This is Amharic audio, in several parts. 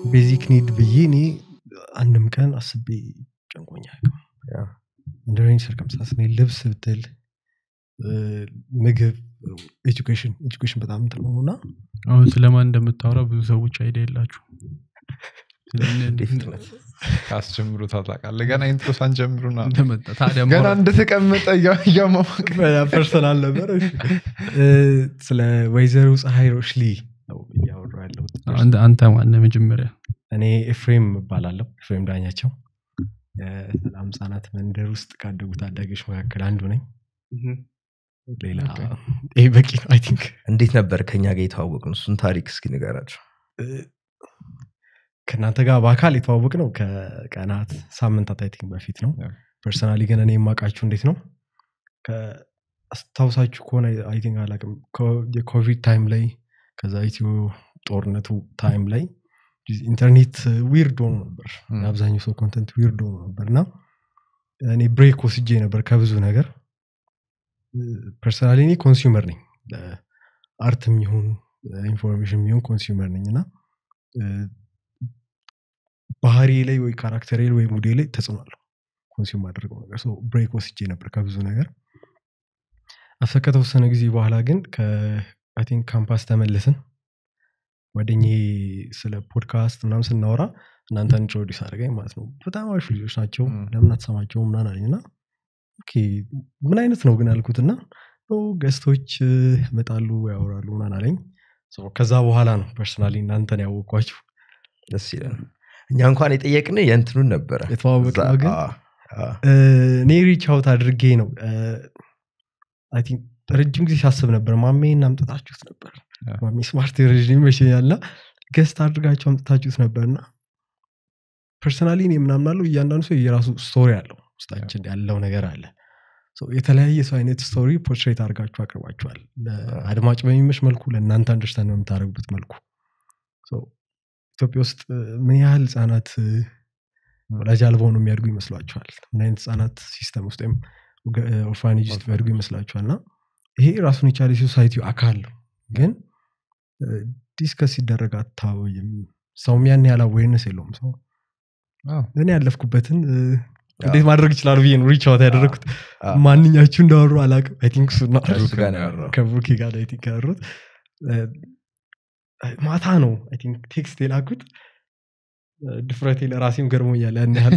ቤዚክ ኒድ ብዬ እኔ አንድም ቀን አስቤ ጨንቆኛ ያ። እንደረኝ ሰርከምስታንስ እኔ ልብስ ብትል እ፣ ምግብ ኤጁኬሽን ኤጁኬሽን በጣም እንትን ነው እና አሁን ስለማን እንደምታወራ ብዙ ሰዎች አይዲያ የላችሁ እንዴ ፍጥነት አስጀምሩ ታላቃለ ገና ኢንትሮ ሳንጀምሩና እንደመጣ ታዲያ ገና ማውራት- እንደተቀመጠ እያ- እያሟሟቅ ፐርሰናል ነበር እሺ። እ፣ ስለ ወይዘሮ ፀሐይ ሮሽሊ ነው እያወራ ያለሁት አንተ- አንተ ማነህ መጀመሪያ እኔ ኤፍሬም እባላለሁ ኤፍሬም ዳኛቸው የሰላም ህጻናት መንደር ውስጥ ካደጉ ታዳጊዎች መካከል አንዱ ነኝ ሌላ ይህ በቂ ነው አይ ቲንክ እንዴት ነበር ከኛ ጋር የተዋወቅ ነው እሱን ታሪክ እስኪ ንገራቸው ከእናንተ ጋር በአካል የተዋወቅ ነው ከቀናት ሳምንታት አይ ቲንክ በፊት ነው Yeah. ፐርሰናሊ ግን እኔ የማውቃችሁ እንዴት ነው አስታውሳችሁ ከሆነ አይ ቲንክ አላውቅም ኮ- የኮቪድ ታይም ላይ ከዛ ኢትዮ ጦርነቱ ታይም ላይ ኢንተርኔት ዊርድ ሆኖ ነበር Hmm. የአብዛኛው ሰው ኮንተንት ዊርድ ሆኖ ነበር እና እኔ ብሬክ ወስጄ ነበር ከብዙ ነገር ፐርሰናሊ እኔ ኮንሱመር ነኝ አርት የሚሆን ኢንፎርሜሽን የሚሆን ኮንሱመር ነኝ እና እ፣ ባህሪ ላይ ወይ ካራክተሬ ላይ ወይ ሙዴ ላይ ተጽዕኖ አለው ኮንሱም አድርገው ነገር ብሬክ ወስጄ ነበር ከብዙ ነገር አፍተ ከተወሰነ ጊዜ በኋላ ግን አይ ቲንክ ካምፓስ ተመልስን ጓደኜ ስለ ፖድካስት ምናምን ስናወራ እናንተ ኢንትሮዲስ አድርገኝ ማለት ነው በጣም አሪፍ ልጆች ናቸው ም። ለምን አትሰማቸው ምናምን አለኝ እና ኦኬ ምን አይነት ነው ግን አልኩትና ገስቶች ይመጣሉ ያወራሉ ምናምን አለኝ So ከዛ በኋላ ነው ፐርሰናሊ እናንተን ያወቅኳችሁ ደስ ይላል እኛ እንኳን የጠየቅን የእንትኑን ነበረ የተዋወቅነው እዛ- ግን አ- አ- እ፣ እኔ ሪች አውት አድርጌ ነው አይ ቲንክ ረጅም ጊዜ ሳስብ ነበር ማሜ እናምጥታችሁት ነበር ያ። ማሜ ስማርት ረዥም ይመስለኛል እና ገስት አድርጋችሁ አምጥታችሁት ነበር እና ፐርሰናሊ እኔ ምናምናለው እያንዳንዱ ሰው የራሱ ስቶሪ አለው ውስጣችን ያለው ነገር አለ So የተለያየ ሰው አይነት ስቶሪ ፖርትሬት አድርጋችሁ አቅርባችኋል ለአድማጭ በሚመች መልኩ ለእናንተ አንደርስታንድ በምታደርጉበት መልኩ So ኢትዮጵያ ውስጥ እ፣ ምን ያህል ህጻናት እ፣ ወላጅ አልባ ሆነው የሚያድጉ ይመስሏቸዋል ምን አይነት ህጻናት ሲስተም ውስጥ ወይም ኦርፋኔጅ ውስጥ የሚያድጉ ይመስላቸዋል እና ይሄ ራሱን የቻለ የሶሳይቲው አካል ነው ግን ዲስከስ ሲደረግ አታወይም ሰውም ያን ያህል አዌርነስ የለውም ሰው አዎ። እኔ ያለፍኩበትን እ፣ እንዴት ማድረግ ይችላሉ ብዬ ነው ሪች አውት ያደረግኩት አ- ማንኛችሁ እንዳወሩ አላቅም አይ ቲንክ እሱ ነው ከእሱ ጋር ነው ያወራው። ከብሩኬ ጋር አይ ቲንክ ያወሩት እ፣ ማታ ነው አይ ቲንክ ቴክስት የላኩት እ፣ ድፍረቴ ለራሴም ገርሞኛል ያን ያህል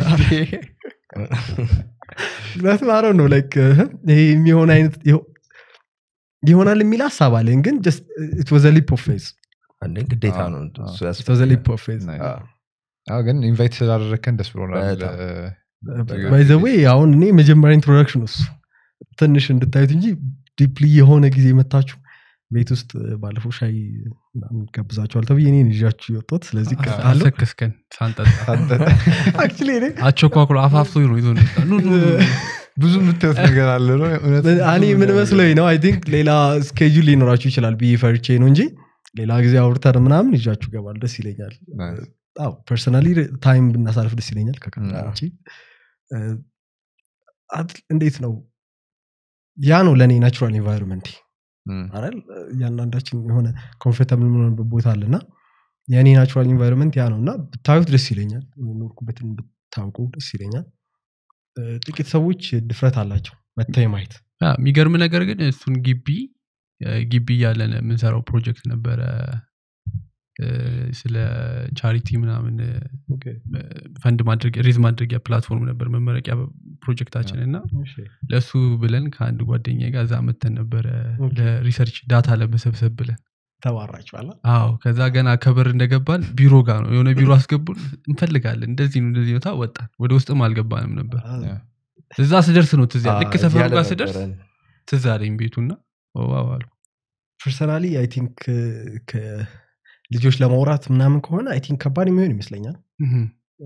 ምክንያቱም አረው ነው ላይክ ይሄ የሚሆን አይነት ይኸው- ይሆናል የሚል ሀሳብ አለኝ ግን ወዘ ሊፕ ኦፍ ፌዝ አንዴ ግዴታ አዎ፣ ነው አዎ። እሱ ወዘ ያስፈልጋል። ሊፕ ኦፍ ፌዝ Nice. አዎ። አዎ፣ ግን ኢንቫይት ስላደረግከን ደስ ብሎናል በጣም። እ፣ ባይዘዌ አሁን እኔ መጀመሪያ ኢንትሮዳክሽን እሱ ትንሽ እንድታዩት እንጂ ዲፕሊ የሆነ ጊዜ መታችሁ ቤት ውስጥ ባለፈው ሻይ ምናምን ጋብዛችኋል ተብዬ እኔን ይዣችሁ የወጣሁት ስለዚህ አለው አሰክስከን ሳንጠጣ አክቹዋሊ እኔ አቸኳኩሎ አፋፍቶ ነው ይዞ ነው የወጣው። ኑ ኑ ኑ ኑ። ብዙ የምታዩት ነገር አለ ነው እውነት እኔ ምን መስሎኝ ነው አይ ቲንክ ሌላ ስኬጁል ሊኖራችሁ ይችላል ብዬ ፈርቼ ነው እንጂ ሌላ ጊዜ አውርተን ምናምን ይዣችሁ ገባል ደስ ይለኛል Nice. ፐርሰናሊ ታይም ብናሳልፍ ደስ ይለኛል ከካሜራ Mm. ውጪ እ፣ አት- እንዴት ነው ያ ነው ለእኔ ናቹራል ኤንቫይሮንመንት እም፣ አይደል እያንዳንዳችን የሆነ ኮንፈርታብል የምንሆንበት ቦታ አለ እና የእኔ ናቹራል ኢንቫይሮንመንት ያ ነው እና ብታዩት ደስ ይለኛል የኖርኩበትን ብታውቁ ደስ ይለኛል እ፣ ጥቂት ሰዎች ድፍረት አላቸው መታይ ማየት ያ፣ የሚገርም ነገር ግን እሱን ግቢ እ፣ ግቢ እያለን የምንሰራው ፕሮጀክት ነበረ እ፣ ስለ ቻሪቲ ምናምን እ፣ ፈንድ ማድረግ ሬዝ ማድረጊያ ፕላትፎርም ነበር መመረቂያ ፕሮጀክታችን እና ለእሱ ብለን ከአንድ ጓደኛ ጋር እዛ መተን ነበረ ኦኬ። ለሪሰርች ዳታ ለመሰብሰብ ብለን ተባራችኋል አዎ ከዛ ገና ከበር እንደገባን ቢሮ ጋር ነው የሆነ ቢሮ አስገቡን እንፈልጋለን እንደዚህ ነው እንደዚህ ነው ታ ወጣን ወደ ውስጥም አልገባንም ነበር ያ። እዛ ስደርስ ነው ትዝ ያለ- ልክ አ- ሰፈሩ እያለ ጋር ስደርስ ነበረን። ትዝ አለኝ ቤቱና ዋው አሉ ፐርሰናሊ አይ ቲንክ ልጆች ለማውራት ምናምን ከሆነ አይ ቲንክ ከባድ የሚሆን ይመስለኛል እህም።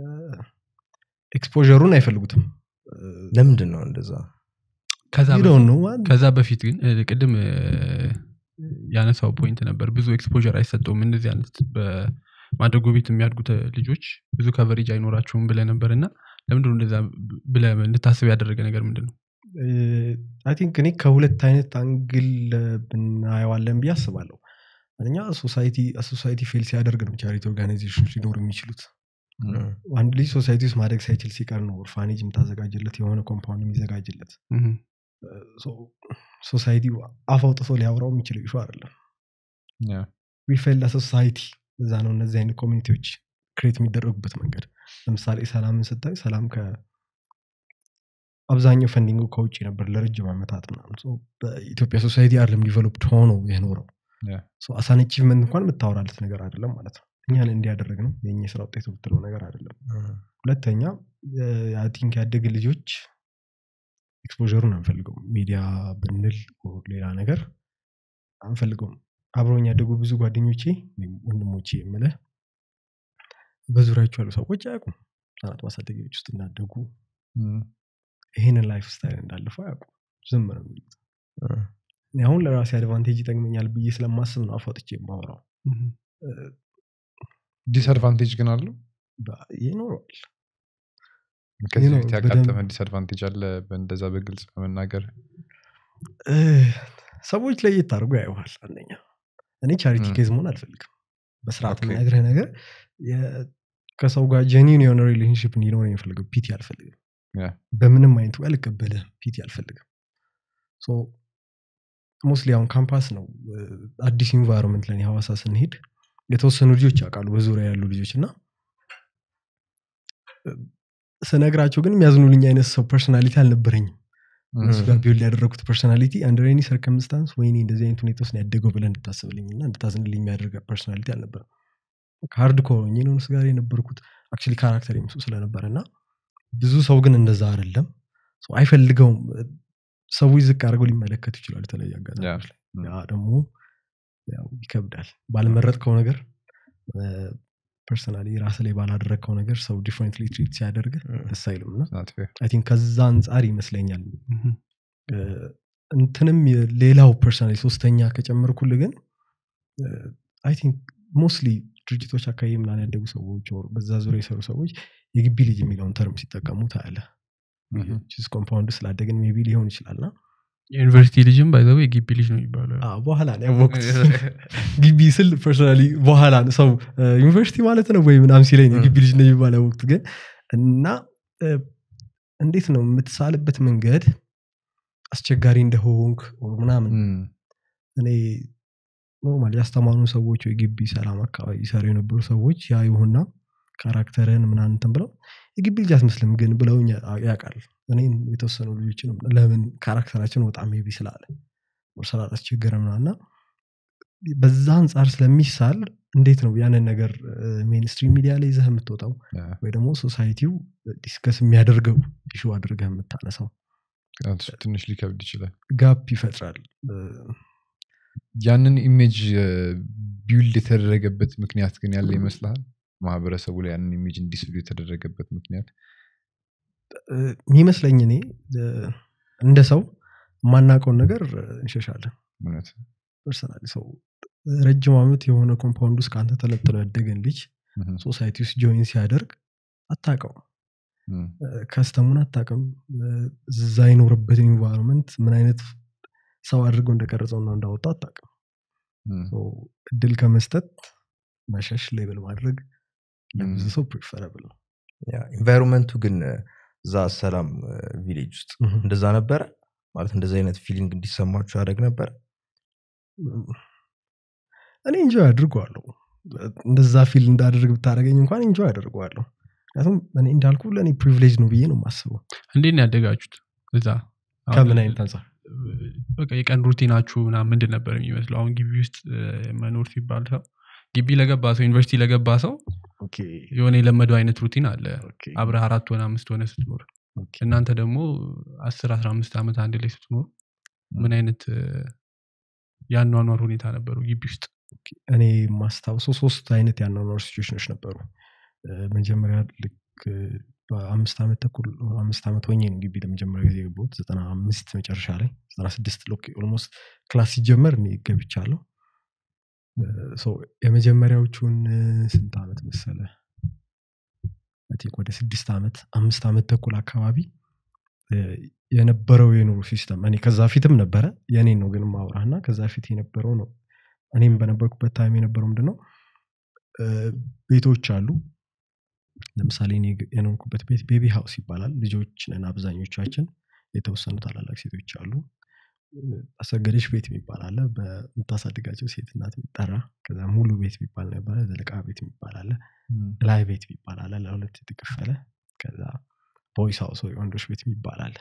ኤክስፖሩን አይፈልጉትም ለምንድን ነው እንደዛ ከዛ You በፊት- don't know. ከዛ በፊት ግን እ፣ ቅድም እ፣ ያነሳው ፖይንት ነበር ብዙ ኤክስፖር አይሰጠውም እንደዚህ አይነት በማደጎ ቤት የሚያድጉት ልጆች ብዙ ከቨሬጅ አይኖራቸውም ብለ ነበር እና ለምንድን ነው እንደዛ ብለ እንድታስብ ያደረገ ነገር ምንድን ነው አይ ቲንክ እኔ ከሁለት አይነት አንግል ብናየዋለን ብዬ አስባለሁ አንደኛ ሶሳይቲ ሶሳይቲ ፌል ሲያደርግ ነው ቻሪቲ ኦርጋናይዜሽን ሊኖሩ የሚችሉት እም፣ አንድ ልጅ ሶሳይቲ ውስጥ ማደግ ሳይችል ሲቀር ነው ኦርፋኔጅ የምታዘጋጅለት የሆነ ኮምፓውንድ የሚዘጋጅለት እም፣ ሶሳይቲ አፍ አውጥቶ ሊያወራው የሚችል ኢሹ አይደለም ያ፣ ዊፌል ለሶሳይቲ እዛ ነው እነዚህ አይነት ኮሚኒቲዎች ክሬት የሚደረጉበት መንገድ ለምሳሌ ሰላምን ስታይ ሰላም ከ አብዛኛው ፈንዲንጉ ከውጭ ነበር ለረጅም ዓመታት ምናምን So በኢትዮጵያ ሶሳይቲ አይደለም ዲቨሎፕድ ሆኖ የኖረው ያ፣ አሳን አቺቭመንት እንኳን የምታወራለት ነገር አይደለም ማለት ነው እኛን እንዲያደረግ ነው የኛ የስራ ውጤት ብትለው ነገር አይደለም እም፣ ሁለተኛ ቲንክ ያደግ ልጆች ኤክስፖሩን አንፈልገውም ሚዲያ ብንል or ሌላ ነገር አንፈልገውም አብረውኝ ያደጉ ብዙ ጓደኞቼ ወይም ወንድሞቼ የምልህ በዙሪያቸው ያሉ ሰዎች አያውቁም ህጻናት ማሳደጊያዎች ውስጥ እንዳደጉ እም፣ ይህንን ላይፍ ስታይል እንዳለፈው አያውቁም ዝም ነው የሚሉት እም፣ እኔ አሁን ለራሴ አድቫንቴጅ ይጠቅመኛል ብዬ ስለማስብ ነው አፋጥቼ የማወራው እም። ዲስአድቫንቴጅ ግን አለው በ- ይኖረዋል ከዚህ ነው፣ በፊት በደንብ- ያጋጠመ ዲስአድቫንቴጅ አለ በእንደዛ በግልጽ በመናገር እ፣ ሰዎች ለየት አድርጎ ያየዋል አንደኛ እኔ ቻሪቲ ም። ኬዝ መሆን አልፈልግም በስርዓት ኦኬ። የምነግርህ ነገር የ- ከሰው ጋር ጀኒን የሆነ ሪሌሽንሽፕ እንዲኖር የምፈልገው ፒቲ አልፈልግም ያ፣ በምንም አይነት ወይ አልቀበልህም ፒቲ አልፈልግም ሞስሊ አሁን ካምፓስ ነው እ፣ አዲስ ኢንቫይሮንመንት ለኔ ሀዋሳ ስንሄድ የተወሰኑ ልጆች ያውቃሉ በዙሪያ ያሉ ልጆች እና እ፣ ስነግራቸው ግን የሚያዝኑልኝ አይነት ሰው ፐርሶናሊቲ አልነበረኝም እም፣ እሱ ጋር ቢውል ያደረጉት ፐርሶናሊቲ አንደር ኤኒ ሰርከምስታንስ ወይኔ እንደዚህ አይነት ሁኔታ ውስጥ ነው ያደገው ብለን እንድታስብልኝ እና እንድታዝንልኝ የሚያደርግ ፐርሶናሊቲ አልነበረም ሃርድ ኮር ሆኜ ነው እሱ ጋር የነበርኩት አክቹዋሊ ካራክተር የምሱ ስለነበረ እና ብዙ ሰው ግን እንደዛ አይደለም ሰው አይፈልገውም ሰዎች ዝቅ አድርገው ሊመለከቱ ይችላሉ የተለያዩ አጋጣሚዎች ላይ ም። ያ ደግሞ ያው ይከብዳል ባልመረጥከው ነገር ፐርሰናሊ ራስ ላይ ባላደረግከው ነገር ሰው ዲፍረንትሊ ትሪት ሲያደርግ ደስ አይልም እና not fair። አይ ቲንክ ከዛ አንጻር ይመስለኛል እም፣ እ፣ እንትንም የ- ሌላው ፐርሰናሊ ሶስተኛ ከጨመርኩል ግን አይ ቲንክ ሞስትሊ ድርጅቶች አካባቢ ምናምን ያደጉ ሰዎች or በዛ ዙሪያ የሰሩ ሰዎች የግቢ ልጅ የሚለውን ተርም ሲጠቀሙ ታያለ እም፣ ኮምፓውንድ ስላደግን ሜቢ ሊሆን ይችላል እና የዩኒቨርሲቲ ልጅም ባይዘው የግቢ ልጅ ነው የሚባለው አዎ፣ በኋላ ነው ያወቅኩት ግቢ ስል ፐርሶናሊ በኋላ ነው ሰው እ፣ ዩኒቨርሲቲ ማለት ነው ወይ ምናም ሲለኝ ነው እ። ግቢ ልጅ ነው የሚባል ያወቅኩት ግን እና እ፣ እንዴት ነው የምትሳልበት መንገድ አስቸጋሪ እንደሆንክ or ምናምን እም፣ እኔ ኖርማል ያስተማሩ ሰዎች ወይ ግቢ ሰላም አካባቢ ይሰሩ የነበሩ ሰዎች ያዩሁና ካራክተርን ምናምን እንትን ብለው የግቢ ልጅ አትመስልም ግን ብለውኝ ያ- ያውቃል እኔም የተወሰኑ ልጆችንም ለምን ካራክተራችን በጣም ቢ ስላለ or ስላላስቸገረ ምናምን እና በዛ አንጻር ስለሚሳል እንዴት ነው ያንን ነገር ሜንስትሪም ሚዲያ ላይ ይዘህ የምትወጣው ያ፣ ወይ ደግሞ ሶሳይቲው ዲስከስ የሚያደርገው ኢሹ አድርገህ የምታነሳው እሱ ትንሽ ሊከብድ ይችላል ጋፕ ይፈጥራል እ፣ ያንን ኢሜጅ ቢውልድ የተደረገበት ምክንያት ግን ያለ ይመስልሃል ማህበረሰቡ ላይ ያንን ኢሜጅ እንዲስሉ የተደረገበት ምክንያት እ፣ የሚመስለኝ እኔ እ፣ እንደ ሰው የማናውቀውን ነገር እ፣ እንሸሻለን እውነት ፐርሰናሊ ሰው ረጅም ዓመት የሆነ ኮምፓውንድ ውስጥ ከአንተ ተለጥሎ ያደገን ልጅ እም፣ ሶሳይቲ ውስጥ ጆይን ሲያደርግ አታውቀውም እም፣ ከስተሙን አታውቅም እ፣ እዛ የኖረበትን ኢንቫይሮንመንት ምን አይነት ሰው አድርገው እንደቀረጸውና እንዳወጣው አታውቅም እም፣ ሶ እድል ከመስጠት መሸሽ ሌብል ማድረግ ለብዙ እም። ሰው ፕሪፈረብል ነው ኢንቫይሮንመንቱ ግን እዛ ሰላም ቪሌጅ ውስጥ ምሁም። እንደዛ ነበረ ማለት እንደዚ አይነት ፊሊንግ እንዲሰማችሁ ያደርግ ነበር እኔ እንጆይ አድርገዋለሁ እንደዛ ፊል እንዳደርግ ብታደረገኝ እንኳን እንጆይ አደርገዋለሁ ምክንያቱም እኔ እንዳልኩ ለእኔ ፕሪቪሌጅ ነው ብዬ ነው የማስበው እንዴት ነው ያደጋችሁት እዛ አሁን ከምን አይነት አንጻር በቃ የቀን ሩቲናችሁ ምናምን ምንድን ነበር የሚመስለው አሁን ግቢ ውስጥ እ፣ መኖር ሲባል ሰው ግቢ ለገባ ሰው ዩኒቨርሲቲ ለገባ ሰው የሆነ የለመደው አይነት ሩቲን አለ አብረህ አራት ሆነ አምስት ሆነ ስትኖር እናንተ ደግሞ አስር አስራ አምስት ዓመት አንድ ላይ ስትኖር ምን አይነት እ፣ የአኗኗር ሁኔታ ነበሩ ግቢ ውስጥ እኔ የማስታውሰው ሶስት አይነት የአኗኗር ሲቹዌሽኖች ነበሩ እ፣ መጀመሪያ ልክ እ፣ በአምስት ዓመት ተኩል አምስት ዓመት ሆኜ ነው ግቢ ለመጀመሪያ ጊዜ የገባሁት ዘጠና አምስት መጨረሻ ላይ ዘጠና ስድስት ኦልሞስት ክላስ ሲጀመር እኔ ገብቻለሁ እ፣ ሶ የመጀመሪያዎቹን እ፣ ስንት ዓመት መሰለ አይ ቲንክ ወደ ስድስት ዓመት አምስት ዓመት ተኩል አካባቢ እ፣ የነበረው የኑሮ ሲስተም እኔ ከዛ ፊትም ነበረ የኔን ነው ግን ማውራህና ከዛ ፊት የነበረው ነው እኔም በነበርኩበት ታይም የነበረው ምንድነው እ፣ ቤቶች አሉ ለምሳሌ እኔ የኖርኩበት ቤት ቤቢ ሀውስ ይባላል ልጆች ነን አብዛኞቻችን የተወሰኑ ታላላቅ ሴቶች አሉ እ፣ አሰገደች ቤት የሚባል አለ በምታሳድጋቸው ሴት እናት የሚጠራ ከዛ ሙሉ ቤት የሚባል ነበረ ዘለቃ ቤት የሚባል አለ ላይ ቤት የሚባል አለ ለሁለት የተከፈለ ከዛ ቦይስ ሀውስ ወይ ወንዶች ቤት የሚባል አለ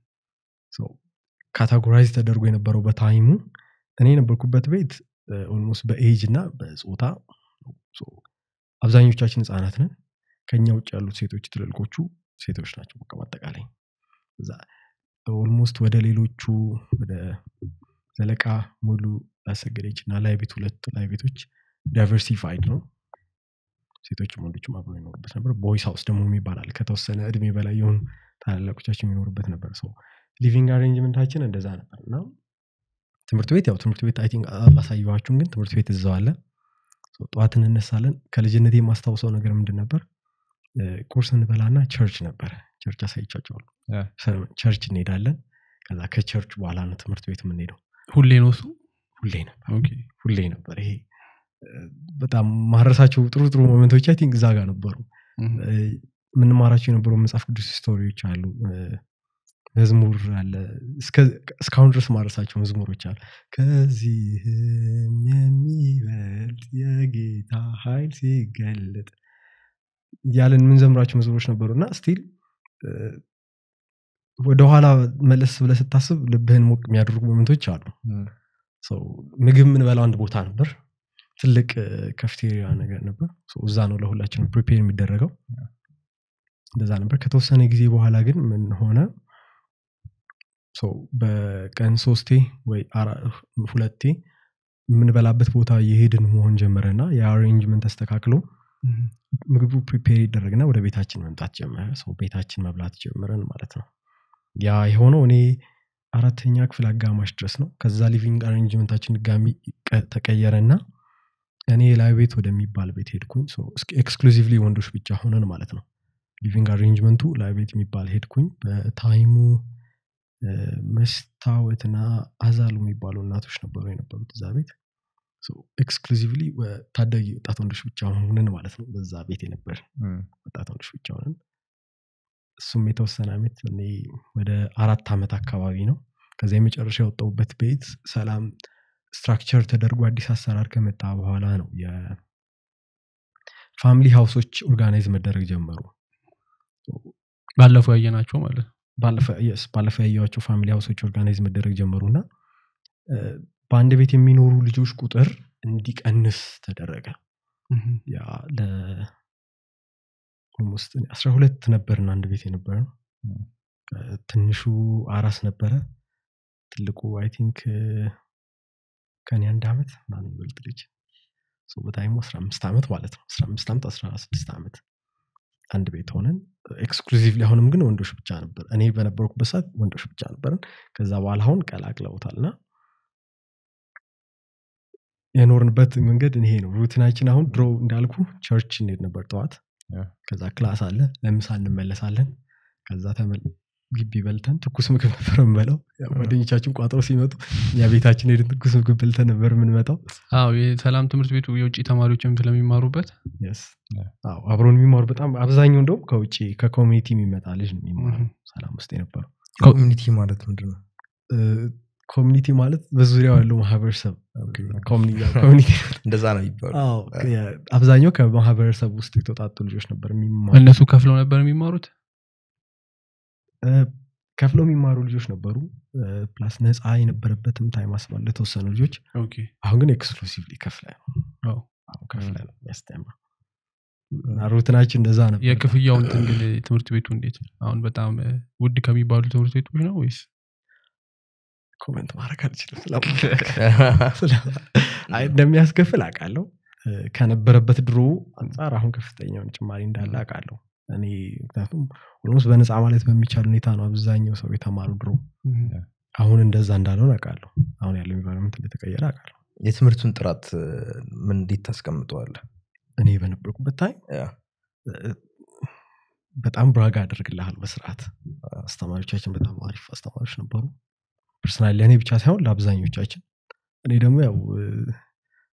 ካታጎራይዝ ተደርጎ የነበረው በታይሙ እኔ የነበርኩበት ቤት ኦልሞስት በኤጅ እና በጾታ ሶ አብዛኞቻችን ህጻናት ነን ከኛ ውጭ ያሉት ሴቶች ትልልቆቹ ሴቶች ናቸው በቃ በአጠቃላይ እዛ ኦልሞስት ወደ ሌሎቹ ወደ ዘለቃ ሙሉ አሰገደች እና ላይ ቤት ሁለት ላይ ቤቶች ዳይቨርሲፋይድ ነው ሴቶችም ወንዶችም አብሮ ይኖሩበት ነበር ቦይስ ሀውስ ደግሞ ይባላል ከተወሰነ እድሜ በላይ የሆኑ ታላላቆቻችን የሚኖሩበት ነበር ሰው ሊቪንግ አሬንጅመንታችን እንደዛ ነበር እና ትምህርት ቤት ያው ትምህርት ቤት አይ ቲንክ አላሳየኋችሁም ግን ትምህርት ቤት እዛው አለ ሶ ጠዋት እንነሳለን ከልጅነት የማስታውሰው ነገር ምንድን ነበር እ፣ ቁርስ እንበላና ቸርች ነበረ ቸርች አሳይቻቸዋለሁ ያ። ቸርች እንሄዳለን ከዛ ከቸርች በኋላ ነው ትምህርት ቤት የምንሄደው ሁሌ ነው እሱ ሁሌ ነበር ኦኬ። ሁሌ ነበር ይሄ እ፣ በጣም ማረሳቸው ጥሩ ጥሩ ሞመንቶች አይ ቲንክ እዛ ጋር ነበሩ እም። እ፣ የምንማራቸው የነበሩ መጽሐፍ ቅዱስ ስቶሪዎች አሉ እ፣ መዝሙር አለ እስከ- እስካሁን ድረስ ማረሳቸው መዝሙሮች አሉ ከዚህም የሚበልጥ የጌታ ኃይል ሲገለጥ እያለን የምንዘምራቸው መዝሙሮች ነበሩ እና ስቲል ወደኋላ መለስ ብለህ ስታስብ ልብህን ሞቅ የሚያደርጉ ሞመንቶች አሉ ሰው ምግብ የምንበላው አንድ ቦታ ነበር ትልቅ ከፍቴሪያ ነገር ነበር ሰው እዛ ነው ለሁላችንም ፕሪፔር የሚደረገው እንደዛ ነበር ከተወሰነ ጊዜ በኋላ ግን ምን ሆነ ሰው በቀን ሶስቴ ወይ አራ- ሁለቴ የምንበላበት ቦታ የሄድን መሆን ጀመረ እና የአሬንጅመንት ተስተካክሎ እም። ምግቡ ፕሪፔር ይደረግና ወደ ቤታችን መምጣት ጀመረ ሰው ቤታችን መብላት ጀመረን ማለት ነው ያ የሆነው እኔ አራተኛ ክፍል አጋማሽ ድረስ ነው ከዛ ሊቪንግ አሬንጅመንታችን ድጋሚ ቀ- ተቀየረና እኔ ላይ ቤት ወደሚባል ቤት ሄድኩኝ ኤክስክሉዚቭሊ ወንዶች ብቻ ሆነን ማለት ነው ሊቪንግ አሬንጅመንቱ ላይ ቤት የሚባል ሄድኩኝ በታይሙ እ፣ መስታወትና አዛሉ የሚባሉ እናቶች ነበሩ የነበሩት እዛ ቤት ኤክስክሉዚቭሊ ታዳጊ ወጣት ወንዶች ብቻ ሆነን ማለት ነው በዛ ቤት የነበር ወጣት ወንዶች ብቻ ሆነን እሱም የተወሰነ ዓመት እኔ ወደ አራት ዓመት አካባቢ ነው ከዛ የመጨረሻ የወጣሁበት ቤት ሰላም ስትራክቸር ተደርጎ አዲስ አሰራር ከመጣ በኋላ ነው የፋሚሊ ሀውሶች ኦርጋናይዝ መደረግ ጀመሩ ባለፈው ያየናቸው ማለት ነው ባለፈ- yes፣ ባለፈው ያየኋቸው ፋሚሊ ሀውሶች ኦርጋናይዝ መደረግ ጀመሩ እና እ፣ በአንድ ቤት የሚኖሩ ልጆች ቁጥር እንዲቀንስ ተደረገ እም። ያ ለ ኦልሞስት አስራ ሁለት ነበርን አንድ ቤት የነበረ ነው ም። ትንሹ አራስ ነበረ ትልቁ አይ ቲንክ ከኔ አንድ ዓመት ምናምን ይበልጥ ልጅ ሶ በታይሙ አስራ አምስት ዓመት ማለት ነው አስራ አምስት ዓመት አስራ ስድስት ዓመት አንድ ቤት ሆነን ኤክስክሉዚቭሊ አሁንም ግን ወንዶች ብቻ ነበር እኔ በነበርኩበት ሰዓት ወንዶች ብቻ ነበርን ከዛ በኋላ አሁን ቀላቅለውታል እና የኖርንበት መንገድ ይሄ ነው ሩቲናችን አሁን ድሮ እንዳልኩ ቸርች እንሄድ ነበር ጠዋት ያ። ከዛ ክላስ አለ ለምሳ እንመለሳለን ከዛ ተመል ግቢ በልተን ትኩስ ምግብ ነበር የምንበላው ያው ጓደኞቻችን ቋጥሮ ሲመጡ እኛ ቤታችን ሄድን ትኩስ ምግብ በልተን ነበር የምንመጣው አዎ የሰላም ትምህርት ቤቱ የውጭ ተማሪዎችም ስለሚማሩበት Yes። ያ። አዎ አብሮን የሚማሩ በጣም አብዛኛው እንደውም ከውጭ ከኮሚኒቲ የሚመጣ ልጅ ነው የሚማረው Mhm. ሰላም ውስጥ የነበረው ኮሚኒቲ ማለት ምንድን ነው ኮሚኒቲ ማለት በዙሪያው ያለው ማህበረሰብ ኮሚኒቲ እንደዛ ነው ይባሉ አዎ፣ የ- አብዛኛው ከማህበረሰብ ውስጥ የተውጣጡ ልጆች ነበር የሚማሩ እነሱ ከፍለው ነበር የሚማሩት እ፣ ከፍለው የሚማሩ ልጆች ነበሩ እ፣ ፕላስ ነፃ የነበረበትም ታይም አስባለ የተወሰኑ ልጆች ኦኬ አሁን ግን ኤክስክሉሲቭሊ ከፍለ ነው አዎ። አሁን ከፍለ ነው የሚያስተምረው እና ሩትናችን እንደዛ ነበር የክፍያው እንትን ግን ትምህርት ቤቱ እንዴት ነው አሁን በጣም እ፣ ውድ ከሚባሉ ትምህርት ቤቶች ነው ወይስ ኮመንት ማድረግ አልችልም ስለ- አይ፣ እንደሚያስከፍል አውቃለሁ እ፣ ከነበረበት ድሮ አንጻር አሁን ከፍተኛውን ጭማሪ እንዳለ አውቃለሁ እኔ ምክንያቱም ኦልሞስት በነፃ ማለት በሚቻል ሁኔታ ነው አብዛኛው ሰው የተማሩ ድሮ አሁን እንደዛ እንዳልሆን አውቃለሁ አሁን ያለው ኢንቫይሮንመንት እንደተቀየረ አውቃለሁ የትምህርቱን ጥራት እ፣ ምን እንዴት ታስቀምጠዋለህ እኔ በነበርኩበት ታይም ያ፣ እ፣ በጣም ብራጋ አደርግልሃል በስርዓት አስተማሪዎቻችን በጣም አሪፍ አስተማሪዎች ነበሩ ፐርሰናል ለእኔ ብቻ ሳይሆን ለአብዛኞቻችን እኔ ደግሞ ያው እ፣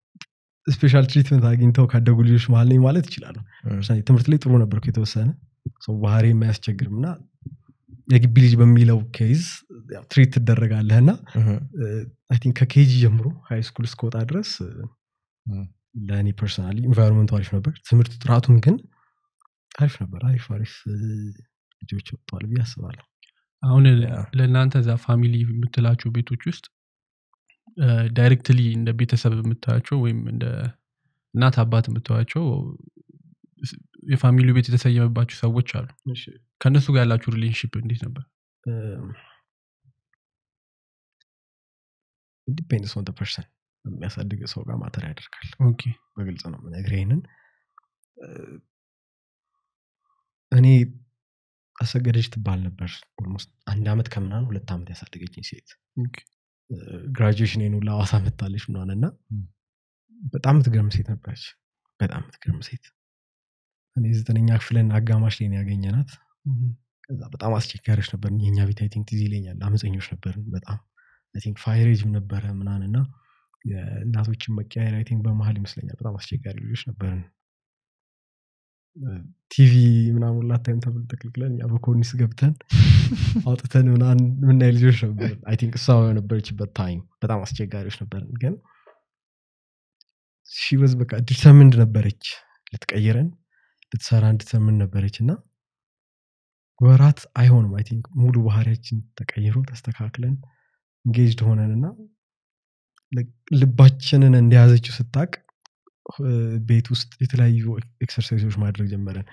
ስፔሻል ትሪትመንት አግኝተው ካደጉ ልጆች መሀል ነኝ ማለት ይችላሉ እም፣ ለምሳሌ ትምህርት ላይ ጥሩ ነበርኩ የተወሰነ ሰው ባህሪ የማያስቸግርም እና የግቢ ልጅ በሚለው ኬዝ ትሪት ትደረጋለህ እና እም፣ አይ ቲንክ ከኬጂ ጀምሮ ሃይ ስኩል እስከወጣ ድረስ እም። ለእኔ ፐርሰናሊ ኢንቫይሮንመንቱ አሪፍ ነበር ትምህርት ጥራቱም ግን አሪፍ ነበር አሪፍ አሪፍ እ፣ ልጆች ወጥተዋል ብዬ አስባለሁ አሁን ያ። ለእናንተ እዛ ፋሚሊ የምትላቸው ቤቶች ውስጥ ዳይሬክትሊ እንደ ቤተሰብ የምታያቸው ወይም እንደ እናት አባት የምታያቸው የፋሚሊው ቤት የተሰየመባቸው ሰዎች አሉ ከእነሱ ጋር ያላችሁ ሪሌሽንሽፕ እንዴት ነበር ዲፔንድስ ኦን ፐርሰን የሚያሳድግ ሰው ጋር ማተር ያደርጋል ኦኬ በግልጽ ነው የምነግርህ ይሄንን እ፣ እኔ አሰገደች ትባል ነበር ኦልሞስት አንድ አመት ከምናምን ሁለት ዓመት ያሳደገችኝ ሴት ኦኬ ግራጁዌሽን ኑ ለአዋሳ መታለች ምናምን እና ም። በጣም የምትገርም ሴት ነበረች በጣም የምትገርም ሴት እኔ ዘጠነኛ ክፍልን አጋማሽ ላይ ነው ያገኘናት ከዛ በጣም አስቸጋሪዎች ነበር የኛ ቤት አይ ቲንክ ትዝ ይለኛል አመፀኞች ነበርን በጣም አይ ቲንክ ፋይሬጅም ነበረ ምናምን እና የእናቶችን መቀያየር አይ ቲንክ በመሀል ይመስለኛል በጣም አስቸጋሪ ልጆች ነበርን ቲቪ ምናምን ላታይም ተብል ተክልክለን እኛ በኮርኒስ ገብተን አውጥተን ምናምን የምናይ ልጆች ነበር አይ ቲንክ እሷ የነበረችበት ታይም በጣም አስቸጋሪዎች ነበርን ግን ሺበዝ በቃ ዲተርምንድ ነበረች ልትቀይረን ልትሰራ እንድትሰምን ነበረች እና ወራት አይሆንም አይ ቲንክ ሙሉ ባህሪያችን ተቀይሮ ተስተካክለን እንጌጅድ ሆነን እና ልባችንን እንደያዘችው ስታቅ ቤት ውስጥ የተለያዩ ኤክሰርሳይዞች ማድረግ ጀመረን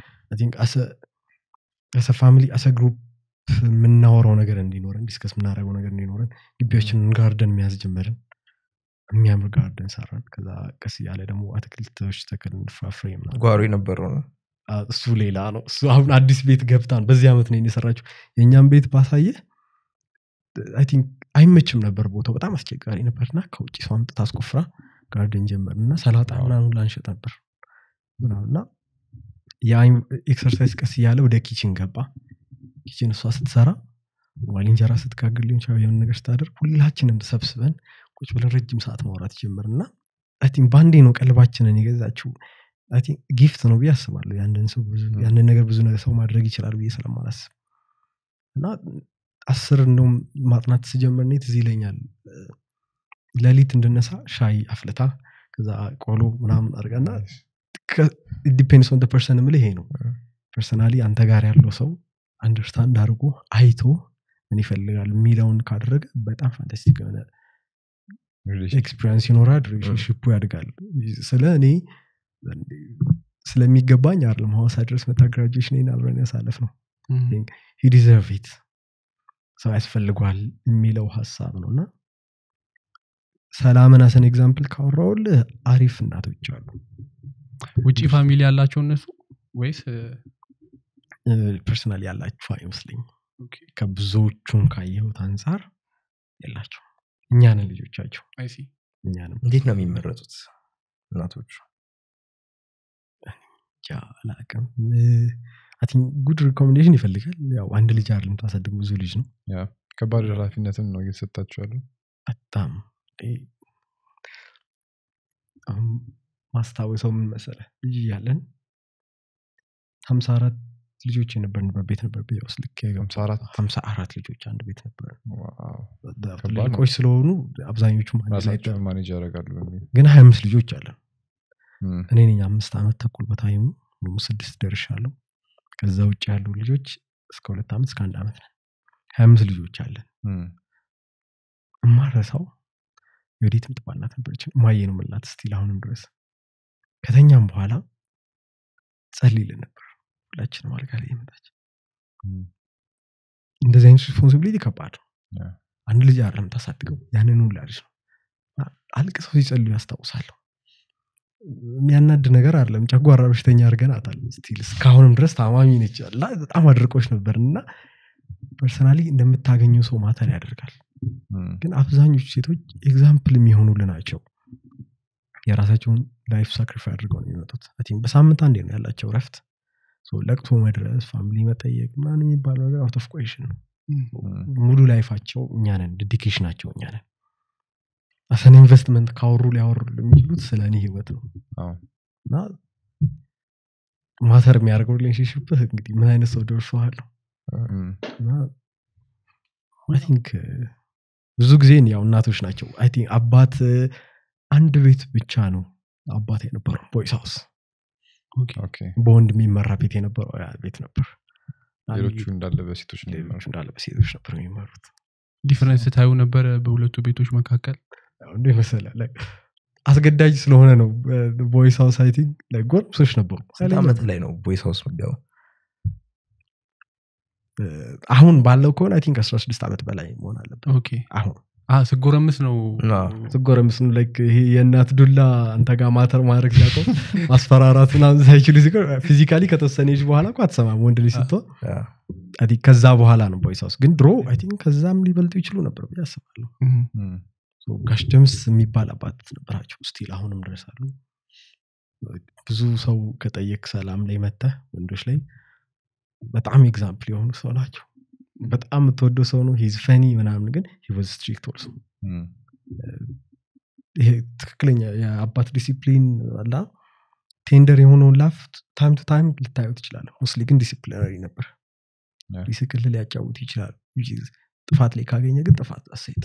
አሰ ፋሚሊ አሰ ግሩፕ የምናወራው ነገር እንዲኖረን ዲስከስ የምናደርገው ነገር እንዲኖረን ግቢያችንን ጋርደን መያዝ ጀመርን የሚያምር ጋርደን ሰራን ከዛ ቀስ እያለ ደግሞ አትክልቶች ተክልን ፍራፍሬ ምናምን ጓሮ የነበረው ነው አ- እሱ ሌላ ነው እሱ አሁን አዲስ ቤት ገብታን በዚህ ዓመት ነው የሰራችው የእኛም ቤት ባሳየ አይ ቲንክ አይመችም ነበር ቦታው በጣም አስቸጋሪ ነበርና ከውጭ ሰው አምጥታ አስቆፍራ ጋርደን ጀመር እና ሰላጣ ምናምን ላንሸጥ ነበር ምናምን እና ኤክሰርሳይዝ ቀስ እያለ ወደ ኪችን ገባ ኪችን እሷ ስትሰራ ዋል እንጀራ ስትጋግር ሊሆን ይችላል የሆነ ነገር ስታደርግ ሁላችንም ተሰብስበን ቁጭ ብለን ረጅም ሰዓት ማውራት ጀምር እና አይ ቲንክ በአንዴ ነው ቀልባችንን የገዛችው አይ ቲንክ ጊፍት ነው ብዬ አስባለሁ ያንን ሰው ብዙ ም። ያንን ነገር ብዙ ነገር ሰው ማድረግ ይችላል ብዬ ስለማላስብ እና አስር እንደውም ማጥናት ስጀምር እኔ ትዝ ይለኛል ሌሊት እንድነሳ ሻይ አፍልታ ከዛ ቆሎ ምናምን አድርጋና ዲፔንድስ ኦን ፐርሰን ምል ይሄ ነው ፐርሰናሊ አንተ ጋር ያለው ሰው አንደርስታንድ አድርጎ አይቶ ምን ይፈልጋል የሚለውን ካደረገ በጣም ፋንታስቲክ የሆነ ኤክስፒሪንስ ይኖራል ሪሌሽንሽፑ ያድጋል ስለ እኔ ስለሚገባኝ አይደለም ሐዋሳ ድረስ መታ ግራጁዌሽን አብረን ያሳለፍ ነው ዲዘርቭ ኢት ሰው ያስፈልጓል የሚለው ሀሳብ ነው እና ሰላምን አሰን ኤግዛምፕል ካወራውልህ አሪፍ እናቶች አሉ ውጭ ፋሚሊ ያላቸው እነሱ ወይስ ፐርሰናል ያላችሁ አይመስለኝም ከብዙዎቹን ካየሁት አንጻር የላቸው እኛንን ልጆቻቸው አይሲ እኛንም እንዴት ነው የሚመረጡት እናቶቹ ጃ አላቅም ጉድ ሪኮሜንዴሽን ይፈልጋል ያው አንድ ልጅ አይደለም ታሳድግ ብዙ ልጅ ነው ያ ከባድ ኃላፊነትም ነው እየተሰጣቸው ያሉ በጣም እ፣ አሁን ማስታወሰው ምን መሰለ ልጅ እያለን ሀምሳ አራት ልጆች የነበርንበት ቤት ነበር ቤት ውስጥ ልክ ሀምሳ አራት ሀምሳ አራት ልጆች አንድ ቤት ነበር ዋው። ትልልቆች ስለሆኑ አብዛኞቹ አንድ ላይ ራሳቸውን ማኔጅ ያደርጋሉ በሚል ግን ሀያ አምስት ልጆች አለን እም፣ እኔ ነኝ አምስት ዓመት ተኩል በታይሙ ወይም ስድስት ደርሻለሁ ከዛ ውጭ ያሉ ልጆች እስከ ሁለት ዓመት እስከ አንድ ዓመት ነን ሀያ አምስት ልጆች አለን እም፣ እማረሳው የወዴት ምትባላት ነበረች ማየ ነው ምላት ስቲል አሁንም ድረስ ከተኛም በኋላ ጸልይልን ነበር ሁላችንም አልጋ ላይ የመጣች እም፣ እንደዚህ አይነት ሪስፖንሲቢሊቲ ከባድ ነው ያ። አንድ ልጅ አይደለም ታሳድገው ያንን ሁላ ልጅ ነው አልቅሰው ሲጸልዩ ያስታውሳለሁ የሚያናድ ነገር አይደለም ጨጓራ በሽተኛ አድርገናታል ስቲል እስካሁንም ድረስ ታማሚ ነች እና በጣም አድርቆች ነበር እና ፐርሰናሊ እንደምታገኘው ሰው ማተር ያደርጋል እም፣ ግን አብዛኞቹ ሴቶች ኤግዛምፕል የሚሆኑል ናቸው የራሳቸውን ላይፍ ሳክሪፋይ አድርገው ነው የሚመጡት I think በሳምንት አንዴ ነው ያላቸው ረፍት ለቅሶ መድረስ ፋሚሊ መጠየቅ ምናምን የሚባለው ነገር አውት ኦፍ ቆይሽን ነው እም፣ ሙሉ ላይፋቸው እኛ ነን ዴዲኬሽናቸው እኛ ነን አሰን ኢንቨስትመንት ካወሩ ሊያወሩ የሚችሉት ስለ እኔ ህይወት ነው አዎ። እና ማተር የሚያደርገው ሪሌሽንሽፕ እንግዲህ ምን አይነት ሰው ደርሰዋል እም፣ እና አይ ቲንክ ብዙ ጊዜ ያው እናቶች ናቸው አይ ቲንክ አባት አንድ ቤት ብቻ ነው አባት የነበረው ቦይስ ሃውስ ኦኬ። በወንድ የሚመራ ቤት የነበረው ያ ቤት ነበር ሌሎቹ እንዳለ በሴቶች ነው ሌሎቹ የሚመሩት። እንዳለ በሴቶች ነበር የሚመሩት ዲፍረንስ ታዩ ነበረ በሁለቱ ቤቶች መካከል ያው እንደ መሰለህ like አስገዳጅ ስለሆነ ነው ቦይስ ሃውስ አይ ቲንክ like ጎረምሶች ነበሩ ስንት ኃይለኛ ዓመት ላይ ነው ቦይስ ሃውስ ምገባው እ፣ አሁን ባለው ከሆነ አይ ቲንክ 16 ዓመት በላይ መሆን አለበት ኦኬ አሁን አ ስጎረምስ ነው አዎ። ስጎረምስ ነው like ይሄ የእናት ዱላ አንተ ጋር ማተር ማድረግ ሲያቆም ማስፈራራት ምናምን ሳይችሉ ሲቀር ፊዚካሊ ከተወሰነ ጅ በኋላ እኮ አትሰማም ወንድ ልጅ ስትሆን አዎ። I think ከዛ በኋላ ነው ቦይስ ሃውስ ግን ድሮ አይ ቲንክ ከዛም ሊበልጡ ይችሉ ነበር ብዬ አስባለሁ እም፣ እም፣ So ጋሽ ደምስ የሚባል አባት ነበራቸው ስቲል አሁንም ድረስ አሉ ብዙ ሰው ከጠየቅ ሰላም ላይ መተህ ወንዶች ላይ በጣም ኤግዛምፕል የሆኑ ሰው ናቸው በጣም የምትወደው ሰው ነው ሂዝ ፈኒ ምናምን ግን ሂወዝ ስትሪክት ኦልሶ እም፣ ይሄ ትክክለኛ የአባት ዲሲፕሊን አላ ቴንደር የሆነውን ላፍ ታይም ቱ ታይም ልታየው ትችላለህ ሞስሊ ግን ዲሲፕሊነሪ ነበር Yeah. ሊስቅል ሊያጫውት ይችላል which is ጥፋት ላይ ካገኘ ግን ጥፋት አሴት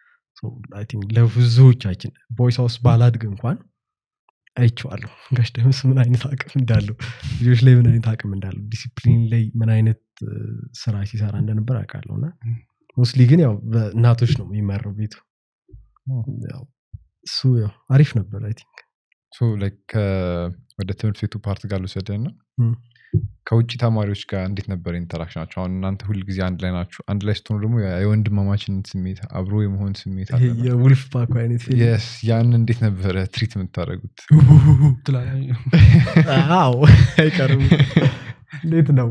ለብዙዎቻችን ቦይስ ሃውስ ባላድግ እንኳን አይቼዋለሁ ጋሽ ደምስ ምን አይነት አቅም እንዳለው ልጆች ላይ ምን አይነት አቅም እንዳለው ዲሲፕሊን ላይ ምን አይነት እ፣ ስራ ሲሰራ እንደነበር አውቃለሁ እና ሞስሊ ግን ያው በእናቶች ነው የሚመራው ቤቱ ኦ። ያው እሱ ያው አሪፍ ነበር አይ ቲንክ ሶ ላይክ ከ- ወደ ትምህርት ቤቱ ፓርት ጋር ልውሰድህ እና እም። ከውጭ ተማሪዎች ጋር እንዴት ነበር ኢንተራክሽናቸው? አሁን እናንተ ሁል ጊዜ አንድ ላይ ናችሁ። አንድ ላይ ስትሆኑ ደግሞ ያ የወንድማማችነት ስሜት አብሮ የመሆን ስሜት ይሄ አለ። የውልፍ ፓኮ አይነት ፊልም የስ ያን እንዴት ነበረ ትሪት የምታደርጉት? ትላለህ። አዎ አይቀርም እንዴት ነው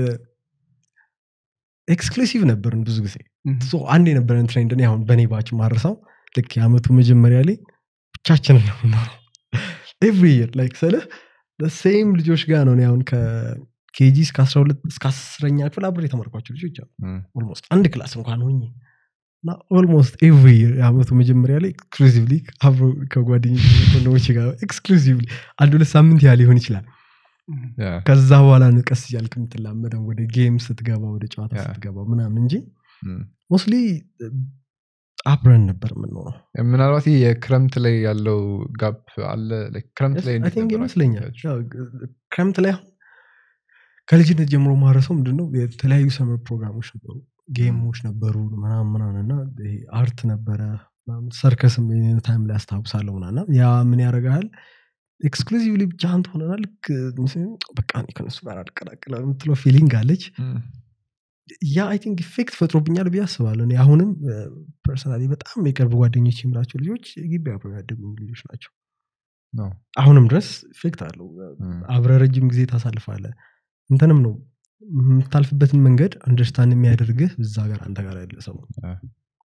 ኤክስክሉሲቭ ነበርን ብዙ ጊዜ እም፣ ሶ አንድ የነበረን ትሬንድ እኔ አሁን በእኔ ባች ማርሰው ልክ የአመቱ መጀመሪያ ላይ ብቻችንን ነው የምንኖረው ኤቭሪ ይር ላይክ ስልህ ሴም ልጆች ጋር ነው እኔ አሁን ከኬጂ እስከ 12 እስከ አስረኛ ክፍል አብሬ የተማርኳቸው ልጆች አሉ እም፣ ኦልሞስት አንድ ክላስ እንኳን ሆኜ እና ኦልሞስት ኤቭሪ ይር የአመቱ መጀመሪያ ላይ ኤክስክሉዚቭሊ አብሮ ከጓደኞች ወንድሞች ጋር ኤክስክሉዚቭሊ አንድ ሁለት ሳምንት ያህል ሊሆን ይችላል ያ፣ ከዛ በኋላ ነው ቀስ እያልክ የምትላመደው ወደ ጌም ስትገባ ወደ ጨዋታ ያ። ስትገባ ምናምን እንጂ እም። ሞስሊ አብረን ነበር የምንኖረው ምናልባት ይህ የክረምት ላይ ያለው ጋፕ አለ። like ክረምት ላይ I እንዴት think ነበር ይመስለኛል አክቲቪቲያችሁ? ያው ክረምት ላይ አሁን ከልጅነት ጀምሮ ማረሰው ምንድነው የተለያዩ ሰመር ፕሮግራሞች ነበሩ ጌሞች ነበሩ ምናምን ምናምን እና ይሄ አርት ነበረ ምናምን፣ ሰርከስም የሆነ ታይም ላይ አስታውሳለሁ ምናምን እና ያ ምን ያደርግሃል ኤክስክሉዚቭሊ ብቻህን ትሆነና ልክ በቃ እኔ ከነሱ ጋር አልቀላቅልም የምትለው ፊሊንግ አለች እም፣ ያ አይ ቲንክ ኢፌክት ፈጥሮብኛል ብዬ አስባለሁ እኔ አሁንም ፐርሰናሊ በጣም የቅርብ ጓደኞች የምላቸው ልጆች ግቢ አብረው ያደጉ ልጆች ናቸው ነው። አሁንም ድረስ ኢፌክት አለው እም፣ አብረ ረጅም ጊዜ ታሳልፋለ እንትንም ነው የምታልፍበትን መንገድ አንደርስታንድ የሚያደርግህ እዛ ጋር አንተ ጋር ያለ ሰው ነው። አ፣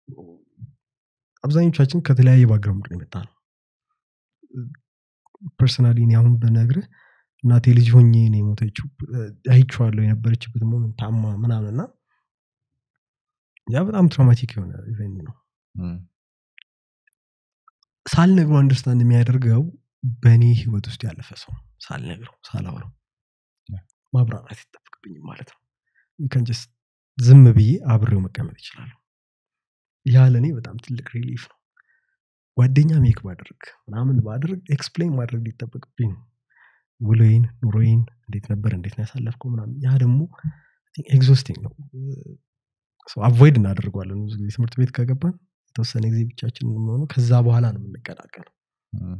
አብዛኞቻችን ከተለያየ ባግራውንድ ነው የመጣ ነው ፐርሰናሊ እኔ አሁን ብነግርህ እናቴ ልጅ ሆኜ ነው የሞተችው አይቼዋለሁ የነበረችበት ሞመንት ታማ ምናምን እና ያ በጣም ትራውማቲክ የሆነ ኢቨንት ነው እም፣ ሳልነግረው አንደርስታንድ የሚያደርገው በእኔ ህይወት ውስጥ ያለፈ ሰው ነው። ሳልነግረው ሳላውረው Yeah. ማብራራት ይጠበቅብኝም ማለት ነው You can just ዝም ብዬ አብሬው መቀመጥ ይችላሉ ያ ለእኔ በጣም ትልቅ ሪሊፍ ነው ጓደኛ ሜክ ባደርግ ምናምን ባደርግ ኤክስፕሌን ማድረግ ሊጠበቅብኝ ነው ውሎዬን ኑሮዬን እንዴት ነበር እንዴት ነው ያሳለፍከው ምናምን ያ ደግሞ ኤግዞስቲንግ ነው አቮይድ እናደርገዋለን ብዙ ጊዜ ትምህርት ቤት ከገባን የተወሰነ ጊዜ ብቻችን የምንሆነው ከዛ በኋላ ነው የምንቀላቀለው እም፣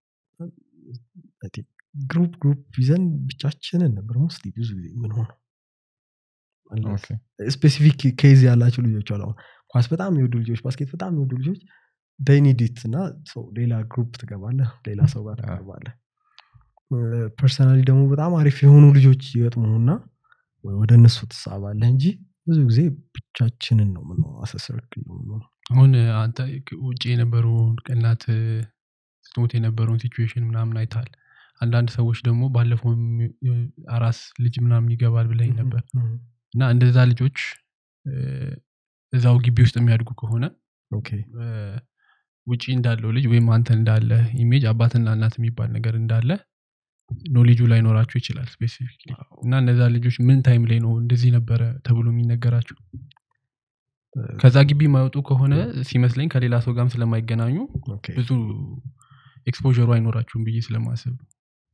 ግሩፕ ግሩፕ ይዘን ብቻችንን ነበር ሞስሊ ብዙ ጊዜ የምንሆነው ኦኬ። ስፔሲፊክ ኬዝ ያላቸው ልጆች አሉ አሁን ኳስ በጣም የሚወዱ ልጆች ባስኬት በጣም የሚወዱ ልጆች ዳይኒዲት እና ሰው ሌላ ግሩፕ ትገባለህ ሌላ ሰው ጋር ያ። ትገባለህ ፐርሰናሊ ደግሞ በጣም አሪፍ የሆኑ ልጆች ይገጥሙና ወይ ወደ እነሱ ትሳባለህ እንጂ ብዙ ጊዜ ብቻችንን ነው የምንሆነው አሰሰርክል ነው የምንሆነው አሁን አንተ ውጭ የነበሩ እናት ስትሞት የነበረውን ሲቹዌሽን ምናምን አይተሃል አንዳንድ ሰዎች ደግሞ ባለፈው አራስ ልጅ ምናምን ይገባል ብለኝ ነበር እና እንደዛ ልጆች እ፣ እዛው ግቢ ውስጥ የሚያድጉ ከሆነ ኦኬ እ፣ ውጪ እንዳለው ልጅ ወይም አንተ እንዳለ ኢሜጅ አባትና እናት የሚባል ነገር እንዳለ ኖሌጁ ላይኖራቸው ይችላል ስፔሲፊክ እና እነዛ ልጆች ምን ታይም ላይ ነው እንደዚህ ነበረ ተብሎ የሚነገራቸው ከዛ ግቢ የማይወጡ ከሆነ ሲመስለኝ ከሌላ ሰው ጋርም ስለማይገናኙ ኦኬ። ብዙ ኤክስፖሩ አይኖራችሁም ብዬ ስለማስብ ነው።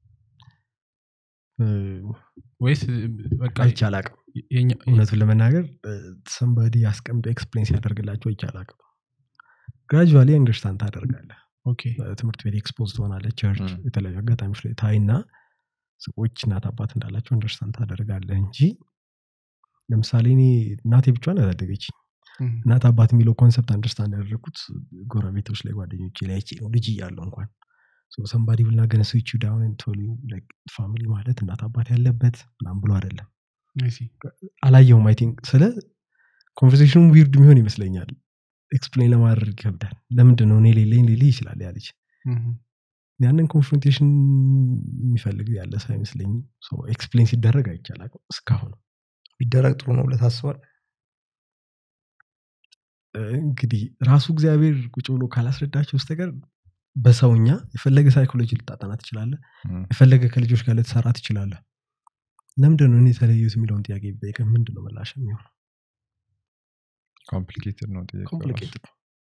እ፣ ወይስ በቃ አይቼ አላቅም የኛ- እውነቱን ለመናገር ሰንበዲ አስቀምጦ ኤክስፕሌን ሲያደርግላቸው አይቼ አላቅም ግራጁዋሊ አንደርስታንድ ታደርጋለህ ኦኬ ትምህርት ቤት ኤክስፖዝ ትሆናለህ ቸርች ም። የተለያዩ አጋጣሚዎች ላይ ታይና ሰዎች እናት አባት እንዳላቸው አንደርስታንድ ታደርጋለህ እንጂ ለምሳሌ እኔ እናቴ ብቻዋን ያሳደገች እም፣ እናት አባት የሚለው ኮንሰፕት አንደርስታንድ ያደረግኩት ጎረቤቶች ላይ ጓደኞቼ ላይ አይቼ ነው ልጅ እያለሁ እንኳን ሰንባዲ ብልና ገነ ስዊች ዳውን ቶሊ ፋሚሊ ማለት እናት አባት ያለበት ምናምን ብሎ አይደለም I see። አላየውም አይ ቲንክ ስለ ኮንቨርሴሽኑ ዊርድ የሚሆን ይመስለኛል ኤክስፕሌን ለማድረግ ይከብዳል ለምንድን ነው እኔ ሌለኝ ሌል ይችላል ያ ልጅ እም፣ ያንን ኮንፍሮንቴሽን የሚፈልግ ያለ ሰው አይመስለኝም ኤክስፕሌን ሲደረግ አይቻላል እስካሁን ቢደረግ ጥሩ ነው ብለህ ታስባል እንግዲህ ራሱ እግዚአብሔር ቁጭ ብሎ ካላስረዳቸው በስተቀር በሰውኛ የፈለገ ሳይኮሎጂ ልታጠና ትችላለ ም። የፈለገ ከልጆች ጋር ልትሰራ ትችላለ ለምንድን ነው እኔ የተለዩት የሚለውን ጥያቄ ቢጠይቅ ምንድን ነው ምላሽ የሚሆነው ኮምፕሊኬትድ ነው ጥያቄው ራሱ። ኮምፕሊኬትድ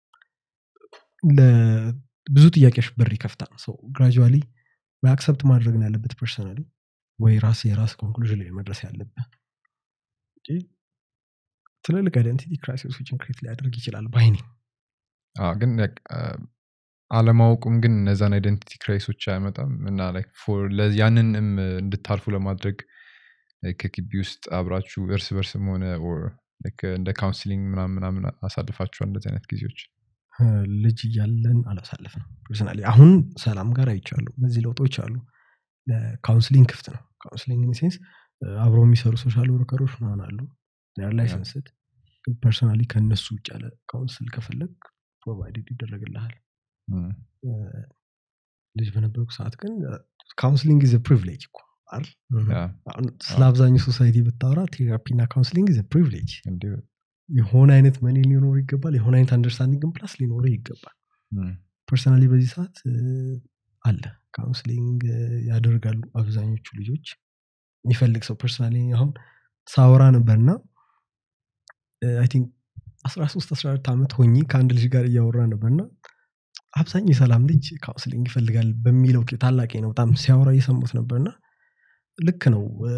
ብዙ ጥያቄዎች በር ይከፍታል ሰው ግራጁዋሊ ወይ አክሰፕት ማድረግ ነው ያለበት ፐርሰናሊ ወይ ራስ የራስ ኮንክሉዥን ላይ መድረስ ያለብህ እንጂ ትልልቅ አይደንቲቲ ክራይሲሶችን ክሬት ሊያደርግ ይችላል ባይኔ አዎ፣ ግን like, አ፣ አለማወቁም ግን እነዛን አይደንቲቲ ክራይሶች አያመጣም እና like for ለ- ያንንም እንድታልፉ ለማድረግ like ከግቢ ውስጥ አብራችሁ እርስ በርስም ሆነ or like እንደ ካውንስሊንግ ምናምን ምናምን አሳልፋችኋል እንደዚህ አይነት ጊዜዎች ልጅ እያለን አላሳለፍ ነው ፐርሰናሊ አሁን ሰላም ጋር አይቻሉ እነዚህ ለውጦች አሉ ለካውንስሊንግ ክፍት ነው ካውንስሊንግ ሴንስ አብረው የሚሰሩ ሶሻል ወርከሮች ምናምን አሉ ር ላይሰንስድ ግን ፐርሰናሊ ከእነሱ ውጭ ያለ ካውንስል ከፈለግ ፕሮቫይድድ ይደረግልሃል ም፣ ልጅ በነበርኩ ሰዓት ግን ካውንስሊንግ ዘ ፕሪቪሌጅ እኮ አይደል? ያ፣ አሁን ስለ አብዛኛው ሶሳይቲ ብታወራ ቴራፒ እና ካውንስሊንግ ዘ ፕሪቪሌጅ እንዲሁ የሆነ አይነት መኒ ሊኖር ይገባል የሆነ አይነት አንደርስታንዲንግ ፕላስ ሊኖር ይገባል ም፣ ፐርሰናሊ በዚህ ሰዓት እ፣ አለ ካውንስሊንግ እ፣ ያደርጋሉ አብዛኞቹ ልጆች የሚፈልግ ሰው ፐርሰናሊ አሁን ሳወራ ነበርና አይ ቲንክ 13 14 ዓመት ሆኜ ከአንድ ልጅ ጋር እያወራ ነበርና አብዛኛው የሰላም ልጅ ካውንስሊንግ ይፈልጋል በሚለው ኬ- ታላቄ ነው በጣም ሲያወራ እየሰሙት ነበርና ልክ ነው እ፣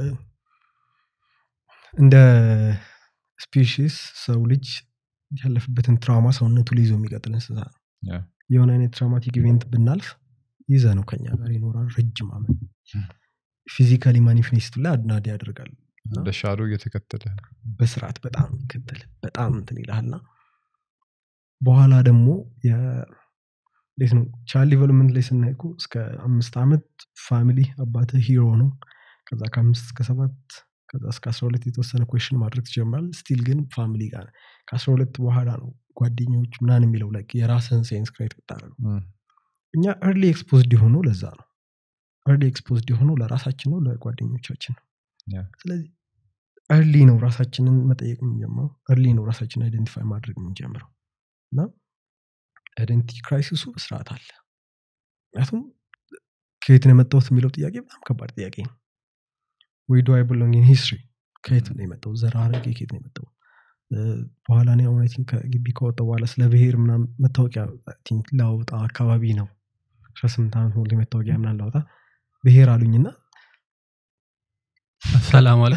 እንደ ስፔሽስ ሰው ልጅ ያለፍበትን ትራውማ ሰውነቱ ላይ ይዞ የሚቀጥል እንስሳ ነው ያ፣ የሆነ አይነት ትራውማቲክ ኢቨንት ብናልፍ ይዘ ነው ከኛ ጋር ይኖራል ረጅም ዓመት ፊዚካሊ ማኒፌስቱ ላይ አድናድ ያደርጋል እንደ ሻዶ እየተከተለ በስርዓት በጣም ይከተል በጣም እንትን ይልሃልና በኋላ ደግሞ የ- እንዴት ነው ቻይልድ ዲቨሎፕመንት ላይ ስናይ እኮ እስከ አምስት ዓመት ፋሚሊ አባት ሂሮ ነው ከዛ ከአምስት እስከ ሰባት ከዛ እስከ አስራ ሁለት የተወሰነ ኮሽን ማድረግ ትጀምራል ስቲል ግን ፋሚሊ ጋር ነህ። ከአስራ ሁለት በኋላ ነው ጓደኞች ምናን የሚለው ላይ የራስህን ሴንስ ክሬት ብታደረገው ም፣ እኛ ኤርሊ ኤክስፖዝድ የሆነው ለዛ ነው ኤርሊ ኤክስፖዝድ የሆነው ለራሳችን ነው ለጓደኞቻችን ነው ያ፣ ስለዚህ ኤርሊ ነው ራሳችንን መጠየቅ የምንጀምረው ኤርሊ ነው ራሳችንን አይደንቲፋይ ማድረግ የምንጀምረው እና አይደንቲቲ ክራይሲሱ በስርዓት አለ ምክንያቱም ከየት ነው የመጣሁት የሚለው ጥያቄ በጣም ከባድ ጥያቄ ነው ወይ ዱ አይ ብሎንግ ኢን ሂስትሪ ከየት ነው የመጣው ዘር ሐረጌ ከየት ነው የመጣው እ፣ በኋላ እኔ አሁን አይ ቲንክ ከግቢ ከወጣሁ በኋላ ስለ ብሄር ምናምን መታወቂያ አይ ቲንክ ላውጣ አካባቢ ነው አስራ ስምንት ዓመት ሙሉ መታወቂያ ምናምን ላውጣ ብሄር አሉኝና ሰላም አለ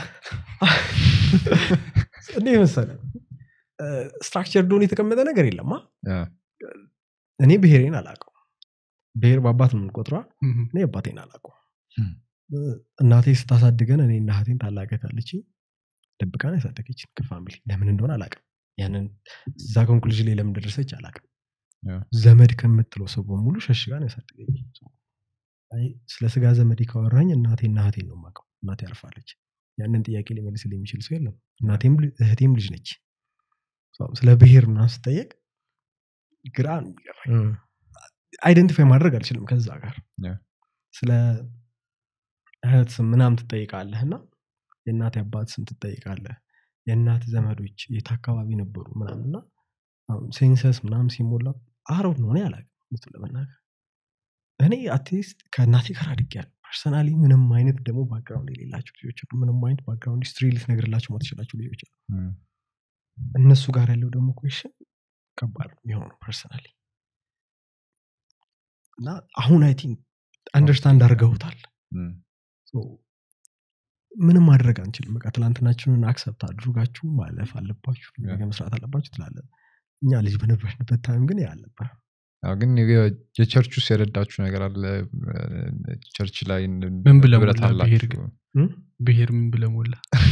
እንዴ መሰለ ስትራክቸር ዶን የተቀመጠ ነገር የለማ ያ፣ እኔ ብሄሬን አላውቀው ብሄር በአባት ነው የምንቆጥሯ እም፣ እኔ አባቴን አላውቀው Hmm. እናቴ ስታሳድገን እኔ እና እህቴን ታላቀት አለችኝ ደብቃን ያሳደገችን ከፋሚሊ ለምን እንደሆነ አላውቅም ያንን እዛ ኮንክሉዥን ላይ ለምን ደረሰች አላውቅም Yeah. ዘመድ ከምትለው ሰው በሙሉ ሸሽጋን ያሳደገች አይ፣ ስለ ስጋ ዘመድ ካወራኝ እናቴና እህቴን ነው የማውቀው እናቴ ያርፋለች ያንን ጥያቄ ሊመልስል የሚችል ሰው የለም እናቴም ል- እህቴም ልጅ ነች ሰው ስለ ብሄር ምናምን ስጠየቅ ግራ ነው የሚገባኝ አይደንቲፋይ ማድረግ አልችልም ከዛ ጋር Yeah. ስለ እህት ስም ምናምን ትጠይቃለህ እና የእናት አባት ስም ትጠይቃለህ የእናት ዘመዶች የት አካባቢ ነበሩ ምናምንና ሴንሰስ ምናምን ሲሞላ አረው ነው እኔ አላውቅም እውነቱን ለመናገር እኔ አትሊስት ከእናቴ ጋር አድጌያለሁ ፐርሰናሊ ምንም አይነት ደግሞ ባክግራውንድ የሌላቸው ልጆች አሉ ምንም አይነት ባክግራውንድ ሂስትሪ ልትነግርላቸው ማትችላቸው ልጆች አሉ እም፣ እነሱ ጋር ያለው ደግሞ ኩዌሽን ከባድ ነው የሚሆነው ፐርሰናሊ እና አሁን አይ ቲንክ አንደርስታንድ አድርገውታል እም፣ So, ምንም ማድረግ አንችልም በቃ ትላንትናችንን አክሰፕት አድርጋችሁ ማለፍ አለባችሁ ነገ መስራት አለባችሁ ትላለ እኛ ልጅ በነበርንበት ታይም ግን ያ አልነበረ አዎ፣ ግን የ- የቸርች ውስጥ የረዳችሁ ነገር አለ ቸርች ላይ ምን ብለህ ህብረት ሞላ ብሄር አላችሁ? ግን? ብሄር ምን ብለህ ሞላ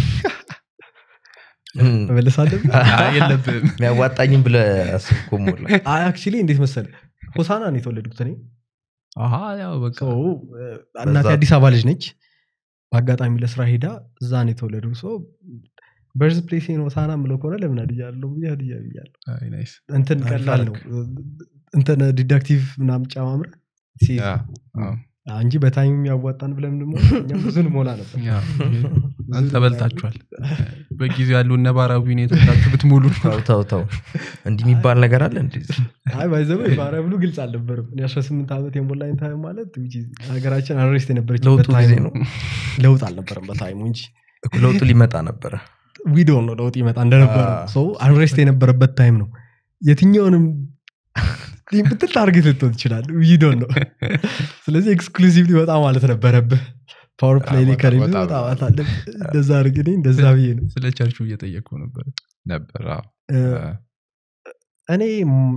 እም፣ መመለስ አለብን አይ፣ የለብህም የሚያዋጣኝም ብለ አስብኮ ሞላ አክቹሊ እንዴት መሰለ ሆሳና ነው የተወለድኩት እኔ አሀ ያው በቃ ሰው እናቴ በዛ- አዲስ አበባ ልጅ ነች በአጋጣሚ ለስራ ሄዳ እዛ ነው የተወለዱ ሰው በርዝ ፕሌስ ሆሳና ምለው ከሆነ ለምን አድያለሁ ብዬ ሀዲያ ብያለሁ አይ፣ ናይስ እንትን አሪፍ ቀላል ነው እንትን ዲዳክቲቭ ምናምን ጨማምረ ሲይዝ ያ፣ አዎ። አዎ፣ እንጂ በታይም ያዋጣን ብለን ደግሞ እኛ ብዙን ሞላ ነበር ያው፣ አንተ በልታችኋል በጊዜው ያሉ ነባራዊ ሁኔታችሁ ብትሙሉ ተው ተው ተው እንዲህ የሚባል ነገር አለ እንዲ አይ ባይዘበ ባሪያ ብሉ ግልጽ አልነበርም እኔ 18 ዓመት የሞላኝ ታይም ማለት which is ሀገራችን አሬስት የነበረችበት ለውጡ ጊዜ ታይም ነው ለውጥ አልነበረም በታይሙ እንጂ ለውጡ ሊመጣ ነበረ ዊዶው ነው ለውጥ ይመጣ እንደነበረ አዎ። ሰው አንሬስት የነበረበት ታይም ነው የትኛውንም ብትል ታርጌት ልትሆን ትችላል ዊዶን ነው ስለዚህ ኤክስክሉሲቭ ሊወጣ ማለት ነበረብህ ፓወር ፕሌይ አዎ፣ ላይ ወጣ- ከሌለ ወጣ ወጣ ብሏል። ማለት አለብህ እንደዛ አድርግ እኔ እንደዛ ብዬ ነው ስለ ቸርቹ እየጠየቅኩ ነበር ነበር አዎ። እ፣ እ፣ እኔ ም-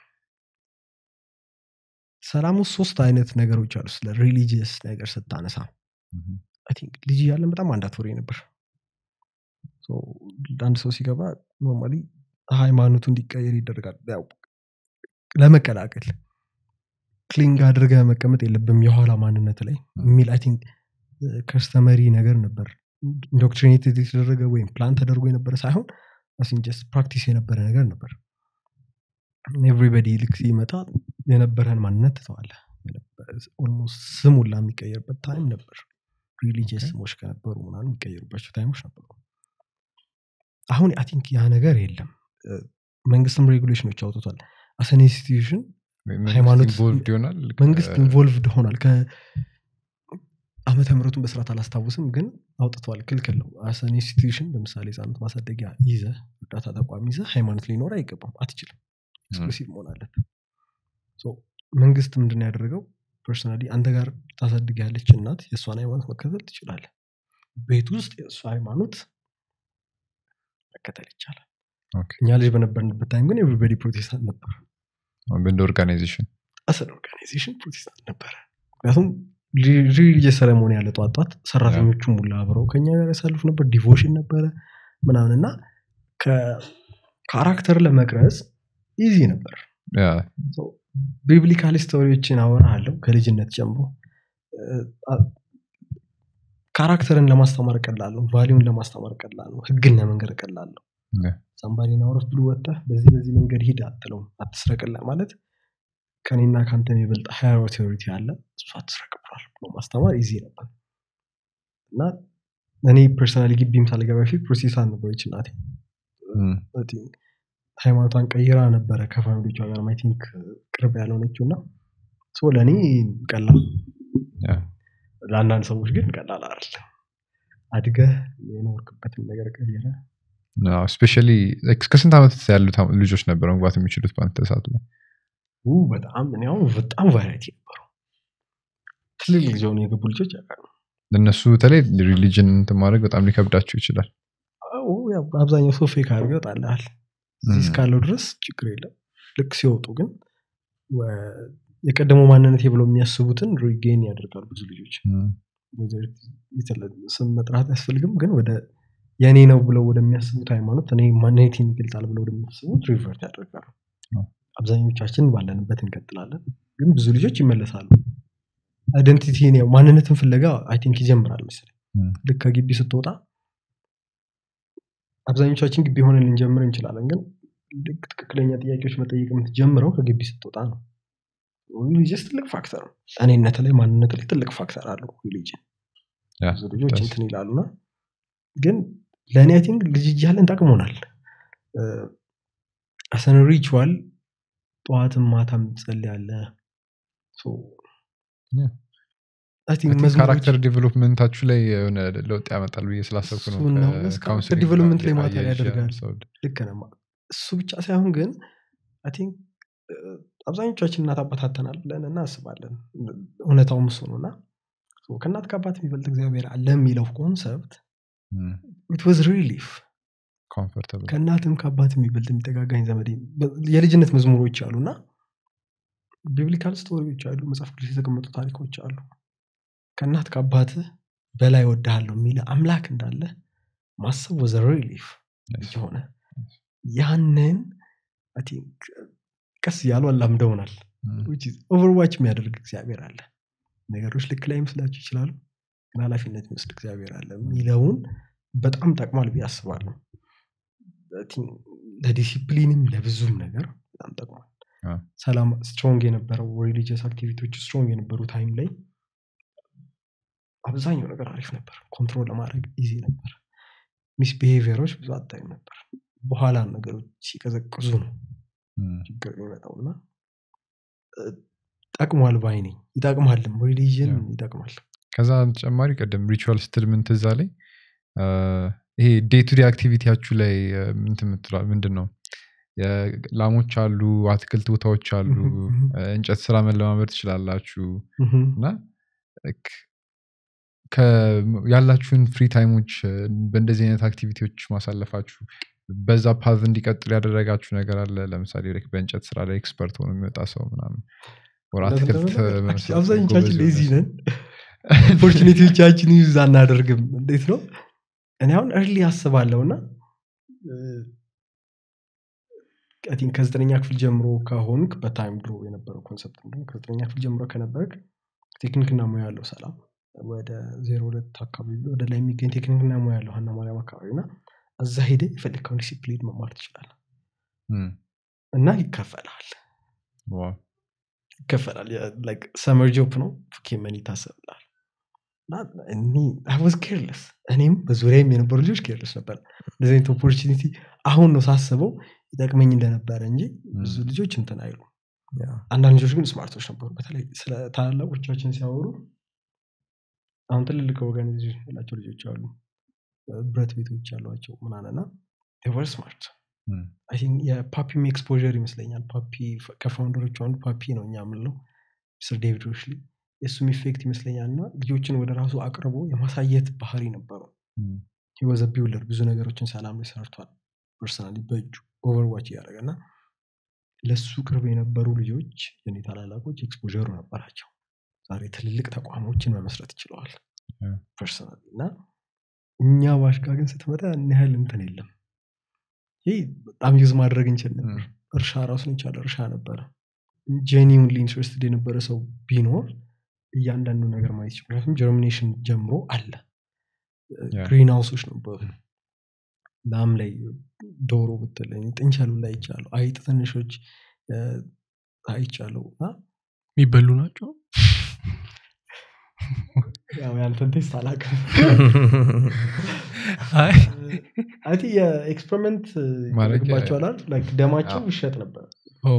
ሰላም ውስጥ ሶስት አይነት ነገሮች አሉ ስለ ሪሊጂየስ ነገር ስታነሳ እም፣ አይ ቲንክ ልጅ እያለን በጣም አንዳትወሬ ነበር ሶ አንድ ሰው ሲገባ ኖርማሊ ሃይማኖቱ እንዲቀየር ይደረጋል ያው ለመቀላቀል ክሊንግ አድርገ መቀመጥ የለብም የኋላ ማንነት ላይ የሚል አይ ቲንክ ከስተመሪ ነገር ነበር ኢንዶክትሪኔት የተደረገ ወይም ፕላን ተደርጎ የነበረ ሳይሆን ጀስት ፕራክቲስ የነበረ ነገር ነበር ኤቭሪበዲ ልክ ሲመጣ የነበረን ማንነት ትተዋለ ኦልሞስት ስም ሁላ የሚቀየርበት ታይም ነበር ሪሊጂየስ ስሞች ከነበሩ ምናምን የሚቀየሩባቸው ታይሞች ነበሩ አሁን አይ ቲንክ ያ ነገር የለም እ፣ መንግስትም ሬጉሌሽኖች አውጥቷል አሰን ኢንስቲትዩሽን መንግስት ሃይማኖት- involved ይሆናል መንግስት ከ- ኢንቮልቭድ ሆኗል ከአመተ ምሕረቱን በስርዓት አላስታውስም ግን አውጥቷል ክልክል ነው አሰን ኢንስቲትዩሽን ለምሳሌ ህጻናት ማሳደጊያ ይዘ እርዳታ ተቋም ይዘ ሃይማኖት ሊኖር አይገባም አትችልም ኤክስክሉሲቭ መሆን አለብን ሶ መንግስት ምንድን ነው ያደረገው ፐርሰናሊ አንተ ጋር ታሳድግ ያለች እናት የእሷን ሃይማኖት መከተል ትችላለህ ቤት ውስጥ የእሷ ሃይማኖት መከተል ይቻላል ኦኬ። እኛ ልጅ በነበርንበት ታይም ግን ኤቭሪበዲ ፕሮቴስታንት ነበር እንደ ኦርጋናይዜሽን አሰን ኦርጋናይዜሽን ፕሮቴስታንት ነበረ ምክንያቱም ሪሊጅስ ሰረሞኒ ያለ ጧት ጧት ሰራተኞቹ ሙላ አብረው ከኛ ጋር ያሳልፉ ነበር ዲቮሽን ነበረ ምናምን እና ካራክተር ለመቅረጽ ኢዚ ነበር ያ፣ ቢብሊካል ስቶሪዎችን አወራለሁ ከልጅነት ጀምሮ አ- ካራክተርን ለማስተማር ቀላል ነው ቫሊዩን ለማስተማር ቀላል ነው ህግን ለመንገር ቀላል ነው ያ። ሳምባዲን አውረፍ ብሎ ወጥተህ በዚህ በዚህ መንገድ ሂድ አትለውም አትስረቅላ ማለት ከኔና ከአንተ የሚበልጥ ሃየር ኦቶሪቲ አለ እሱ አትስረቅ ብሏል ብሎ ማስተማር ኢዚ ነበር እና እኔ ፐርሰናሊ ግቢም ሳልገባ በፊት ፕሮቴስታንት ነበረች እናቴ እም፣ I think ሃይማኖቷን ቀይራ ነበረ ከፋሚሊቿ ጋር አይ ቲንክ ቅርብ ያልሆነችው እና ሶ ለእኔ ቀላል ያ፣ ለአንዳንድ ሰዎች ግን ቀላል አይደለም አድገህ የኖርክበትን ነገር ቀየረ ስፔሻሊ እስከ ስንት ዓመት ያሉት ልጆች ነበረ መግባት የሚችሉት በአንተ ሰዓት ላይ ው በጣም እኔ አሁን በጣም ቫይረቲ ነበሩ ትልልቅ ልጅ ሆኑ የገቡ ልጆች ያውቃሉ ለእነሱ በተለይ ሪሊጅን እንትን ማድረግ በጣም ሊከብዳቸው ይችላል አዎ፣ ያው አብዛኛው ሰው ፌክ አድርገው ይወጣልሃል እዚህ እም፣ እስካለው ድረስ ችግር የለም ልክ ሲወጡ ግን ወ- የቀደመው ማንነት ብለው የሚያስቡትን ሪጌን ያደርጋሉ ብዙ ልጆች እም፣ ወይዘር የተለ- ስም መጥራት አያስፈልግም ግን ወደ የእኔ ነው ብለው ወደሚያስቡት ሃይማኖት እኔ ማንነቴን ይገልጻል ብለው ወደሚያስቡት ሪቨርት ያደርጋሉ አዎ። አብዛኞቻችን ባለንበት እንቀጥላለን ግን ብዙ ልጆች ይመለሳሉ አይደንቲቲ ማንነትን ፍለጋ አይ ቲንክ ይጀምራል መሰለኝ እም፣ ልክ ከግቢ ስትወጣ አብዛኞቻችን ግቢ ሆነን ልንጀምር እንችላለን ግን ልክ ትክክለኛ ጥያቄዎች መጠየቅ የምትጀምረው ከግቢ ስትወጣ ነው ሪሊጅስ ትልቅ ፋክተር ነው እኔነት ላይ ማንነት ላይ ትልቅ ፋክተር አለው ሪሊጅን ያ፣ ብዙ ልጆች ደስ- እንትን ይላሉና ግን ለእኔ አይ ቲንክ ልጅ እያለን ጠቅሞናል አሰን ሪቹዋል ጠዋትም ማታም ጸልያለ Yeah. ካራክተር ዲቨሎፕመንታችሁ ላይ የሆነ ለውጥ ያመጣል ብዬ ስላሰብኩ ነው እሱን ነው። ከ- እስከ ካውንስሊንግ ዲቨሎፕመንት ላይ ጋር ማተር አያይዤ ያደርጋል። ያነሳሁት። ልክ ነህ። እሱ ብቻ ሳይሆን ግን አይ ቲንክ አብዛኞቻችን እናት አባታተናል ብለን እናስባለን እውነታውም እሱ ነው እና ከእናት ከአባት የሚበልጥ እግዚአብሔር አለ የሚለው ኮንሰፕት እም፣ ኢት ዋዝ ሪሊፍ comfortable። ከእናትም ከአባት የሚበልጥ የሚጠጋጋኝ ዘመድ የልጅነት መዝሙሮች አሉ እና ቢብሊካል ስቶሪዎች አሉ መጽሐፍ ቅዱስ የተቀመጡ ታሪኮች አሉ ከእናት ከአባትህ በላይ ወድሃለሁ የሚል አምላክ እንዳለ ማሰብ ወዘ ሪሊፍ Yes. የሆነ ያንን I think ቀስ እያሉ አላምደውናል እም፣ ኦቨርዋች የሚያደርግ እግዚአብሔር አለ ነገሮች ልክ ላይ መስላችሁ ይችላሉ ግን ኃላፊነት የሚወስድ እግዚአብሔር አለ የሚለውን በጣም ጠቅሟል ብዬ አስባለሁ I think ለዲሲፕሊንም ለብዙም ነገር በጣም ጠቅሟል አዎ። ሰላም ስትሮንግ የነበረው ሪሊጂየስ አክቲቪቲዎች ስትሮንግ የነበሩ ታይም ላይ አብዛኛው ነገር አሪፍ ነበር ኮንትሮል ለማድረግ ኢዚ ነበር ሚስ ቢሄቪየሮች ብዙ አታይም ነበር በኋላ ነገሮች ሲቀዘቅዙ ነው እም፣ ችግር የሚመጣው እና እ፣ ጠቅሟል ባይ ነኝ ይጠቅማልም ሪሊጅን ያው። ይጠቅማል ከዛ ተጨማሪ ቀደም ሪቹዋል ስትል ምን ትዝ አለኝ አ፣ ይሄ ዴይ ቱ ዴይ አክቲቪቲያችሁ ላይ አ፣ ምንትን ምትለዋል ምንድን ነው የ- ላሞች አሉ አትክልት ቦታዎች አሉ ምሁም፣ ምሁም። አ፣ እንጨት ስራ መለማመድ ትችላላችሁ ምሁም። እና ልክ ከ- ያላችሁን ፍሪ ታይሞች አ፣ በእንደዚህ አይነት አክቲቪቲዎች ማሳለፋችሁ በዛ ፓዝ እንዲቀጥል ያደረጋችሁ ነገር አለ ለምሳሌ ልክ በእንጨት ስራ ላይ ኤክስፐርት ሆኖ የሚወጣ ሰው ምናምን ወር እውነት አትክልት ለመናገር በመስራት አብዛኞቻችን ጎበዝ ሌዚ የሆነ ነን ኦፖርቹኒቲዎቻችን ዩዝ አናደርግም እንዴት ነው እኔ አሁን እርሊ አስባለሁ እና ቲንክ ከዘጠነኛ ክፍል ጀምሮ ከሆንክ በታይም ድሮ የነበረው ኮንሰፕት እንደውም ከዘጠነኛ ክፍል ጀምሮ ከነበርክ ቴክኒክና ሙያ ያለው ሰላም ወደ ዜሮ ሁለት አካባቢ ወደ ላይ የሚገኝ ቴክኒክና ሙያ ያለው ሀና ማርያም አካባቢ እና እዛ ሄደ የፈለግከውን ዲሲፕሊን መማር ትችላል እም፣ እና ይከፈላል ዋው፣ ይከፈላል ሰመር ጆፕ ነው ኬመን ይታሰብላል ወዝ ኬርለስ እኔም በዙሪያም የነበሩ ልጆች ኬርለስ ነበር እንደዚህ አይነት ኦፖርቹኒቲ አሁን ነው ሳስበው ይጠቅመኝ እንደነበረ እንጂ ብዙ እም፣ ልጆች እንትን አይሉ ያ፣ አንዳንድ ልጆች ግን ስማርቶች ነበሩ በተለይ ስለ ታላላቆቻችን ሲያወሩ አሁን ትልልቅ ኦርጋናይዜሽን ያላቸው ልጆች አሉ ብረት ቤቶች ያሏቸው ምናንና ወር ስማርት እም፣ አይ ቲንክ የፓፒም ኤክስፖዠር ይመስለኛል ፓፒ ከፋውንደሮቹ አንዱ ፓፒ ነው እኛ የምንለው ሚስተር ዴቪድ ሮሽሊ የእሱም ኢፌክት ይመስለኛል እና ልጆችን ወደ ራሱ አቅርቦ የማሳየት ባህሪ ነበረው እም፣ ህወዘ ቢውለር ብዙ ነገሮችን ሰላም ላይ ሰርቷል ፐርሰናሊ በእጁ ኦቨርዋች እያደረገ እና ለሱ ቅርብ የነበሩ ልጆች የኔ ታላላቆች ኤክስፖሩ ነበራቸው ዛሬ ትልልቅ ተቋሞችን መመስረት ችለዋል Yeah. ፐርሰናሊ እና እኛ ባሽጋ ግን ስትመጣ ያን ያህል እንትን የለም ይህ በጣም ዩዝ ማድረግ እንችል ነበር እም፣ እርሻ ራሱን የቻለ እርሻ ነበረ ጄኒውንሊ ኢንትረስትድ የነበረ ሰው ቢኖር እያንዳንዱ ነገር ማየት ይችላል ምክንያቱም ጀርሚኔሽን ጀምሮ አለ Yeah. ግሪን ሃውሶች ነበሩ ላም ላይ ዶሮ ብትል ጥንቸሉ ላይ ይቻሉ አይጥ ትንሾች አይቻለው እና የሚበሉ ናቸው ያው ያንተን ቴስት አላውቅም አይ አይ ቲንክ የኤክስፐሪመንት ማድረግ ይደረግባቸዋል ላይክ ደማቸው አዎ። ይሸጥ ነበር ኦ፣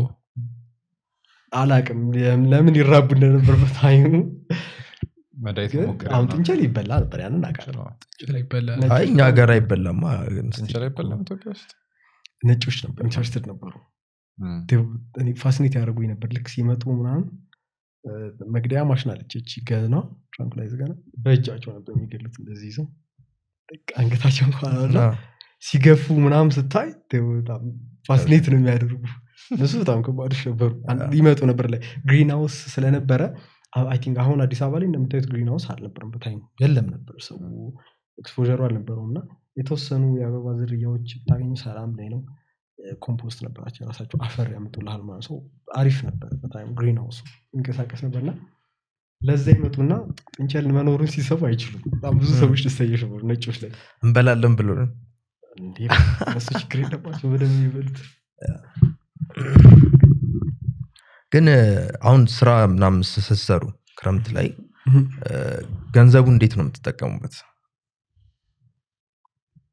አላቅም ለምን ይራቡ እንደነበር በታይሙ መድኃኒት ግን ሞክረህ አሁን ነው። ጥንቸል ይበላ ነበር ያንን አውቃለሁ ነው። ጥንቸል ይበላል ነጭ አይ እኛ ሀገር አይበላማ ግን እስቲ- ጥንቸል አይበላም ኢትዮጵያ ውስጥ ነጮች ነበር ኢንተረስትድ ነበሩ እም፣ ፋሲኔት ያደርጉኝ ነበር ልክ ሲመጡ ምናምን እ፣ መግደያ ማሽን አለች እቺ ገና ትራንኩላይዝ ገና በእጃቸው ነበር የሚገሉት እንደዚህ ይዘው በቃ አንገታቸው እንኳን አለ ና፣ ሲገፉ ምናምን ስታይ ተው በጣም ፋሲኔት ነው የሚያደርጉ እነሱ በጣም ከባዶች ነበሩ አንድ- ይመጡ ነበር ላይ ግሪን ሃውስ ስለነበረ አይ ቲንክ አሁን አዲስ አበባ ላይ እንደምታዩት ግሪን ሃውስ አልነበረም በታይም የለም ነበር ሰው ኤክስፖሩ አልነበረውም እና የተወሰኑ የአበባ ዝርያዎች ብታገኙ ሰላም ላይ ነው ኮምፖስት ነበራቸው የራሳቸው አፈር ያመጡልሃል ማለት ሰው አሪፍ ነበር በታይም ግሪን ሃውሱ ይንቀሳቀስ ነበርና ለዛ ይመጡና ጥንቸል መኖሩን ሲሰቡ አይችሉም በጣም ብዙ ሰዎች ደስተኞች ነበሩ ነጮች ላይ እንበላለን ብሎ እንዴ እነሱ ችግር የለባቸው በደንብ የሚበሉት ግን እ፣ አሁን ስራ ምናምን ስትሰሩ ክረምት ላይ እ፣ ገንዘቡ እንዴት ነው የምትጠቀሙበት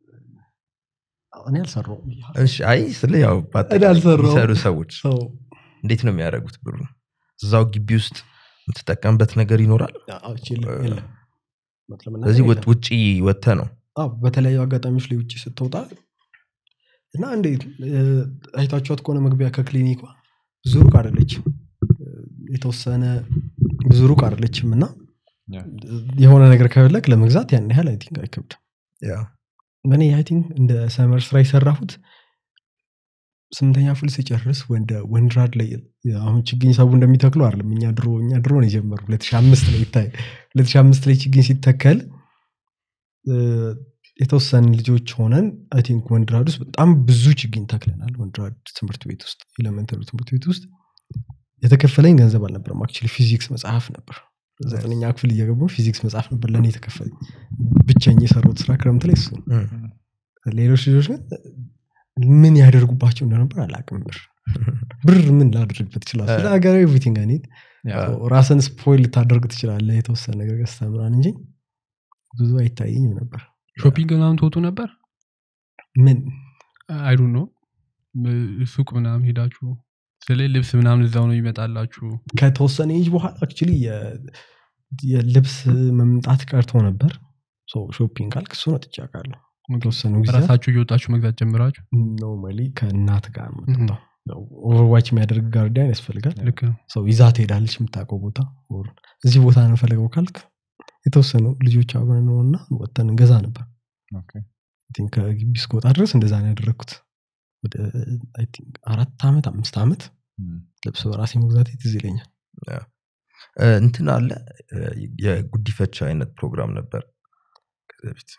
እኔ አልሰራውም እሺ አይ ስለ ያው በአጠቃላይ እኔ አልሰራሁም። የሚሰሩ ሰዎች ሰው እንዴት ነው የሚያደርጉት ብሩ እዛው ግቢ ውስጥ የምትጠቀምበት ነገር ይኖራል አዎ፣ የለም፣ የለም። እውነት ለመናገር ስለዚህ የለም። ውጭ ወጥተ ነው አዎ፣ በተለያዩ አጋጣሚዎች ላይ ውጭ ስትወጣ እና እንዴት እ፣ አይታችኋት ከሆነ መግቢያ ከክሊኒኳ ብዙ ሩቅ አይደለችም እ፣ የተወሰነ ብዙ ሩቅ አይደለችም እና ያ። የሆነ ነገር ከፈለግ ለመግዛት ያን ያህል አይ ቲንክ አይከብድም ያ እኔ አይ ቲንክ እንደ ሰመር ስራ የሰራሁት ስምንተኛ ክፍል ስጨርስ ወንደ ወንድራድ ላይ አሁን ችግኝ ሰቡ እንደሚተክሉ አይደለም እኛ ድሮ እኛ ድሮ ነው የጀመሩ 2005 ላይ ይታይ 2005 ላይ ችግኝ ሲተከል እ፣ የተወሰኑ ልጆች ሆነን አይ ቲንክ ወንድራድ ውስጥ በጣም ብዙ ችግኝ ተክለናል ወንድራድ ትምህርት ቤት ውስጥ ኤሌመንተሪ ትምህርት ቤት ውስጥ የተከፈለኝ ገንዘብ አልነበረም አክቹዋሊ ፊዚክስ መጽሐፍ ነበር ዘጠነኛ ክፍል እየገቡ ፊዚክስ መጽሐፍ ነበር ለእኔ የተከፈለኝ ብቸኝ የሰሩት ስራ ክረምት ላይ እሱ ነው። እም፣ ሌሎች ልጆች ግን ምን ያደርጉባቸው እንደነበር አላቅም ብር ብር ምን ላደርግበት ይችላል ስለ ሀገራዊ ኤቭሪቲንግ አይኔት ያ። ራስን ስፖይል ልታደርግ ትችላለህ የተወሰነ ነገር ገዝተህ ምናምን እንጂ ብዙ አይታየኝም ነበር ሾፒንግ ምናምን ትወጡ ነበር ምን አይዱ ነው ሱቅ ምናምን ሄዳችሁ ስለ ልብስ ምናምን እዛው ነው ይመጣላችሁ ከተወሰነ ኤጅ በኋላ አክቹዋሊ የልብስ መምጣት ቀርቶ ነበር ሾፒንግ ካልክ እሱ ነው ጥጫቃለሁ የተወሰኑ ጊዜ ራሳችሁ እየወጣችሁ መግዛት ጀምራችሁ ኖርማሊ ከእናት ጋር ነው የምትወጣው። ያው ኦቨርዋች የሚያደርግ ጋርዲያን ያስፈልጋል ልክ ነው ሰው ይዛ ትሄዳለች የምታውቀው ቦታ ኦር እዚህ ቦታ ነው ፈለገው ካልክ የተወሰኑ ልጆች አብረን ነው እና ወጥተን እንገዛ ነበር ኦኬ። I think ከግቢ እስከወጣ ድረስ እንደዛ ነው ያደረግኩት ወደ I think አራት ዓመት አምስት ዓመት እም፣ ልብስ በራሴ መግዛት ትዝ ይለኛል እ፣ እንትን አለ እ፣ የጉዲፈቻ አይነት ፕሮግራም ነበር ከዚህ በፊት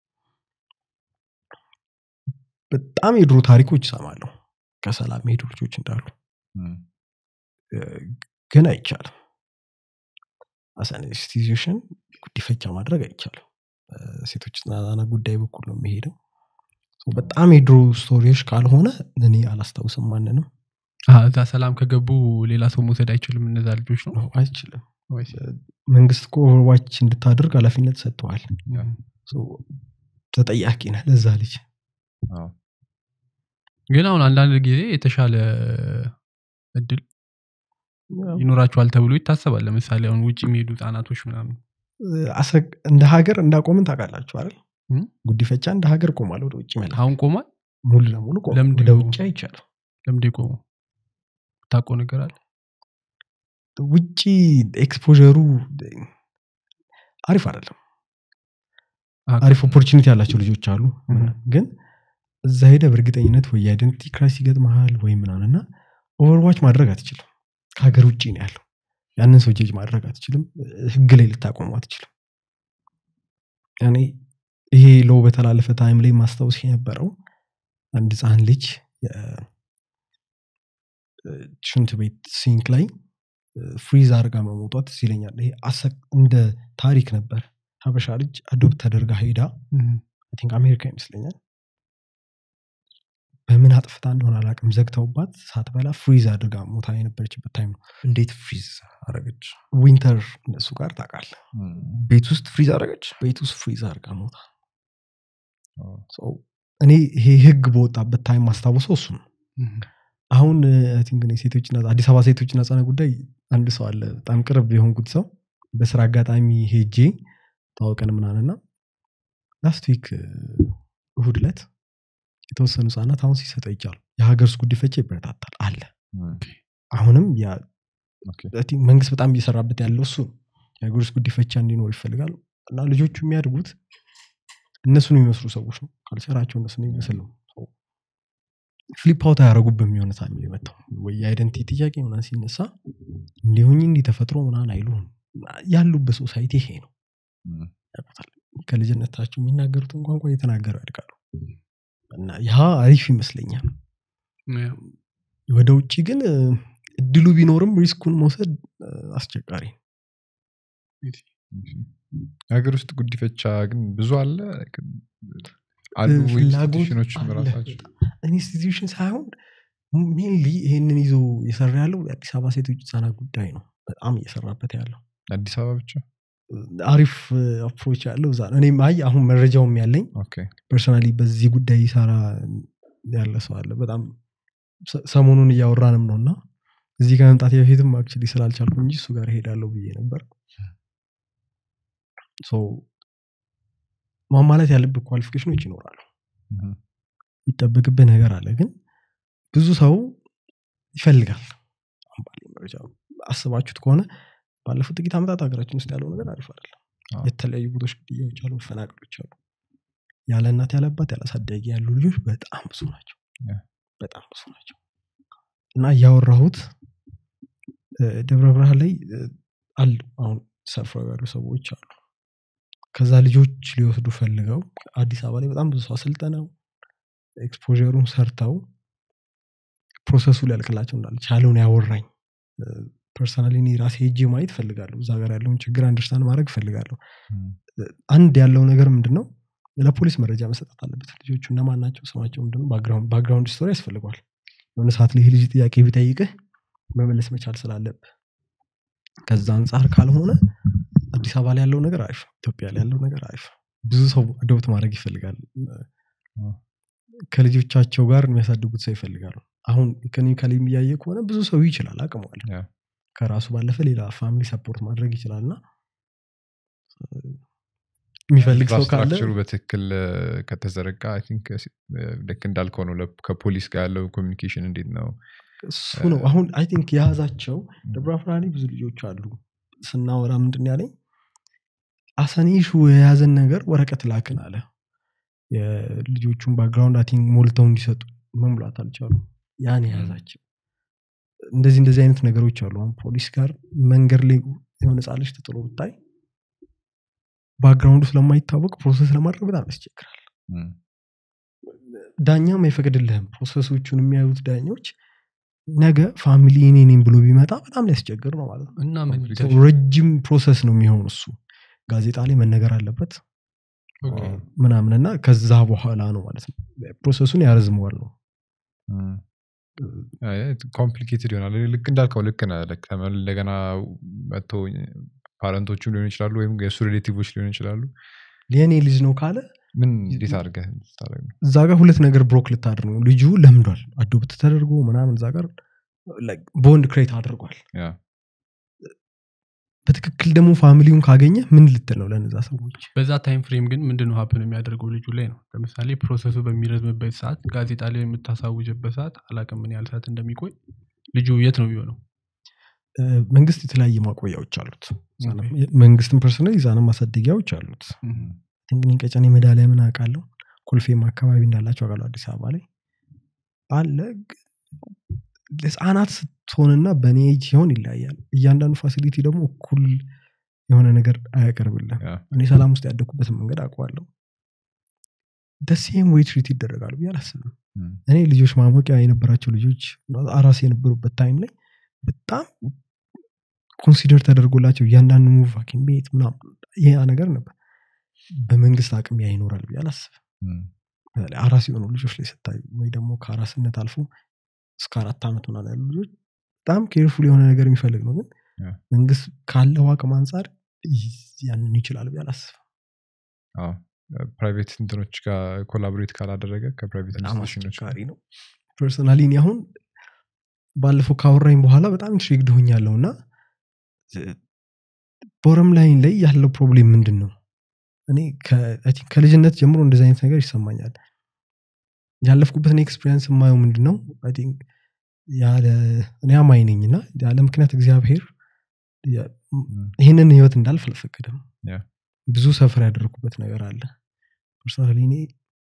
በጣም የድሮ ታሪኮች ይሰማለሁ ከሰላም የሄዱ ልጆች እንዳሉ እም፣ እ፣ ግን አይቻልም አሳን ኢንስቲትዩሽን ጉዲፈቻ ማድረግ አይቻልም ሴቶች ህጻናት ጉዳይ በኩል ነው የሚሄደው So በጣም የድሮ ስቶሪዎች ካልሆነ እኔ አላስታውስም ማንንም አሀ፣ እዛ ሰላም ከገቡ ሌላ ሰው መውሰድ አይችልም እነዛ ልጆች ነው ነው አይችልም መንግስት እኮ ኦቨርዋች እንድታደርግ ኃላፊነት ሰጥተዋል ያ። So ተጠያቂ ነህ ለዛ ልጅ አዎ። ግን አሁን አንዳንድ ጊዜ የተሻለ እድል ይኖራቸዋል ተብሎ ይታሰባል ለምሳሌ አሁን ውጭ የሚሄዱ ህጻናቶች ምናምን አሰግ- እንደ ሀገር እንዳቆምን ታውቃላችሁ አይደል እም? ጉዲፈቻ እንደ ሀገር ቆሟል ወደ ውጭ መላክ አሁን ቆሟል ሙሉ ለሙሉ ቆሟል። ለምንድን ወደ ነው? ውጭ አይቻልም ለምንድ ቆሙ ታቆ ነገር አለ ውጭ ኤክስፖሩ አሪፍ አይደለም አሀ፣ አሪፍ ኦፖርቹኒቲ ያላቸው ልጆች አሉ እም። ግን እዛ ሄደ በእርግጠኝነት ወይ የአይደንቲቲ ክራይስ ይገጥመሃል ወይ ምናምን እና ኦቨርዋች ማድረግ አትችልም ከሀገር ውጭ ነው ያለው ያንን ሰው ጀጅ ማድረግ አትችልም ህግ ላይ ልታቆሙ አትችልም ያኔ ይሄ ሎ በተላለፈ ታይም ላይ ማስታወስ የነበረው አንድ ህፃን ልጅ የ- ሽንት ቤት ሲንክ ላይ ፍሪዝ አድርጋ መሞቷት ትዝ ይለኛል ይሄ አሰ- እንደ ታሪክ ነበር ሀበሻ ልጅ አዶፕት ተደርጋ ሄዳ እም፣ አይ ቲንክ አሜሪካ ይመስለኛል በምን አጥፍታ እንደሆነ አላውቅም ዘግተውባት ሳትበላ ፍሪዝ አድርጋ ሞታ የነበረችበት ታይም ነው እንዴት ፍሪዝ አረገች ዊንተር እነሱ ጋር ታውቃለህ እም፣ ቤት ውስጥ ፍሪዝ አረገች ቤት ውስጥ ፍሪዝ አድርጋ ሞታ አዎ። So እኔ ይሄ ህግ በወጣበት ታይም ማስታወሰው እሱ ነው እም፣ አሁን አይ ቲንክ እኔ ሴቶችና አዲስ አበባ ሴቶችና ህጻናት ጉዳይ አንድ ሰው አለ በጣም ቅርብ የሆንኩት ሰው በስራ አጋጣሚ ሄጄ ታወቀን ምናንና ላስት ዊክ እሁድ ዕለት የተወሰኑ ህጻናት አሁን ሲሰጠ ይቻሉ የሀገር ውስጥ ጉዲፈቻ ይበረታታል አለ እም፣ አሁንም ያ ኦኬ። I think መንግስት በጣም እየሰራበት ያለው እሱ ነው። የሀገር ውስጥ ጉዲፈቻ እንዲኖር ይፈልጋል እና ልጆቹ የሚያድጉት እነሱን የሚመስሉ ሰዎች ነው ካልቸራቸው እነሱን የሚመስል ነው ፍሊፕ አውት አያደረጉ በሚሆነ ታይም ላይ መጥተው ወይ የአይደንቲቲ ጥያቄ ምናምን ሲነሳ እንዲሁኝ እንዲህ ተፈጥሮ ምናምን አይሉም ያሉበት ሶሳይቲ ይሄ ነው እም፣ ያውቁታል ከልጅነታቸው የሚናገሩትን ቋንቋ እየተናገሩ ያድጋሉ እና ያ አሪፍ ይመስለኛል ያው፣ ወደ ውጭ ግን እ፣ እድሉ ቢኖርም ሪስኩን መውሰድ እ፣ አስቸጋሪ ነው። እሺ። የሀገር ውስጥ ጉዲፈቻ ግን ብዙ አለ አሉ ፍላጎት ኢንስቲቱሽኖችም አለ ራሳቸው በጣም። ኢንስቲትዩሽን ሳይሆን ሜንሊ ይህንን ይዞ የሰራ ያለው የአዲስ አበባ ሴቶች ህጻናት ጉዳይ ነው በጣም እየሰራበት ያለው አዲስ አበባ ብቻ አሪፍ አፕሮች ያለው እዛ ነው እኔም አይ አሁን መረጃውም ያለኝ ኦኬ ፐርሰናሊ በዚህ ጉዳይ ይሰራ ያለ ሰው አለ በጣም ሰ- ሰሞኑን እያወራንም ነው እና እዚህ ከመምጣት በፊትም አክቹዋሊ ስላልቻልኩ እንጂ እሱ ጋር ሄዳለሁ ብዬ ነበር ሶ ማሟላት ያለብህ ኳሊፊኬሽኖች ይኖራሉ ምም። ይጠበቅብህ ነገር አለ ግን ብዙ ሰው ይፈልጋል አሁን ባለኝ መረጃ አስባችሁት ከሆነ ባለፉት ጥቂት ዓመታት ሀገራችን ውስጥ ያለው ነገር አሪፍ አይደለም አዎ። የተለያዩ ቦታዎች ግድያዎች አሉ መፈናቀሎች አሉ ያለ እናት ያለ አባት ያለ አሳዳጊ ያሉ ልጆች በጣም ብዙ ናቸው ያ። በጣም ብዙ ናቸው እና እያወራሁት እ፣ ደብረ ብርሃን ላይ እ፣ አሉ አሁን ሰፍረው ያሉ ሰዎች አሉ ከዛ ልጆች ሊወስዱ ፈልገው አዲስ አበባ ላይ በጣም ብዙ ሰው አሰልጠነው ኤክስፖሩን ሰርተው ፕሮሰሱ ሊያልቅላቸው እንዳለ ቻለውን ያወራኝ ፐርሰናሊ እኔ ራሴ ሄጄ ማየት ፈልጋለሁ እዛ ጋር ያለውን ችግር አንደርስታንድ ማድረግ ፈልጋለሁ ምም። አንድ ያለው ነገር ምንድን ነው ለፖሊስ መረጃ መሰጠት አለበት ልጆቹ እነማን ናቸው ስማቸው ምንድን ነው ባክግራውንድ ስቶሪ ያስፈልገዋል የሆነ ሰዓት ላይ ይህ ልጅ ጥያቄ ቢጠይቅህ መመለስ መቻል ስላለብህ ከዛ አንጻር ካልሆነ አዲስ አበባ ላይ ያለው ነገር አሪፍ ነው። ኢትዮጵያ ላይ ያለው ነገር አሪፍ ነው። ብዙ ሰው አዶፕት ማድረግ ይፈልጋል ከልጆቻቸው ጋር የሚያሳድጉት ሰው ይፈልጋሉ አሁን ኢኮኖሚካሊ እያየ ከሆነ ብዙ ሰው ይችላል አቅሟል ያ። ከራሱ ባለፈ ሌላ ፋሚሊ ሰፖርት ማድረግ ይችላል እና የሚፈልግ ሰው ካለ ኢንፍራስትራክቸሩ በትክክል እ፣ ከተዘረጋ አይ ቲንክ ልክ እንዳልከው ነው ለ- ከፖሊስ ጋር ያለው ኮሚኒኬሽን እንዴት ነው እሱ ነው አሁን አይ ቲንክ የያዛቸው ደብረ ብርሃን ላይ ብዙ ልጆች አሉ ስናወራ ምንድን ነው ያለኝ አሰኒሹ የያዘን ነገር ወረቀት ላክን አለ የልጆቹን ባክግራውንድ አይ ቲንክ ሞልተው እንዲሰጡ መሙላት አልቻሉ ያን የያዛቸው እንደዚህ እንደዚህ አይነት ነገሮች አሉ አሁን ፖሊስ ጋር መንገድ ላይ የሆነ ህጻን ልጅ ተጥሎ ብታይ ባክግራውንዱ ስለማይታወቅ ፕሮሰስ ለማድረግ በጣም ያስቸግራል ምም። ዳኛም አይፈቅድልህም ፕሮሰሶቹን የሚያዩት ዳኞች ነገ ፋሚሊ እኔ ነኝ ብሎ ቢመጣ በጣም ሊያስቸግር ነው ማለት ነው እና ምን Complicated. ይደረግ? ረጅም ፕሮሰስ ነው የሚሆን እሱ ጋዜጣ ላይ መነገር አለበት ኦኬ። ምናምን እና ከዛ በኋላ ነው ማለት ነው ፕሮሰሱን ያረዝመዋል ነው ኮምፕሊኬትድ ይሆናል ልክ እንዳልከው ልክ ነህ ልክ ተመ- እንደገና መጥቶ ፓረንቶቹም ሊሆኑ ይችላሉ ወይም የእሱ ሪሌቲቮች ሊሆኑ ይችላሉ የእኔ ልጅ ነው ካለ ምን እንዴት አድርገህ ልታደርግ ነው እዛ ጋር ሁለት ነገር ብሮክ ልታድር ነው ልጁ ለምዷል አዶፕት ተደርጎ ምናምን እዛ ጋር ቦንድ ክሬት አድርጓል ያ በትክክል ደግሞ ፋሚሊውን ካገኘ ምን ልትል ነው ለነዛ ሰዎች በዛ ታይም ፍሬም ግን ምንድነው ሀፕን የሚያደርገው ልጁ ላይ ነው ለምሳሌ ፕሮሰሱ በሚረዝምበት ሰዓት ጋዜጣ ላይ የምታሳውጅበት ሰዓት አላቅም ምን ያህል ሰዓት እንደሚቆይ ልጁ የት ነው የሚሆነው እ፣ መንግስት የተለያየ ማቆያዎች አሉት ኦኬ። መንግስትን ፐርሰናል ህጻናት ማሳደጊያዎች አሉት እንግዲህ ቀጨኔ ሜዳሊያ ምን አውቃለሁ ኮልፌም አካባቢ እንዳላቸው አውቃለሁ አዲስ አበባ ላይ አለ ግን ህፃናት ስትሆንና በእኔ ኤጅ ሲሆን ይለያያል እያንዳንዱ ፋሲሊቲ ደግሞ እኩል የሆነ ነገር አያቀርብልም ያ እኔ ሰላም ውስጥ ያደግኩበትን መንገድ አውቀዋለሁ ደሴም ወይ ትሪት ይደረጋሉ ብዬ አላስብም ምም። እኔ ልጆች ማሞቂያ የነበራቸው ልጆች አራስ የነበሩበት ታይም ላይ በጣም ኮንሲደር ተደርጎላቸው እያንዳንዱ ሙቭ ሐኪም ቤት ምናምን ይሄ ነገር ነበር በመንግስት አቅም ያ ይኖራል ብዬ አላስብም ምም። በተለይ አራስ የሆኑ ልጆች ላይ ስታዩ ወይ ደግሞ ከአራስነት አልፎ እስከ አራት ዓመት ምናምን ያሉ ልጆች በጣም ኬርፉል የሆነ ነገር የሚፈልግ ነው ግን ያ። መንግስት ካለው አቅም አንጻር ይዝ- ያንን ይችላል ብዬ አላስብም አዎ ፕራይቬት እንትኖች ጋር ኮላቦሬት ካላደረገ ከፕራይቬት በጣም ኢንስቲቱሽኖች አስቸጋሪ ነው ፐርሰናሊ እኔ አሁን ባለፈው ካወራኝ በኋላ በጣም ኢንትሪግድ ሆኛለሁ እና ቦረም ላይን ላይ ያለው ፕሮብሌም ምንድን ነው እኔ ከ- I think ከልጅነት ጀምሮ እንደዚህ አይነት ነገር ይሰማኛል ያለፍኩበትን ኤክስፔሪንስ የማየው ምንድን ነው I think ያለ እኔ አማኝ ነኝ እና ያለ ምክንያት እግዚአብሔር የ- ይህንን ህይወት እንዳልፍ አልፈቀደም ያ። ብዙ ሰፈር ያደረኩበት ነገር አለ ፐርሰናሊ እኔ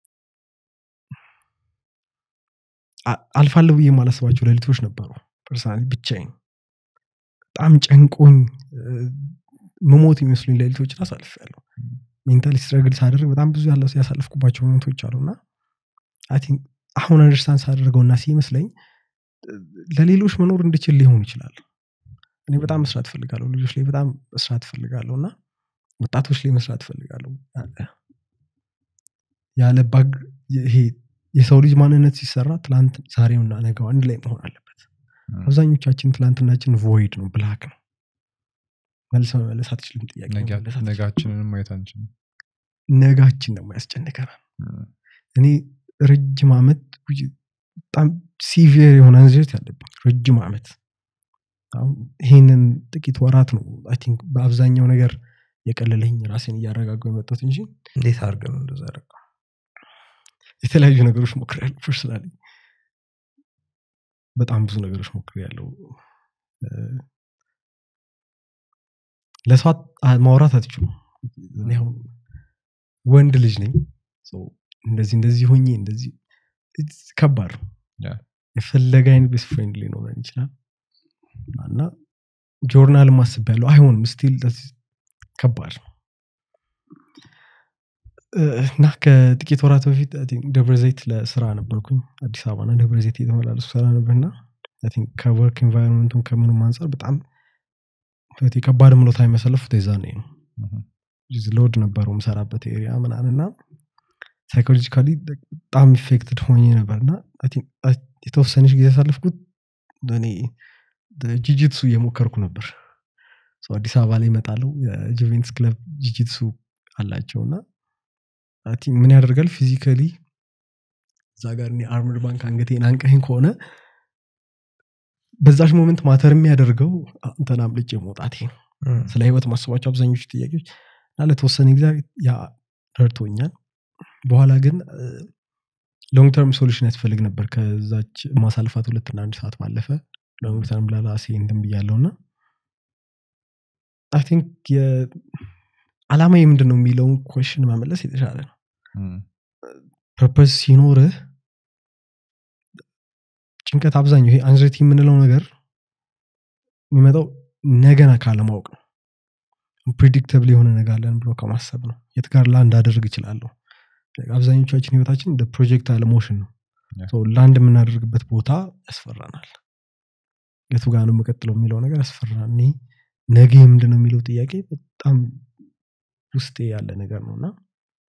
አ- አልፋለሁ ብዬ የማላስባቸው ሌሊቶች ነበሩ ፐርሰናሊ ብቻዬን በጣም ጨንቆኝ እ፣ መሞት የሚመስሉኝ ሌሊቶችን አሳልፌያለሁ ሜንታሊ ስትረግል ሳደርግ በጣም ብዙ ያለ ያሳለፍኩባቸው ሞመንቶች አሉ እና አይ ቲንክ አሁን አንደርስታንድ ሳደርገው እና ሲመስለኝ እ፣ ለሌሎች መኖር እንድችል ሊሆን ይችላል እኔ በጣም መስራት እፈልጋለሁ ልጆች ላይ በጣም መስራት እፈልጋለሁ እና ወጣቶች ላይ መስራት እፈልጋለሁ ያለ- ያለ ባግ ይሄ የሰው ልጅ ማንነት ሲሰራ ትላንት ዛሬውና ነገው አንድ ላይ መሆን አለበት ምም። አብዛኞቻችን ትላንትናችን ቮይድ ነው ብላክ ነው መልስ መመለስ አትችልም ጥያቄ ነጋ- መመለስ አትችልም። ነጋችንንም ማየት አንችልም ነጋችን ደግሞ ያስጨንቀናል ምም። እኔ ረጅም ዓመት ውይ፣ በጣም ሲቪር የሆነ አንዝት ያለብኝ ረጅም ዓመት አሁን ይህንን ጥቂት ወራት ነው አይ ቲንክ በአብዛኛው ነገር የቀለለኝ ራሴን እያረጋገው የመጣት እንጂ እንዴት አድርገህ ነው እንደዛ ያደረገው? የተለያዩ ነገሮች ሞክሬያለሁ ፐርሰናሊ በጣም ብዙ ነገሮች ሞክሬያለሁ እ፣ ለሰው አት- ማውራት አትችሉም እኔ አሁን ወንድ ልጅ ነኝ ሰው እንደዚህ እንደዚህ ሆኜ እንደዚህ it's ከባድ ነው ያ። የፈለገ አይነት ቤስት ፍሬንድ ሊኖረን ይችላል እና ጆርናል ማስብ ያለው አይሆንም ስቲል ከባድ ነው እ፣ እና ከጥቂት ወራት በፊት I think ደብረ ዘይት ለስራ ነበርኩኝ አዲስ አበባና ደብረ ዘይት የተመላለሱ ስራ ነበርና I think ከወርክ ኤንቫይሮንመንቱን ከምኑም አንጻር በጣም ህይወቴ ከባድ ምሎ ታይም ያሳለፉት የዛኔ ነው እህ፣ ሎድ ነበረው የምሰራበት ኤሪያ ምናምንና ሳይኮሎጂካሊ በጣም ኢፌክትድ ሆኜ ነበርና I think የተወሰነች ጊዜ ያሳለፍኩት እኔ ጂጂትሱ እየሞከርኩ ነበር So አዲስ አበባ ላይ ይመጣለው የጁቬንትስ ክለብ ጂጂትሱ አላቸው እና I think ምን ያደርጋል ፊዚካሊ እዛ ጋር እኔ አርምድ ባንክ አንገቴን አንቀኝ ከሆነ በዛች ሞመንት ማተር የሚያደርገው አንተን አምልጬ መውጣቴ ነው እም፣ ስለ ህይወት ማስባቸው አብዛኞቹ ጥያቄዎች እና ለተወሰነ ጊዜ ያ ረድቶኛል በኋላ ግን ሎንግ ተርም ሶሉሽን ያስፈልግ ነበር ከዛች ማሳልፋት ሁለትና አንድ ሰዓት ባለፈ ሎንግ ተርም ለራሴ እንትን ብያለው እና አይ ቲንክ አላማ ምንድን ነው የሚለውን ኮሽን መመለስ የተሻለ ነው እም፣ ፐርፐስ ሲኖርህ ጭንቀት አብዛኛው ይሄ አንዘቲ የምንለው ነገር የሚመጣው ነገና ካለማወቅ ነው ፕሪዲክተብል የሆነ ነገር አለን ብሎ ከማሰብ ነው የት ጋር ላንድ አደርግ እችላለሁ አብዛኞቻችን ህይወታችን እንደ ፕሮጀክት አለ ሞሽን ነው Yeah. So ላንድ የምናደርግበት ቦታ ያስፈራናል የቱ ጋር ነው የምቀጥለው የሚለው ነገር ያስፈራናል እኔ ነገ ምንድን ነው የሚለው ጥያቄ በጣም ውስጤ ያለ ነገር ነው እና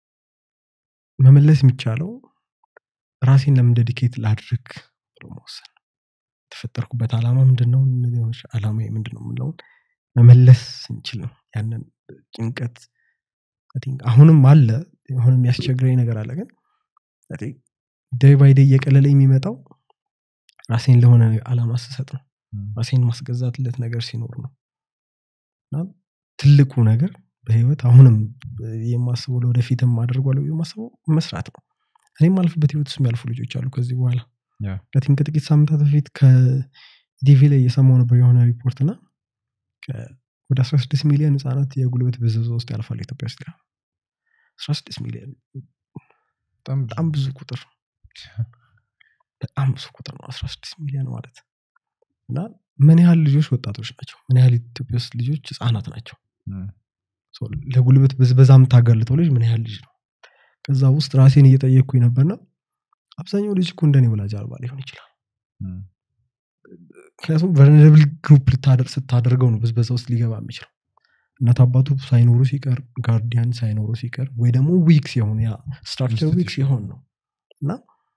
መመለስ የሚቻለው ራሴን ለምን ዴዲኬት ላድርግ ብሎ መወሰን ነው። የተፈጠርኩበት ዓላማ ምንድን ነው ዓላማ ምንድን ነው የምለውን መመለስ እንችል ነው ያንን ጭንቀት I think አሁንም አለ የሆነ የሚያስቸግረኝ ነገር አለ ግን ዴይ ባይ ዴይ እየቀለለ የሚመጣው ራሴን ለሆነ ዓላማ ስሰጥ ነው እም፣ ራሴን ማስገዛትለት ነገር ሲኖር ነው እና ትልቁ ነገር በህይወት አሁንም የማስበው ለወደፊትም አደርጓለሁ የማስበው መስራት ነው እኔም አልፍበት ህይወት ውስጥ የሚያልፉ ልጆች አሉ ከዚህ በኋላ ያ። ከቲም ከጥቂት ሳምንታት በፊት ከዲቪ ላይ እየሰማው ነበር የሆነ ሪፖርት እና ከ- ወደ 16 ሚሊዮን ህጻናት የጉልበት ብዝበዛ ውስጥ ያልፋሉ ኢትዮጵያ ውስጥ ይላል 16 ሚሊዮን በጣም ብዙ። በጣም ብዙ ቁጥር በጣም ብዙ ቁጥር ነው 16 ሚሊዮን ማለት እና ምን ያህል ልጆች ወጣቶች ናቸው ምን ያህል ኢትዮጵያ ውስጥ ልጆች ህጻናት ናቸው እም፣ ሶ ለጉልበት ብዝበዛ የምታጋልጠው ልጅ ምን ያህል ልጅ ነው ከዛ ውስጥ ራሴን እየጠየቅኩኝ ነበርና አብዛኛው ልጅ እኮ እንደኔ ወላጅ አልባ ሊሆን ይችላል እም፣ ምክንያቱም ቨርነብል ግሩፕ ስታደርገው ነው ብዝበዛ ውስጥ ሊገባ የሚችለው እናት አባቱ ሳይኖሩ ሲቀር ጋርዲያን ሳይኖሩ ሲቀር ወይ ደግሞ ዊክ ሲሆን ያ ስትራክቸር ዊክ ሲሆን ነው እና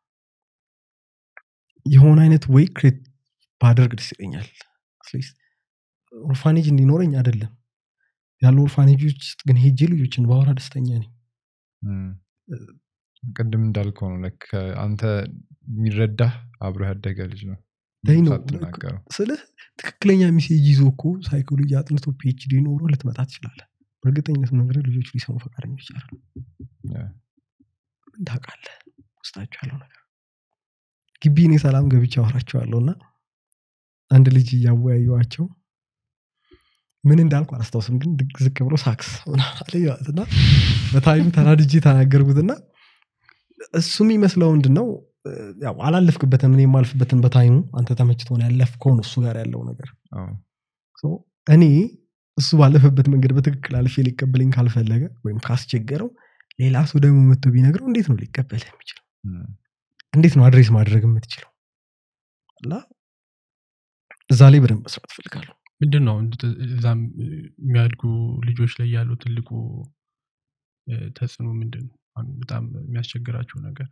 የሆነ አይነት ወይ ክሬት ባደርግ ደስ ይለኛል አትሊስት ኦርፋኔጅ እንዲኖረኝ አይደለም ያሉ ኦርፋኔጆች ውስጥ ግን ሄጄ ልጆችን ባወራ ደስተኛ ነኝ እም። ቅድም እንዳልከው ነው like አንተ የሚረዳህ አብሮ ያደገ ልጅ ነው ይህ ነው ሳትናገረው ስልህ ትክክለኛ ሚሴጅ ይዞ እኮ ሳይኮሎጂ አጥንቶ ፒኤችዲ ኖሮ ልትመጣ ትችላለ በእርግጠኝነት ነገር ልጆች ሊሰሙ ፈቃደኞች ይቻላል ያ። ምን ታውቃለህ ውስጣቸው ያለው ነገር ግቢ እኔ ሰላም ገብቼ አወራቸዋለሁ እና አንድ ልጅ እያወያየዋቸው ምን እንዳልኩ አላስታውስም ግን ድግ ዝቅ ብሎ ሳክስ ምናምን አለኝ ማለት እና በታይም ተናድጄ ተናገርኩትና እሱ የሚመስለው ምንድን ነው እ፣ ያው አላለፍክበትም እኔ የማልፍበትን በታይሙ አንተ ተመችቶን ያለፍከው ነው እሱ ጋር ያለው ነገር አዎ። ሶ እኔ እሱ ባለፈበት መንገድ በትክክል አልፌ ሊቀበለኝ ካልፈለገ ወይም ካስቸገረው ሌላ ሰው ደግሞ መጥቶ ቢነግረው እንዴት ነው ሊቀበልህ የሚችለው እም፣ እንዴት ነው አድሬስ ማድረግ የምትችለው እና እዛ ላይ በደንብ መስራት እፈልጋለሁ ምንድን ነው እንድ- እዛም የሚያድጉ ልጆች ላይ ያለው ትልቁ እ፣ ተጽዕኖ ምንድን ነው አሁን በጣም የሚያስቸግራቸው ነገር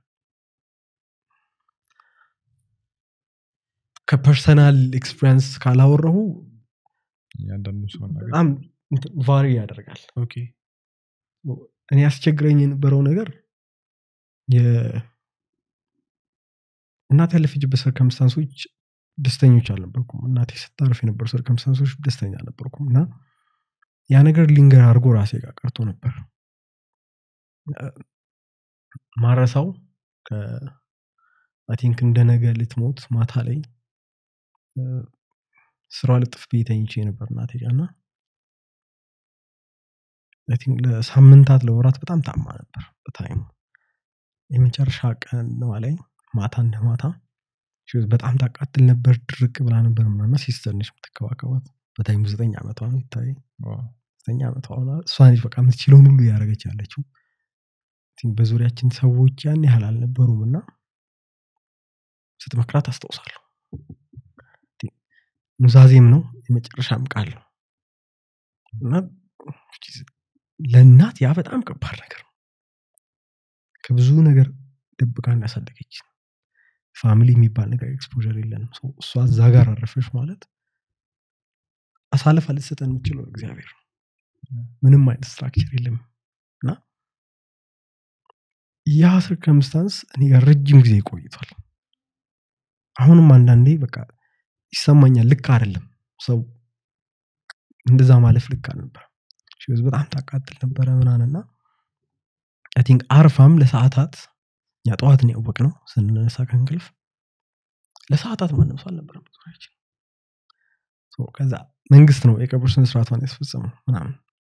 ከፐርሰናል ኤክስፒሪንስ ካላወረሁ እያንዳንዱ ሰው ነገር በጣም ቫሪ ያደርጋል ኦኬ እኔ ያስቸግረኝ የነበረው ነገር የ- እናት ያለፈችበት ሰርከምስታንሶች ደስተኞች አልነበርኩም እናቴ ስታርፍ የነበሩ ሰርከምስታንሶች ደስተኛ አልነበርኩም እና ያ ነገር ሊንገር አድርጎ ራሴ ጋር ቀርቶ ነበር ማረሳው ቲንክ እንደ ነገ ልትሞት ማታ ላይ እ፣ ስራ ልጥፍ ብዬ ተኝቼ ነበር እናቴ ጋር እና I think ለሳምንታት ለወራት በጣም ታማ ነበር በታይሙ የመጨረሻ ቀን ነዋ ላይ ማታ እንደ ማታ she was በጣም ታቃትል ነበር ድርቅ ብላ ነበር ምናና ሲስተር ነች የምትከባከባት በታይሙ ዘጠኝ ዓመቷ ነው ይታይ ዘጠኝ ዓመቷ ሆና እሷ ነች በቃ የምትችለውን ሁሉ እያደረገች ያለችው I think በዙሪያችን ሰዎች ያን ያህል አልነበሩም እና ስትመክራት አስታውሳለሁ I think ኑዛዜም ነው የመጨረሻም ቃል ነው እና ለእናት ያ በጣም ከባድ ነገር ነው ከብዙ ነገር ደብቃ እንዳሳደገች ፋሚሊ የሚባል ነገር ኤክስፖር የለንም ሰው እሷ እዛ ጋር አረፈች ማለት አሳልፋ ልትሰጠን የምችለው እግዚአብሔር ነው ምንም አይነት ስትራክቸር የለም እና ያ ሰርከምስታንስ እኔ ጋር ረጅም ጊዜ ቆይቷል አሁንም አንዳንዴ በቃ ይሰማኛል ልክ አይደለም ሰው እንደዛ ማለፍ ልክ አልነበር ሽዝ በጣም ታቃጥል ነበረ ምናንና አይ ቲንክ አርፋም ለሰዓታት እኛ ጠዋት ነው ያወቅ ነው ስንነሳ ከእንቅልፍ ለሰዓታት ማንም ሰው አልነበረም በዙሪያችን ሶ ከዛ መንግስት ነው የቀብር ስነ ስርዓቷን ያስፈጸመው ምናምን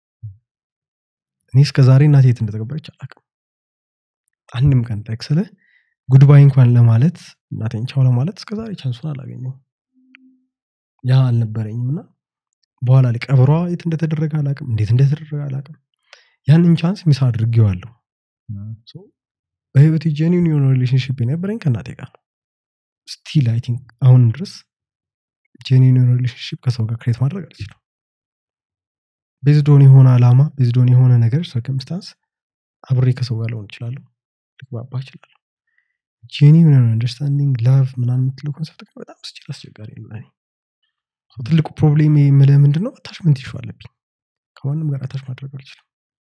እኔ እስከ ዛሬ እናቴ የት እንደተቀበረች አላውቅም አንድም ቀን ጠቅ ስለ ጉድባይ እንኳን ለማለት እናቴን ቻው ለማለት እስከ ዛሬ ቻንሱን አላገኘው ያ አልነበረኝም እና በኋላ ላይ ቀብሯ የት እንደተደረገ አላቅም እንዴት እንደተደረገ አላቅም ያንን ቻንስ ሚስ አድርጌዋለሁ ሶ በህይወት ጀኒን የሆነ ሪሌሽንሽፕ የነበረኝ ከእናቴ ጋር ነው ስቲል አይ ቲንክ አሁንም ድረስ ጀኒን የሆነ ሪሌሽንሽፕ ከሰው ጋር ክሬት ማድረግ አልችልም ቤዝዶን የሆነ አላማ ቤዝዶን የሆነ ነገር ሰርከምስታንስ አብሬ ከሰው ጋር ልሆን እችላለሁ ልግባባ እችላለሁ ጄኒን የሆነ አንደርስታንዲንግ ላቭ ምናን የምትለው ኮንሰፕት ግን በጣም ስችል አስቸጋሪ ነው ለእኔ So ትልቁ ፕሮብሌም የምልህ ምንድን ነው አታችመንት ይሹ አለብኝ ከማንም ጋር አታች ማድረግ አልችልም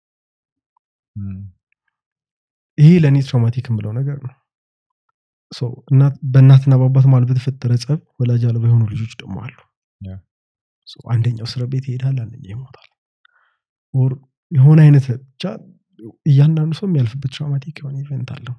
ይሄ ለእኔ ትራውማቲክ የምለው ነገር ነው So እናት- በእናትና በአባት ማለት በተፈጠረ ጸብ ወላጅ አልባ የሆኑ ልጆች ደግሞ አሉ ያ። So አንደኛው እስር ቤት ይሄዳል አንደኛው ይሞታል ኦር የሆነ አይነት ብቻ እያንዳንዱ ሰው የሚያልፍበት ትራውማቲክ የሆነ ኢቨንት አለው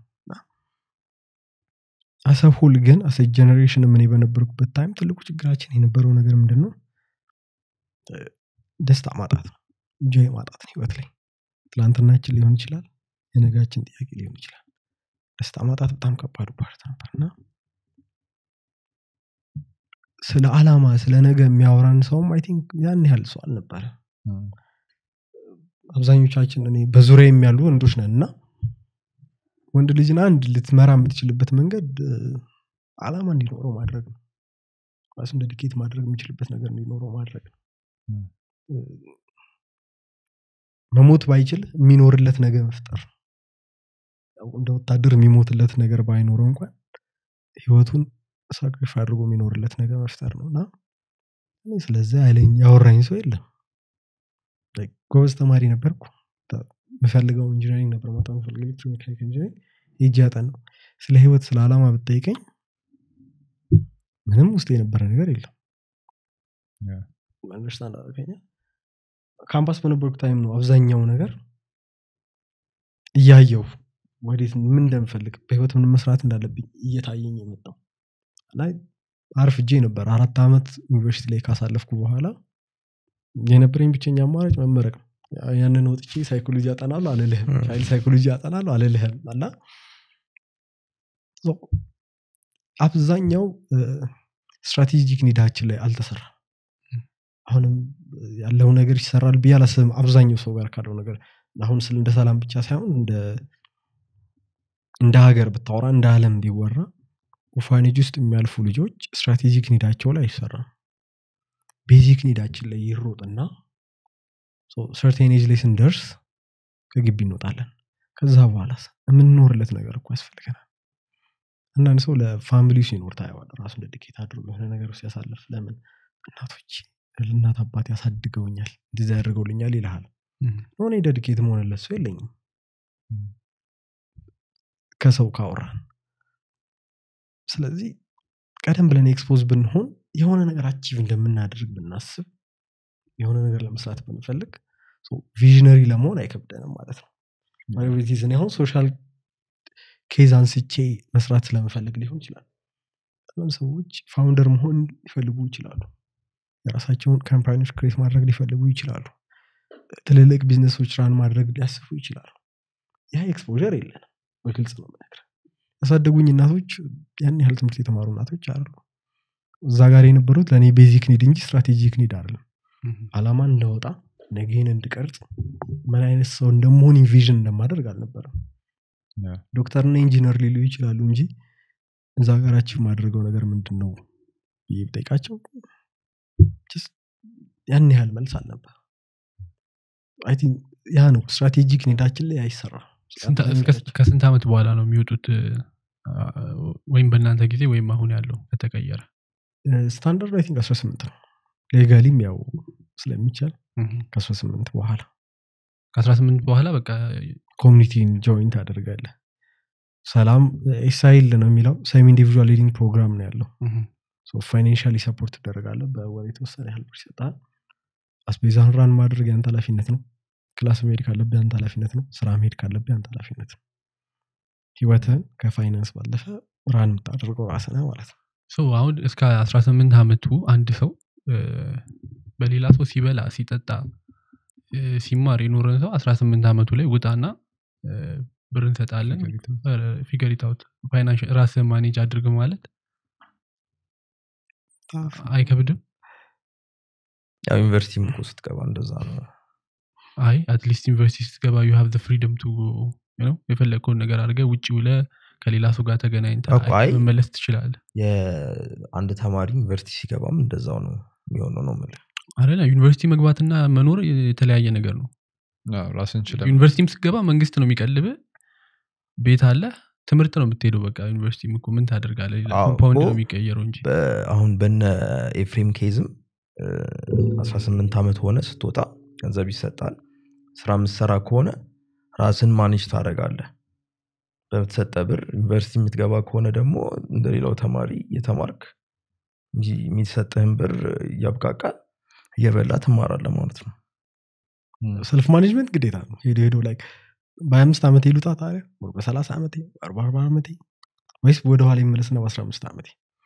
አሰብሁል ግን አሰ ጀኔሬሽን ምን በነበርኩበት ታይም ትልቁ ችግራችን የነበረው ነገር ምንድን ነው እ፣ ደስታ ማጣት ነው እንጆይ ማጣት ነው ህይወት ላይ ትላንትናችን ሊሆን ይችላል የነጋችን ጥያቄ ሊሆን ይችላል ደስታ ማጣት በጣም ከባዱ ፓርት ነበር እና ስለ አላማ ስለ ነገ የሚያወራን ሰውም አይ ቲንክ ያን ያህል ሰው አልነበረ አብዛኞቻችን እኔ በዙሪያ የሚያሉ ወንዶች ነን እና ወንድ ልጅን አንድ ልትመራ የምትችልበት መንገድ እ፣ አላማ እንዲኖረው ማድረግ ነው ራሱን ደዲኬት ማድረግ የሚችልበት ነገር እንዲኖረው ማድረግ ነው ም። እ፣ መሞት ባይችል የሚኖርለት ነገር መፍጠር ነው ያው እንደ ወታደር የሚሞትለት ነገር ባይኖረው እንኳን ህይወቱን ሳክሪፋ አድርጎ የሚኖርለት ነገር መፍጠር ነው እና እኔ ስለዚህ አይለኝ ያወራኝ ሰው የለም Like ጎበዝ ተማሪ ነበርኩ ተ- የምፈልገው ኢንጂነሪንግ ነበር ማታ የምፈልገው ኤሌክትሮሜካኒክ ኢንጂነሪንግ ሄጄ ያጠናው ስለ ህይወት ስለ አላማ ብጠይቀኝ ምንም ውስጥ የነበረ ነገር የለም Yeah. አንደርስታንድ አደረገኛ ካምፓስ በነበርኩ ታይም ነው አብዛኛው ነገር እያየው ወዴት ምን እንደምፈልግ በህይወት ምን መስራት እንዳለብኝ እየታየኝ የመጣው እና አርፍጄ ነበር አራት ዓመት ዩኒቨርሲቲ ላይ ካሳለፍኩ በኋላ የነበረኝ ብቸኛ አማራጭ መመረቅ ነው ያ- ያንን ወጥቼ ሳይኮሎጂ ያጠናሉ አልልህም ም። ቻይልድ ሳይኮሎጂ ያጠናሉ አልልህም እና ሶ አብዛኛው ስትራቴጂክ ኒዳችን ላይ አልተሰራ አሁንም ያለው ነገር ይሰራል ብዬ አላስብም አብዛኛው ሰው ጋር ካለው ነገር አሁን ስለ እንደ ሰላም ብቻ ሳይሆን እንደ እንደ ሀገር ብታወራ እንደ አለም ቢወራ ኦርፋኔጅ ውስጥ የሚያልፉ ልጆች ስትራቴጂክ ኒዳቸው ላይ አይሰራም ቤዚክ ኒዳችን ላይ ይሮጥና ሰርቴን ኤጅ ላይ ስንደርስ ከግቢ እንወጣለን ከዛ በኋላ የምንኖርለት ነገር እኮ ያስፈልገናል አንዳንድ ሰው ለፋሚሊ ሲኖር ታየዋል ራሱን ደድኬት አድርጎ የሆነ ነገር ውስጥ ያሳልፍ ለምን እናቶች እናት አባት ያሳድገውኛል እንደዚ ያደርገውልኛል ይልሃል ሆነ ደድኬት መሆንለት ሰው የለኝም ከሰው ካወራን ስለዚህ ቀደም ብለን ኤክስፖዝ ብንሆን የሆነ ነገር አቺቭ እንደምናደርግ ብናስብ የሆነ ነገር ለመስራት ብንፈልግ ቪዥነሪ ለመሆን አይከብደንም ማለት ነው ማሪቲዝን አሁን ሶሻል ኬዝ አንስቼ መስራት ስለምፈልግ ሊሆን ይችላል በጣም ሰዎች ፋውንደር መሆን ሊፈልጉ ይችላሉ የራሳቸውን ካምፓኒዎች ክሬት ማድረግ ሊፈልጉ ይችላሉ ትልልቅ ቢዝነሶች ራን ማድረግ ሊያስቡ ይችላሉ ያ ኤክስፖር የለንም በግልጽ ነው ምነግር ያሳደጉኝ እናቶች ያን ያህል ትምህርት የተማሩ እናቶች አሉ እዛ ጋር የነበሩት ለእኔ ቤዚክ ኒድ እንጂ ስትራቴጂክ ኒድ አይደለም አላማ እንደወጣ ነገን እንድቀርጽ ምን አይነት ሰው እንደመሆን ኢንቪዥን እንደማደርግ አልነበረም ያ። ዶክተርና ኢንጂነር ሊሉ ይችላሉ እንጂ እዛ ሀገራችን ማድረገው ነገር ምንድን ነው ብዬ ብጠይቃቸው just ያን ያህል መልስ አልነበር አይ ቲንክ ያ ነው ስትራቴጂክ ኒዳችን ላይ አይሰራም ስንት- እስከ- ከስንት ዓመት በኋላ ነው የሚወጡት አ፣ ወይም በእናንተ ጊዜ ወይም አሁን ያለው ከተቀየረ ስታንዳርድ አይ ቲንክ 18 ነው ሌጋሊም ያው ስለሚቻል ከ18 በኋላ ከ18 በኋላ በቃ ኮሚኒቲን ጆይን ታደርጋለ ሰላም ኤሳይል ነው የሚለው ሰሚ ኢንዲቪዥዋል ሊዲንግ ፕሮግራም ነው ያለው ፋይናንሻሊ ሰፖርት ትደረጋለ በወር የተወሰነ ያህል ብር ይሰጣል አስቤዛን ራን ማድረግ ያንተ ኃላፊነት ነው ክላስ መሄድ ካለብህ ያንተ ኃላፊነት ነው ስራ መሄድ ካለብህ ያንተ ኃላፊነት ነው ህይወትህን ከፋይናንስ ባለፈ ራን የምታደርገው ራስህ ነህ ማለት ነው ሶ አሁን እስከ 18 ዓመቱ አንድ ሰው እ፣ በሌላ ሰው ሲበላ ሲጠጣ እ፣ ሲማር የኖረን ሰው 18 ዓመቱ ላይ ውጣና እ፣ ብር እንሰጣለን ፊገር ኢታውት ፋይናንሽ ራስህ ማኔጅ አድርግ ማለት አይከብድም ያው ዩኒቨርሲቲም እኮ ስትገባ እንደዛ ነው አይ አትሊስት ዩኒቨርሲቲ ስትገባ ዩ ሃቭ ፍሪደም ቱ የፈለግከውን ነገር አድርገህ ውጭ ውለ ከሌላ ሰው ጋር ተገናኝተህ እኮ አይ- መመለስ ትችላለህ የአንድ ተማሪ ዩኒቨርሲቲ ሲገባም እንደዛው ነው የሚሆነው ነው የምልህ አይደለ ዩኒቨርሲቲ መግባትና መኖር የተለያየ ነገር ነው አዎ፣ ራስን ችለ ዩኒቨርሲቲም ስትገባ መንግስት ነው የሚቀልብ ቤት አለ ትምህርት ነው የምትሄደው በቃ ዩኒቨርሲቲም እኮ ምን ታደርጋለህ ሌላ አዎ ኮምፓውንድ እኮ ነው የሚቀየረው እንጂ በ- አሁን በነ ኤፍሬም ኬዝም እ፣ 18 ዓመት ሆነ ስትወጣ ገንዘብ ይሰጣል ስራ የምትሰራ ከሆነ ራስን ማኔጅ ታደረጋለህ በተሰጠ ብር ዩኒቨርሲቲ የምትገባ ከሆነ ደግሞ እንደሌላው ተማሪ የተማርክ እንጂ የሚሰጥህን ብር እያብቃቃ እየበላ ትማራለህ ማለት ነው ሰልፍ ማኔጅመንት ግዴታ ነው ሄዶ ሄዶ ላይ በአምስት ዓመት ይሉጣ ታዲያ ወር በሰላሳ ዓመቴ በአርባ አርባ ዓመቴ ወይስ ወደኋላ ይመለስና በአስራ አምስት ዓመቴ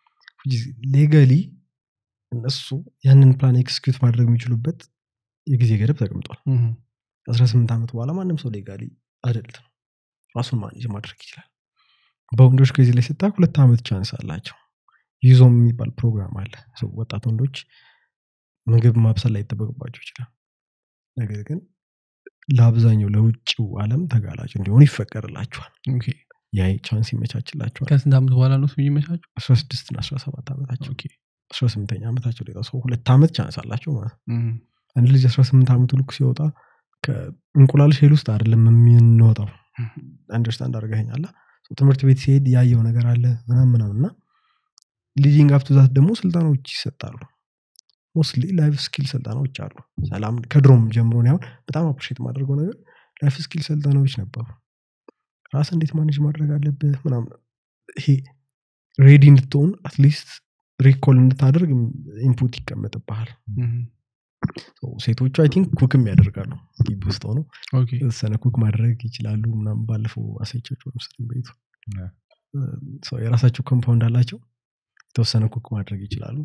ሌጋሊ እነሱ ያንን ፕላን ኤክስኪዩት ማድረግ የሚችሉበት የጊዜ ገደብ ተቀምጧል እህ። ከአስራ ስምንት ዓመት በኋላ ማንም ሰው ሌጋሊ አደልት ነው ራሱን ማኔጅ ማድረግ ይችላል በወንዶች ጊዜ ላይ ስታ ሁለት ዓመት ቻንስ አላቸው ይዞም የሚባል ፕሮግራም አለ ሰው ወጣት ወንዶች ምግብ ማብሰል ላይ ይጠበቅባቸው ይችላል ነገር ግን ለአብዛኛው ለውጭው ዓለም ተጋላጭ እንዲሆኑ ይፈቀድላቸዋል ኦኬ። ያ ቻንስ ይመቻችላቸዋል ከስንት ዓመት በኋላ ነው እሱ የሚመቻቸው አስራ ስድስት እና አስራ ሰባት ዓመታቸው ኦኬ። አስራ ስምንተኛ ዓመታቸው ላይ ሰው ሁለት ዓመት ቻንስ አላቸው ማለት ነው እህ። አንድ ልጅ አስራ ስምንት ዓመቱ ልክ ሲወጣ ከእንቁላል ሼል ውስጥ አይደለም የምንወጣው አንደርስታንድ አድርገኛላ ትምህርት ቤት ሲሄድ ያየው ነገር አለ ምናም ምናም እና ሊዲንግ አፕ ዛት ደግሞ ስልጠናዎች ይሰጣሉ ሞስትሊ ላይፍ ስኪል ስልጠናዎች አሉ ሰላም ከድሮም ጀምሮ እኔ አሁን በጣም አፕሪሼት ማድረገው ነገር ላይፍ ስኪል ስልጠናዎች ነበሩ ራስ እንዴት ማኔጅ ማድረግ አለብህ ምናምን ይሄ ሬዲ እንድትሆን አትሊስት ሪኮል እንድታደርግ ኢንፑት ይቀመጥብሃል እህ። So ሴቶቹ አይ ቲንክ ኩክም ያደርጋሉ ግቢ ውስጥ ሆነው ኦኬ። የተወሰነ ኩክ ማድረግ ይችላሉ ምናምን ባለፈው አሳይቻቸው ለምሳሌ ቤቱ ያ። ሰው የራሳቸው ኮምፓውንድ አላቸው የተወሰነ ኩክ ማድረግ ይችላሉ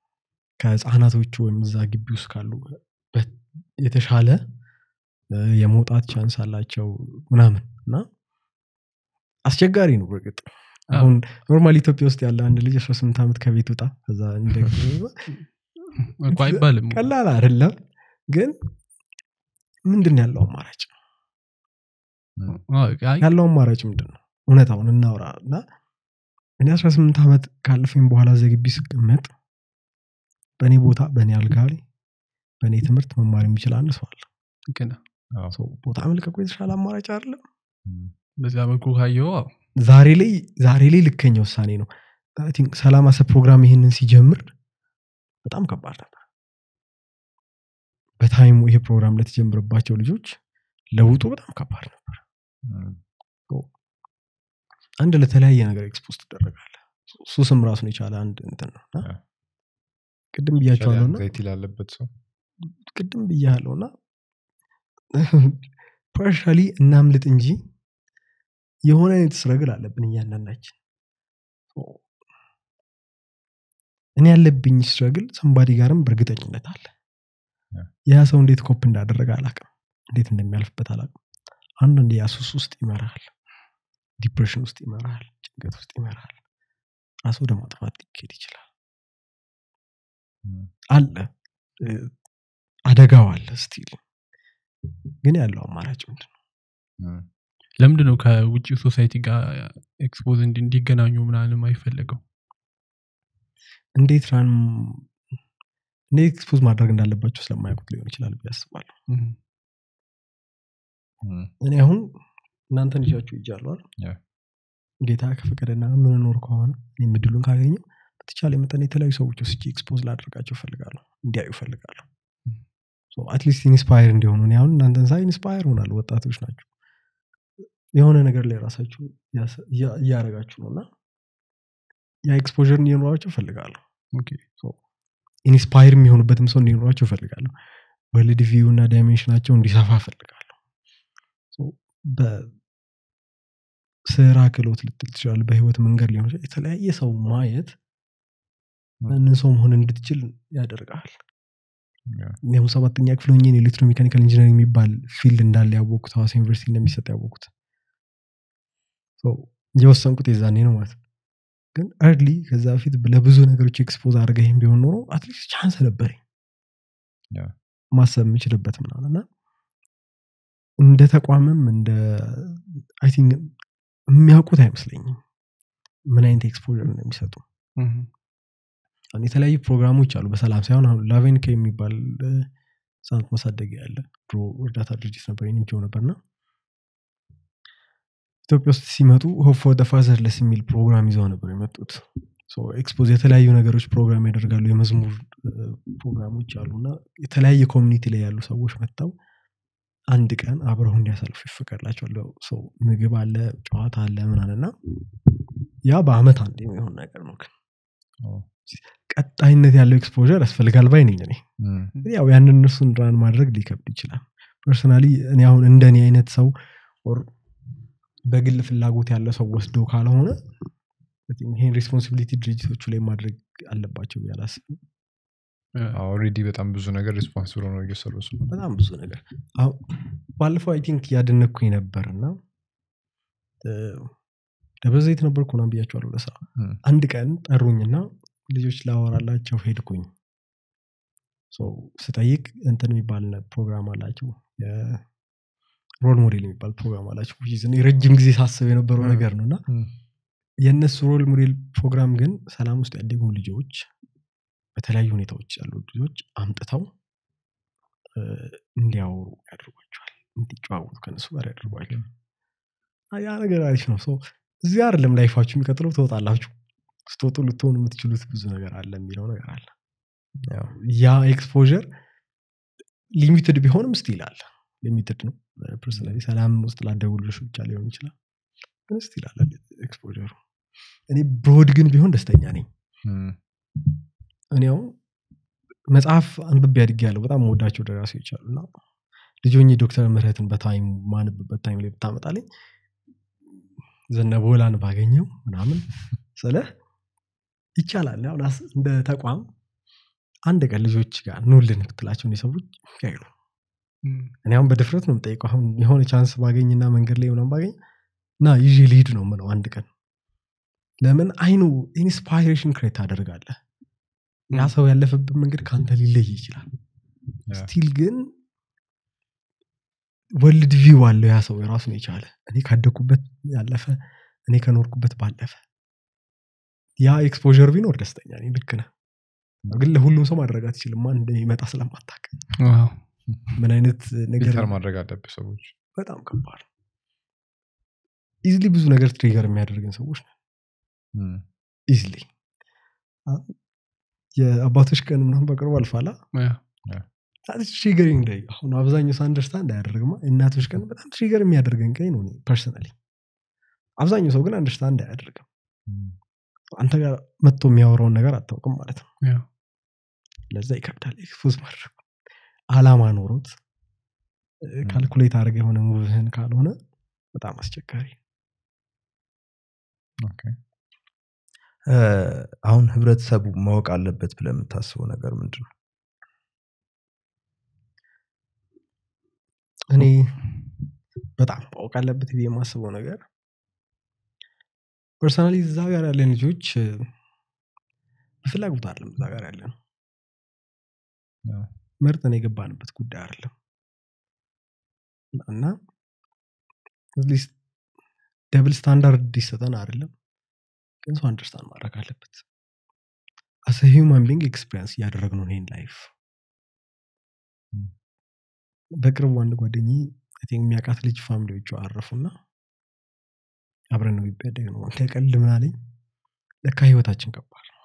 ከህፃናቶቹ ወይም እዛ ግቢ ውስጥ ካሉ በ- የተሻለ እ፣ የመውጣት ቻንስ አላቸው ምናምን እና አስቸጋሪ ነው በእርግጥ አሁን ኖርማል ኢትዮጵያ ውስጥ ያለ አንድ ልጅ 18 ዓመት ከቤት ውጣ ከዛ እንደ እኮ አይባልም ቀላል አይደለም ግን ምንድን ነው ያለው አማራጭ አዎ፣ አይ፣ ያለው አማራጭ ምንድን ነው እውነታውን እናውራ እና እኔ 18 ዓመት ካለፈኝ በኋላ ዘግቢ ስቀመጥ በእኔ ቦታ በእኔ አልጋ ላይ በእኔ ትምህርት መማር የሚችል አንድ ሰው አለ ልክ ነህ። አዎ። ሰው ቦታ መልቀቁ የተሻለ አማራጭ አይደለም እም፣ በዛ መልኩ ካየው አዎ። ዛሬ ላይ ዛሬ ላይ ልከኛ ውሳኔ ነው I think ሰላም አሰብ ፕሮግራም ይሄንን ሲጀምር በጣም ከባድ ነበር በታይሙ ይሄ ፕሮግራም ለተጀምረባቸው ልጆች ለውጡ በጣም ከባድ ነበር እም፣ አንድ ለተለያየ ነገር ኤክስፖዝ ትደረጋለ ሱስም ራሱን የቻለ አንድ እንትን ነው እና ያ። ቅድም ብያቸዋለሁ እና አንዛይቲ ላለበት ሰው ቅድም ብያለሁ እና ፓርሻሊ እናምልጥ እንጂ የሆነ አይነት ስረግል አለብን እያንዳንዳችን እኔ ያለብኝ ስረግል ሰንባዲ ጋርም በእርግጠኝነት አለ ያ። ያ ሰው እንዴት ኮፕ እንዳደረገ አላቅም እንዴት እንደሚያልፍበት አላቅም አንዳንድ ያሱስ ውስጥ ይመራል ዲፕሬሽን ውስጥ ይመራል ጭንቀት ውስጥ ይመራል ራሱ ወደ ማጥፋት ሊካሄድ ይችላል እም፣ አለ እ፣ አደጋው አለ ስቲል ግን ያለው አማራጭ ምንድን ነው እም፣ ለምንድን ነው ከውጭ ሶሳይቲ ጋር ኤክስፖዝ እንዲ- እንዲገናኙ ምናምን አይፈለገው እንዴት ራን እንዴት ኤክስፖዝ ማድረግ እንዳለባቸው ስለማያውቁት ሊሆን ይችላል ብዬ አስባለሁ እም፣ እም፣ እኔ አሁን እናንተን ይዣችሁ ይጃለዋል ያ። ጌታ ከፈቀደና ምንኖር ከሆነ እኔም እድሉን ካገኘው በተቻለ መጠን የተለያዩ ሰዎች ወስጄ ኤክስፖዝ ላደርጋቸው ፈልጋለሁ እንዲያዩ ፈልጋለሁ አትሊስት ኢንስፓየር እንዲሆኑ እኔ አሁን እናንተን ሳይ ኢንስፓየር ሆናለሁ ወጣቶች ናቸው የሆነ ነገር ላይ ራሳችሁ ያሰ- እያ- እያረጋችሁ ነው እና ያ ኤክስፖር እንዲኖራቸው ፈልጋለሁ ኦኬ። ኢንስፓየር የሚሆኑበትም ሰው እንዲኖራቸው ፈልጋለሁ ወርልድ ቪው እና ዳይሜንሽናቸው እንዲሰፋ ፈልጋለሁ በስራ ክሎት ልትል ትችላል በህይወት መንገድ ሊሆን ይችላል የተለያየ ሰው ማየት ያንን ሰው መሆን እንድትችል ያደርጋል ያ። እኔ አሁን ሰባተኛ ክፍል ሆኜ ኤሌክትሮሜካኒካል ኢንጂነሪንግ የሚባል ፊልድ እንዳለ ያወቅኩት ሀዋሳ ዩኒቨርሲቲ እንደሚሰጥ ያወቅኩት ሶ የወሰንኩት የዛኔ ነው ማለት ነው ግን እርሊ ከዛ በፊት ለብዙ ነገሮች ኤክስፖዝ አድርገህም ቢሆን ኖሮ አትሊስት ቻንስ ነበረኝ ያ። ማሰብ የምችልበት ምናምን እና እንደ ተቋምም እንደ አይ ቲንክ የሚያውቁት አይመስለኝም ምን አይነት ኤክስፖር እንደሚሰጡ እም፣ አሁን የተለያዩ ፕሮግራሞች አሉ በሰላም ሳይሆን አሁን ላቬንከ የሚባል እ፣ ህጻናት ማሳደጊያ ያለ ድሮ እርዳታ ድርጅት ነበር ንጆ ነበርና ኢትዮጵያ ውስጥ ሲመጡ ሆፕ ፎር ፋዘርለስ የሚል ፕሮግራም ይዘው ነበር የመጡት ኤክስፖዝ የተለያዩ ነገሮች ፕሮግራም ያደርጋሉ የመዝሙር እ፣ ፕሮግራሞች አሉ እና የተለያየ ኮሚኒቲ ላይ ያሉ ሰዎች መጥተው አንድ ቀን አብረው እንዲያሳልፉ ይፈቀድላቸዋል ሰው ምግብ አለ ጨዋታ አለ ምናምን እና ያ በአመት አንድ የሚሆን ነገር ነው ግን ኦ፣ ቀጣይነት ያለው ኤክስፖር ያስፈልጋል ባይ ነኝ እኔ እም፣ ግን ያው ያንን እነሱን ራን ማድረግ ሊከብድ ይችላል ፐርሰናሊ እኔ አሁን እንደኔ አይነት ሰው ኦር በግል ፍላጎት ያለ ሰው ወስዶ ካልሆነ I think ይሄን ሬስፖንሲቢሊቲ ድርጅቶቹ ላይ ማድረግ አለባቸው ብዬ አላስብም ኦልሬዲ በጣም ብዙ ነገር ሪስፖንስብል ሆነው እየሰሩ ስለሆነ በጣም ብዙ ነገር አሁን ባለፈው አይ ቲንክ ያደነኩኝ ነበር እና ደብረ ዘይት ነበርኩ ምናምን ብያቸዋለሁ ለስራ እም፣ አንድ ቀን ጠሩኝና ልጆች ላወራላቸው ሄድኩኝ ሶ ስጠይቅ እንትን የሚባል ነ- ፕሮግራም አላቸው ሮል ሞዴል የሚባል ፕሮግራም አላቸው which is እኔ ረጅም ጊዜ ሳስብ የነበረው እ። ነገር ነው እና እም፣ የእነሱ ሮል ሞዴል ፕሮግራም ግን ሰላም ውስጥ ያደጉ ልጆች በተለያዩ ሁኔታዎች ያሉ ልጆች አምጥተው እ፣ እንዲያወሩ ያደርጓቸዋል እንዲጨዋወቱ ከነሱ ጋር ያደርጓቸዋል አ- ያ ነገር አሪፍ ነው ሰው እዚህ አይደለም ላይፋችሁ የሚቀጥለው ትወጣላችሁ ስትወጡ ልትሆኑ የምትችሉት ብዙ ነገር አለ የሚለው ነገር አለ ያው ያ ኤክስፖር ሊሚትድ ቢሆንም ስቲል አለ ሊሚትድ ነው ፐርሰናሊ ሰላም ውስጥ ላደጉ ልጆች ብቻ ሊሆን ይችላል ግን ስቲል አለ ኤክስፖሩ እኔ ብሮድ ግን ቢሆን ደስተኛ ነኝ እም፣ እኔ አሁን መጽሐፍ አንብቤ አድጌ ያለው በጣም መወዳቸው ደራሲዎች አሉ እና ልጆኝ ዶክተር ምህረትን በታይም ማንብበት ታይም ላይ ብታመጣልኝ ዘነበወላን ባገኘው ምናምን ስለ ይቻላል አሁን አስ- እንደ ተቋም አንድ ቀን ልጆች ጋር ኑልን ብትላቸው ሰዎች ያይሉ እም፣ እኔ አሁን በድፍረት ነው የምጠይቀው አሁን የሆነ ቻንስ ባገኝና መንገድ ላይ ምናምን ባገኝ እና ይዤ ልሂድ ነው ምለው አንድ ቀን ለምን አይኑ ኢንስፓይሬሽን ክሬት ታደርጋለህ ያ ሰው ያለፈበት መንገድ ከአንተ ሊለይ ይችላል ያ። ስቲል ግን ወልድ ቪው አለው ያ ሰው የራሱን የቻለ እኔ ካደግኩበት ያለፈ እኔ ከኖርኩበት ባለፈ ያ ኤክስፖር ቢኖር ደስተኛ ነኝ ልክ ነህ ግን ለሁሉም ሰው ማድረግ አትችልም ማን እንደሚመጣ ስለማታቅ ዋው። ምን አይነት ነገር ፊልተር ማድረግ አለብህ ሰዎች በጣም ከባድ ኢዝሊ ብዙ ነገር ትሪገር የሚያደርገን ሰዎች ነን እም፣ ኢዝሊ የአባቶች ቀን ምናምን በቅርቡ አልፋላ ያ፣ ትሪገሪንግ ዳይ አሁን አብዛኛው ሰው አንደርስታንድ አያደርግማ እናቶች ቀን በጣም ትሪገር የሚያደርገን ቀኝ ነው ፐርሰናሊ አብዛኛው ሰው ግን አንደርስታንድ አያደርግም እም፣ አንተ ጋር መጥቶ የሚያወራውን ነገር አታውቅም ማለት ነው ያው ለዛ ይከብዳል ኤክስፖዝ ማድረግ አላማ ኖሮት ካልኩሌት አድርገ የሆነ ሙቭህን ካልሆነ በጣም አስቸጋሪ ኦኬ። እ፣ አሁን ህብረተሰቡ ማወቅ አለበት ብለህ የምታስበው ነገር ምንድን ነው እኔ በጣም ማወቅ አለበት ብዬ የማስበው ነገር ፐርሰናሊ እዛ ጋር ያለን ልጆች እ፣ በፍላጎት አይደለም እዛ ጋር ያለ ነው ያው፣ መርጠን የገባንበት ጉዳይ አይደለም እና አትሊስት ደብል ስታንዳርድ እንዲሰጠን አይደለም ግን ሰው አንደርስታንድ ማድረግ አለበት አሰ ሂውማን ቢንግ ኤክስፒሪንስ እያደረግነው ይህን ላይፍ ም። በቅርቡ አንድ ጓደኝ የሚያውቃት ልጅ ፋሚሊዎቹ አረፉና አብረን ነው ይበደግ ነው ከቀልድ ምን አለኝ ለካ ህይወታችን ከባድ ነው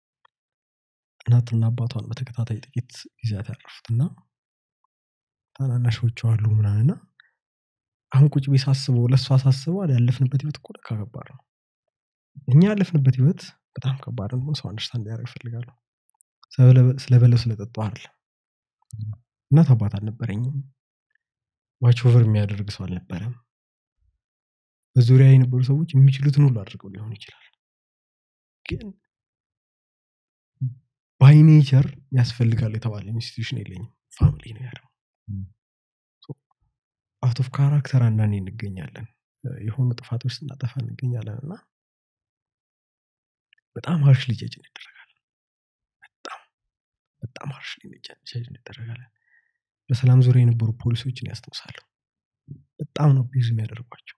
እናትና አባቷን በተከታታይ ጥቂት ጊዜያት ያረፉትና ታናናሾቹ አሉ ምናምና አሁን ቁጭ ቤ ሳስበው ለእሷ ሳስበው አለ ያለፍንበት ህይወት እኮ ለካ ከባድ ነው እኛ ያለፍንበት ህይወት በጣም ከባድ ነው ሰው አንደርስታንድ ሊያደርግ ይፈልጋሉ ስለበለው ስለጠጡ አይደለም እናት አባት አልነበረኝም ዋች ኦቨር የሚያደርግ ሰው አልነበረም በዙሪያ የነበሩ ሰዎች የሚችሉትን ሁሉ አድርገው ሊሆን ይችላል ግን ባይ ኔቸር ያስፈልጋል የተባለ ኢንስቲቱሽን የለኝም ፋሚሊ ነው ያለው ም። አውት ኦፍ ካራክተር አንዳንዴ እንገኛለን የሆኑ ጥፋቶች ስናጠፋ እንገኛለን እና በጣም ሀርሽ ልጀጅ እንደረጋለን በጣም በጣም ሀርሽ ልጀጅ እንደረጋለን በሰላም ዙሪያ የነበሩ ፖሊሶችን ያስታውሳለሁ በጣም ነው ቢዝ የሚያደርጓቸው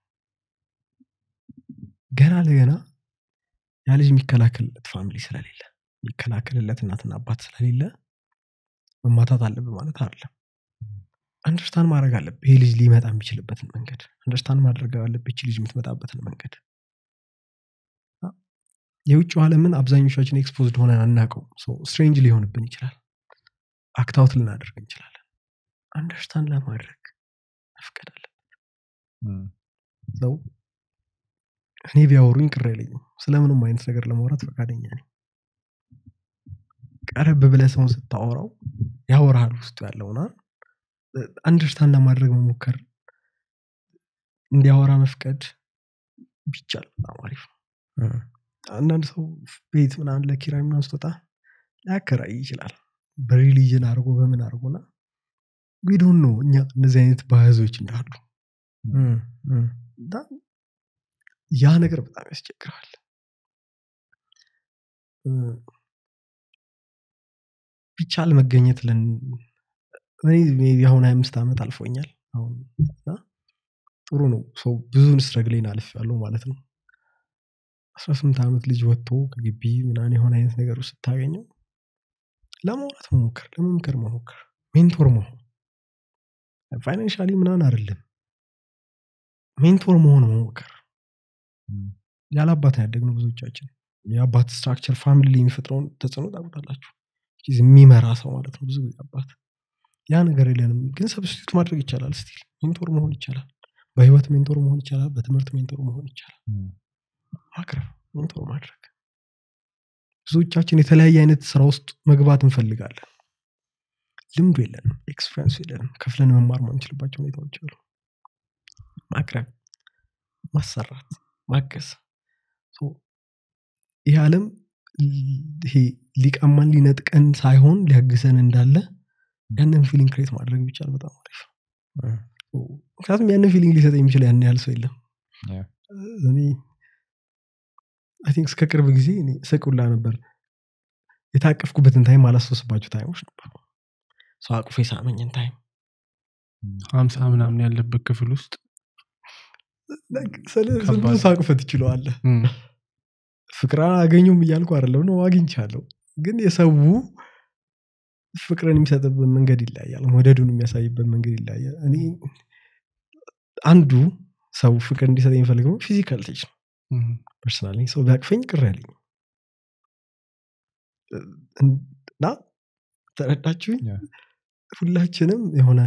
ገና ለገና ያ ልጅ የሚከላከልለት ፋሚሊ ስለሌለ የሚከላከልለት እናትና አባት ስለሌለ መማታት አለብህ ማለት አይደለም አንደርስታንድ ማድረግ አለብህ ይህ ልጅ ሊመጣ የሚችልበትን መንገድ አንደርስታንድ ማድረግ አለብህ ይቺ ልጅ የምትመጣበትን መንገድ የውጭው ዓለምን አብዛኞቻችን ኤክስፖዝድ ሆነን አናውቀው ስትሬንጅ ሊሆንብን ይችላል አክታውት ልናደርግ እንችላለን አንደርስታንድ ለማድረግ መፍቀድ አለ ም። ሰው እኔ ቢያወሩኝ ቅር አይለኝም ስለምንም አይነት ነገር ለማውራት ፈቃደኛ ነኝ ቀረብ ብለ ሰውን ስታወራው ያወራሃል ውስጡ ያለውና አንደርስታንድ ለማድረግ መሞከር እንዲያወራ መፍቀድ ቢቻል በጣም አሪፍ ነው እ፣ አንዳንድ ሰው ቤት ምናምን ለኪራይ ምናምን ስትወጣ ሊያከራይ ይችላል በሪሊጅን አድርጎ በምን አድርጎና ዊዶን ነው እኛ እነዚህ አይነት ባህዞች እንዳሉ ም፣ ም። እና ያ ነገር በጣም ያስቸግራል እ፣ ቢቻል መገኘት ለን እኔ ሜይ ቢ አሁን ሀያ አምስት ዓመት አልፎኛል አሁን እና ጥሩ ነው ሰው ብዙን ስትረግሌን አልፍ ያለው ማለት ነው አስራ ስምንት ዓመት ልጅ ወጥቶ ከግቢ ምናን የሆነ አይነት ነገር ውስጥ ስታገኘው ለማውራት መሞከር ለመምከር መሞከር ሜንቶር መሆን ፋይናንሻሊ ምናን አይደለም ሜንቶር መሆን መሞከር ም። ያለ አባት ያደግነው ብዙዎቻችን የአባት ስትራክቸር ፋሚሊ ላይ የሚፈጥረውን ተጽዕኖ ታውቁታላችሁ የሚመራ ሰው ማለት ነው ብዙ ጊዜ አባት ያ ነገር የለንም ግን ሰብስቲቱት ማድረግ ይቻላል ስቲል ሜንቶር መሆን ይቻላል በህይወት ሜንቶር መሆን ይቻላል በትምህርት ሜንቶር መሆን ይቻላል ም። ማቅረብ ሜንቶር ማድረግ ብዙዎቻችን የተለያየ አይነት ስራ ውስጥ መግባት እንፈልጋለን ልምዱ የለንም ኤክስፔሪንሱ የለንም ከፍለን መማር ማንችልባቸው ሁኔታዎች አሉ ማቅረብ ማሰራት ማገዝ ሶ ይህ ዓለም ል- ይሄ ሊቀማን ሊነጥቀን ሳይሆን ሊያግዘን እንዳለ ያንን ፊሊንግ ክሬት ማድረግ ቢቻል በጣም አሪፍ ነው። እ፣ ሶ ምክንያቱም ያንን ፊሊንግ ሊሰጥ የሚችል ያን ያህል ሰው የለም ያ። እኔ አይ ቲንክ እስከ ቅርብ ጊዜ እኔ ስቁላ ነበር የታቀፍኩበትን ታይም አላስታውስባቸው ታይሞች ነበሩ ሰው አቅፎ የሳመኝን ታይም ሀምሳ ምናምን ያለበት ክፍል ውስጥ ስለ ዝም ብሎ ከባድ። ሳቅፈ ትችለዋለህ እም፣ ፍቅር አገኙም እያልኩ አይደለም ነው አግኝቻለሁ ግን የሰው ፍቅርን የሚሰጥበት መንገድ ይለያያል መውደዱን የሚያሳይበት መንገድ ይለያያል እኔ አንዱ ሰው ፍቅር እንዲሰጥ የሚፈልገው ፊዚካል ቴች ነው እም፣ ፐርሰናሊ ሰው ቢያቅፈኝ ቅር ያለኝ እና ተረዳችሁኝ ያ። ሁላችንም የሆነ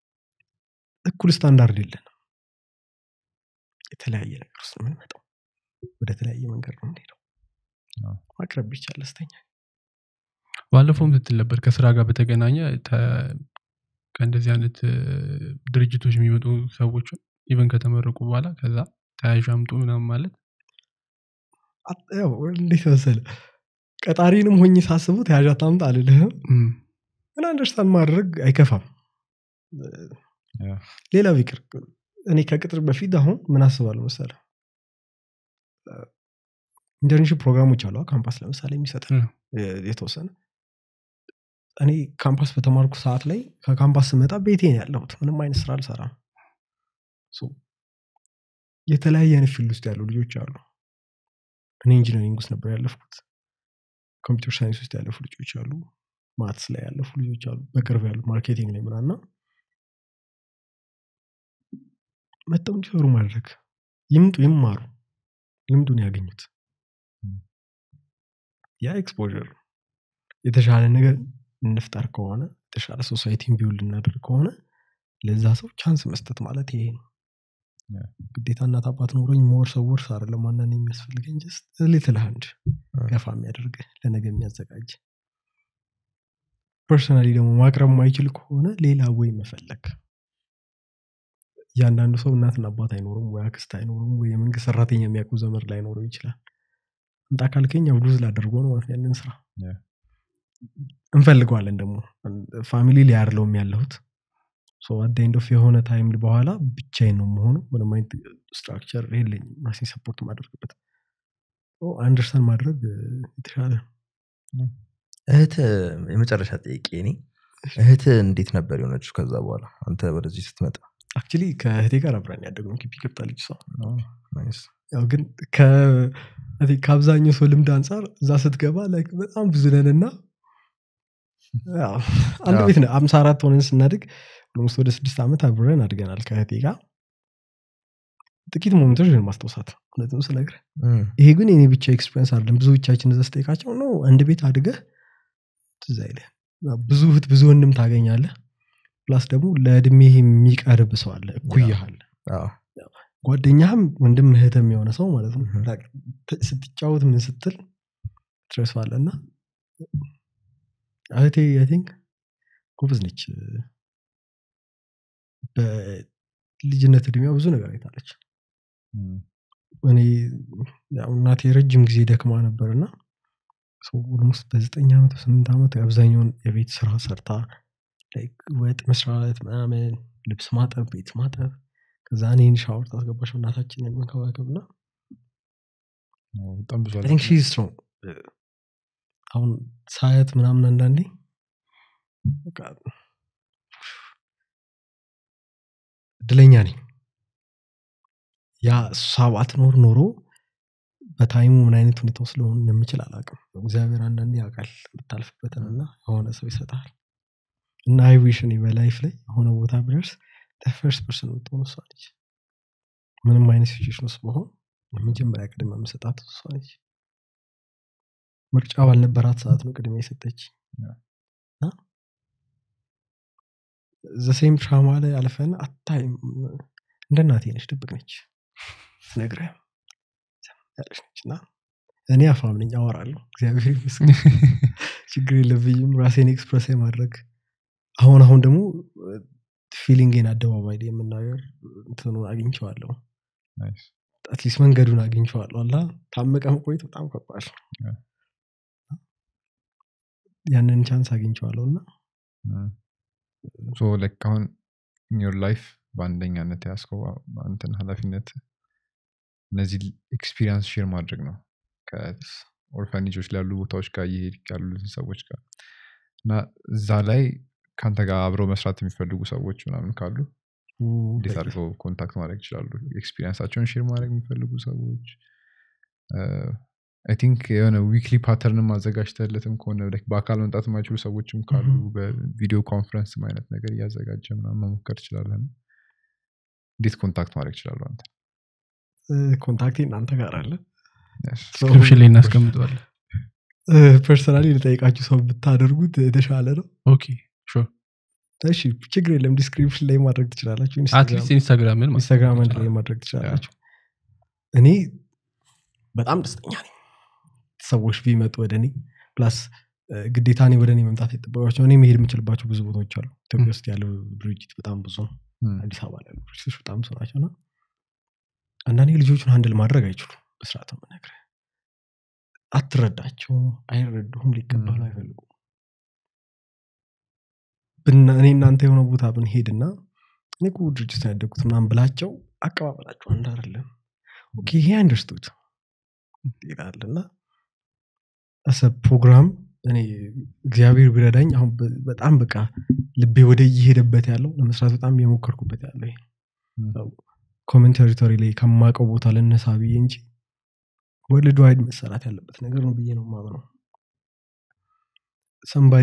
እኩል ስታንዳርድ የለንም የተለያየ ነገር ውስጥ ነው የምንመጣው ወደ ተለያየ መንገድ ነው የምንሄደው አዎ። ማቅረብ ቢቻል ደስተኛ ባለፈውም ስትል ነበር ከስራ ጋር በተገናኘ ተ- ከእንደዚህ አይነት እ፣ ድርጅቶች የሚመጡ ሰዎችን ኢቨን ከተመረቁ በኋላ ከዛ ተያዥ አምጡ ምናምን ማለት አት- ያው እንዴት መሰለ ቀጣሪንም ሆኜ ሳስበው ተያዣ ታምጣ አልልህም እም፣ ግን አንደርስታንድ ማድረግ አይከፋም ያ። ሌላ ቢቅር እኔ ከቅጥር በፊት አሁን ምን አስባለሁ መሰለ ኢንተርንሽፕ ፕሮግራሞች አሉ ካምፓስ ለምሳሌ የሚሰጥ እ፣ የተወሰነ እኔ ካምፓስ በተማርኩ ሰዓት ላይ ከካምፓስ ስመጣ ቤቴ ነው ያለሁት ምንም አይነት ስራ አልሰራም ሶ የተለያየ አይነት ፊልድ ውስጥ ያሉ ልጆች አሉ እኔ ኢንጂነሪንግ ውስጥ ነበር ያለፍኩት ኮምፒውተር ሳይንስ ውስጥ ያለፉ ልጆች አሉ ማትስ ላይ ያለፉ ልጆች አሉ በቅርብ ያሉ ማርኬቲንግ ላይ ምናና መጠው እንዲሰሩ ማድረግ ይምጡ ይማሩ ልምዱን ያገኙት ያ ኤክስፖር የተሻለ ነገር እንፍጠር ከሆነ የተሻለ ሶሳይቲን ቢውል እናደርግ ከሆነ ለዛ ሰው ቻንስ መስጠት ማለት ይሄ ነው ያ። ግዴታ እናት አባት ኖሮኝ ሞር ሰው ወርስ አይደለም ዋናን የሚያስፈልገኝ ጀስት ሊትል ሃንድ ገፋ የሚያደርግ ለነገ የሚያዘጋጅ ፐርሰናሊ ደግሞ ማቅረብ ማይችል ከሆነ ሌላ ወይ መፈለግ እያንዳንዱ ሰው እናትና አባት አይኖሩም ወይ አክስት አይኖሩም ወይ የመንግስት ሰራተኛ የሚያውቁ ዘመድ ላይኖረው ይችላል እንጣ ካልከኝ ያው ሉዝ ላደርገው ነው ማለት ነው ያንን ስራ ያ። እንፈልገዋለን ደግሞ ፋሚሊ ላይ አይደለሁም ያለሁት አዳይንዶፍ የሆነ ታይም በኋላ ብቻዬን ነው መሆኑ ምንም አይነት ስትራክቸር የለኝም ራሴን ሰፖርት ማደርግበት አንደርስታንድ ማድረግ እ፣ የተሻለ ነው። እህት የመጨረሻ ጥያቄ እኔ እህት እንዴት ነበር የሆነችው ከዛ በኋላ አንተ ወደዚህ ስትመጣ አክቹሊ ከእህቴ ጋር አብረን ያደግነው ኪፒ ገብታለች እሷ ናይስ። ያው ግን ከ- I think ከአብዛኛው ሰው ልምድ አንጻር እዛ ስትገባ like በጣም ብዙ ነን እና ያው አንድ ያው። ቤት ነው አምሳ አራት ሆነን ስናድግ ኦልሞስት ወደ ስድስት ዓመት አብረን አድገናል ከእህቴ ጋር ጥቂት ሞመንቶች ነው ማስታውሳት እውነትም ስነግርህ እም፣ ይሄ ግን የኔ ብቻ ኤክስፔሪንስ አይደለም ብዙዎቻችን እዛ ስጠይቃቸው ነው አንድ ቤት አድገህ ትዝ አይልህ ብዙ እህት ብዙ ወንድም ታገኛለህ ፕላስ ደግሞ ለእድሜ የሚቀርብ ሰው አለ እኩያህ አለ አዎ፣ ጓደኛህም ወንድም እህትም የሆነ ሰው ማለት ነው Mhm. Like ት- ስትጫወት ምን ስትል ትረሳዋለህ እና እህቴ አይ ቲንክ ጎበዝ ነች በልጅነት እድሜዋ ብዙ ነገር አይታለች እም፣ እኔ ያው እናቴ ረጅም ጊዜ ደክማ ነበር እና ኦልሞስት በዘጠኝ ዓመት በስምንት ዓመት አብዛኛውን የቤት ስራ ሰርታ like ወጥ መስራት ምናምን ልብስ ማጠብ ቤት ማጠብ ከዛ እኔን ሻወር ታስገባሽ እናታችንን መንከባከብ እና አዎ፣ በጣም ብዙ I think she's strong. አሁን ሳያት ምናምን አንዳንዴ በቃ እድለኛ ነኝ ያ እሷ ባትኖር ኖሮ በታይሙ ምን አይነት ሁኔታ ውስጥ ልሆን እንደምችል አላውቅም እግዚአብሔር አንዳንዴ ያውቃል የምታልፍበትን እና የሆነ ሰው ይሰጣል እና አይዊሽ እኔ በላይፍ ላይ የሆነ ቦታ ብደርስ ፈርስት ፐርሰን የምትሆን እሷ ነች ምንም አይነት ሲቹዌሽን ውስጥ በሆን የመጀመሪያ ቅድመ የምሰጣት እሷ ነች ምርጫ ባልነበራት ሰዓት ነው ቅድሚያ የሰጠች ያ። ዘሴም ትራማ ላይ አልፈን አታይም እንደ እናቴ ነች ድብቅ ነች ስነግርህ ዝም ያለች ነች እና እኔ አፋም ነኝ አወራለሁ እግዚአብሔር ይመስገን ችግር የለብኝም ራሴን ኤክስፕረስ ማድረግ አሁን አሁን ደግሞ ፊሊንግን አደባባይ ላይ የምናገር እንትኑ አግኝቸዋለሁ ናይስ። አትሊስት መንገዱን አግኝቸዋለሁ አላ ታመቀ መቆየት በጣም ከባድ ነው ያ። ያንን ቻንስ አግኝቸዋለሁ እና እም። ሶ ላይክ አሁን ዮር ላይፍ በአንደኛነት ያስከው አንተን ኃላፊነት እነዚህ ኤክስፒሪንስ ሼር ማድረግ ነው ከኦርፋኔጆች ላይ ያሉ ቦታዎች ጋር እየሄድ ያሉትን ሰዎች ጋር እና እዛ ላይ ከአንተ ጋር አብረው መስራት የሚፈልጉ ሰዎች ምናምን ካሉ እንዴት አድርገው ኮንታክት ማድረግ ይችላሉ ኤክስፒሪንሳቸውን ሼር ማድረግ የሚፈልጉ ሰዎች አይ ቲንክ የሆነ ዊክሊ ፓተርንም አዘጋጅተለትም ከሆነ like በአካል መምጣት የማይችሉ ሰዎችም ካሉ Mhm. በቪዲዮ ኮንፈረንስ አይነት ነገር እያዘጋጀ ምናምን መሞከር ትችላለን እንዴት ኮንታክት ማድረግ ይችላሉ አንተ ኮንታክቴ እናንተ ጋር አለ Yes. ዲስክሪፕሽን ላይ እናስቀምጠዋለን ፐርሰናሊ ልጠይቃችሁ ሰው ብታደርጉት የተሻለ ነው ኦኬ ሹር እሺ ችግር የለም ዲስክሪፕሽን ላይ ማድረግ ትችላላችሁ አትሊስት ኢንስታግራምን ማለት ኢንስታግራም አንድ ላይ ይችላል። ማድረግ ትችላላችሁ እኔ በጣም ደስተኛ ነኝ ሰዎች ቢመጡ ወደ እኔ ፕላስ ግዴታ እኔ ወደ እኔ መምጣት የጠበቃቸው እኔ መሄድ የምችልባቸው ብዙ ቦታዎች አሉ ኢትዮጵያ ውስጥ ያለው ድርጅት በጣም ብዙ ነው እም፣ አዲስ አበባ ላይ ያሉ ድርጅቶች በጣም ብዙ ናቸው እና አንዳንዴ ልጆቹን አንድል ማድረግ አይችሉም በስርዓት ነው የምነግርህ አትረዳቸውም አይረዱም ሊቀበሉ ም። አይፈልጉም ብና- እኔ እናንተ የሆነ ቦታ ብንሄድና እኔ እኮ ድርጅት ነው ያደግኩት ምናምን ብላቸው አቀባበላቸው አንድ አይደለም ኦኬ ይሄ አንደርስቱድ ይላል እና አሰ ፕሮግራም እኔ እግዚአብሔር ቢረዳኝ አሁን በ- በጣም በቃ ልቤ ወደ እየሄደበት ያለው ለመስራት በጣም እየሞከርኩበት ያለው ይሄ እም፣ ኮመን ቴሪቶሪ ላይ ከማውቀው ቦታ ልነሳ ብዬ እንጂ ወርልድ ዋይድ መሰራት ያለበት ነገር ነው ብዬ ነው ማምነው ሰንባዲ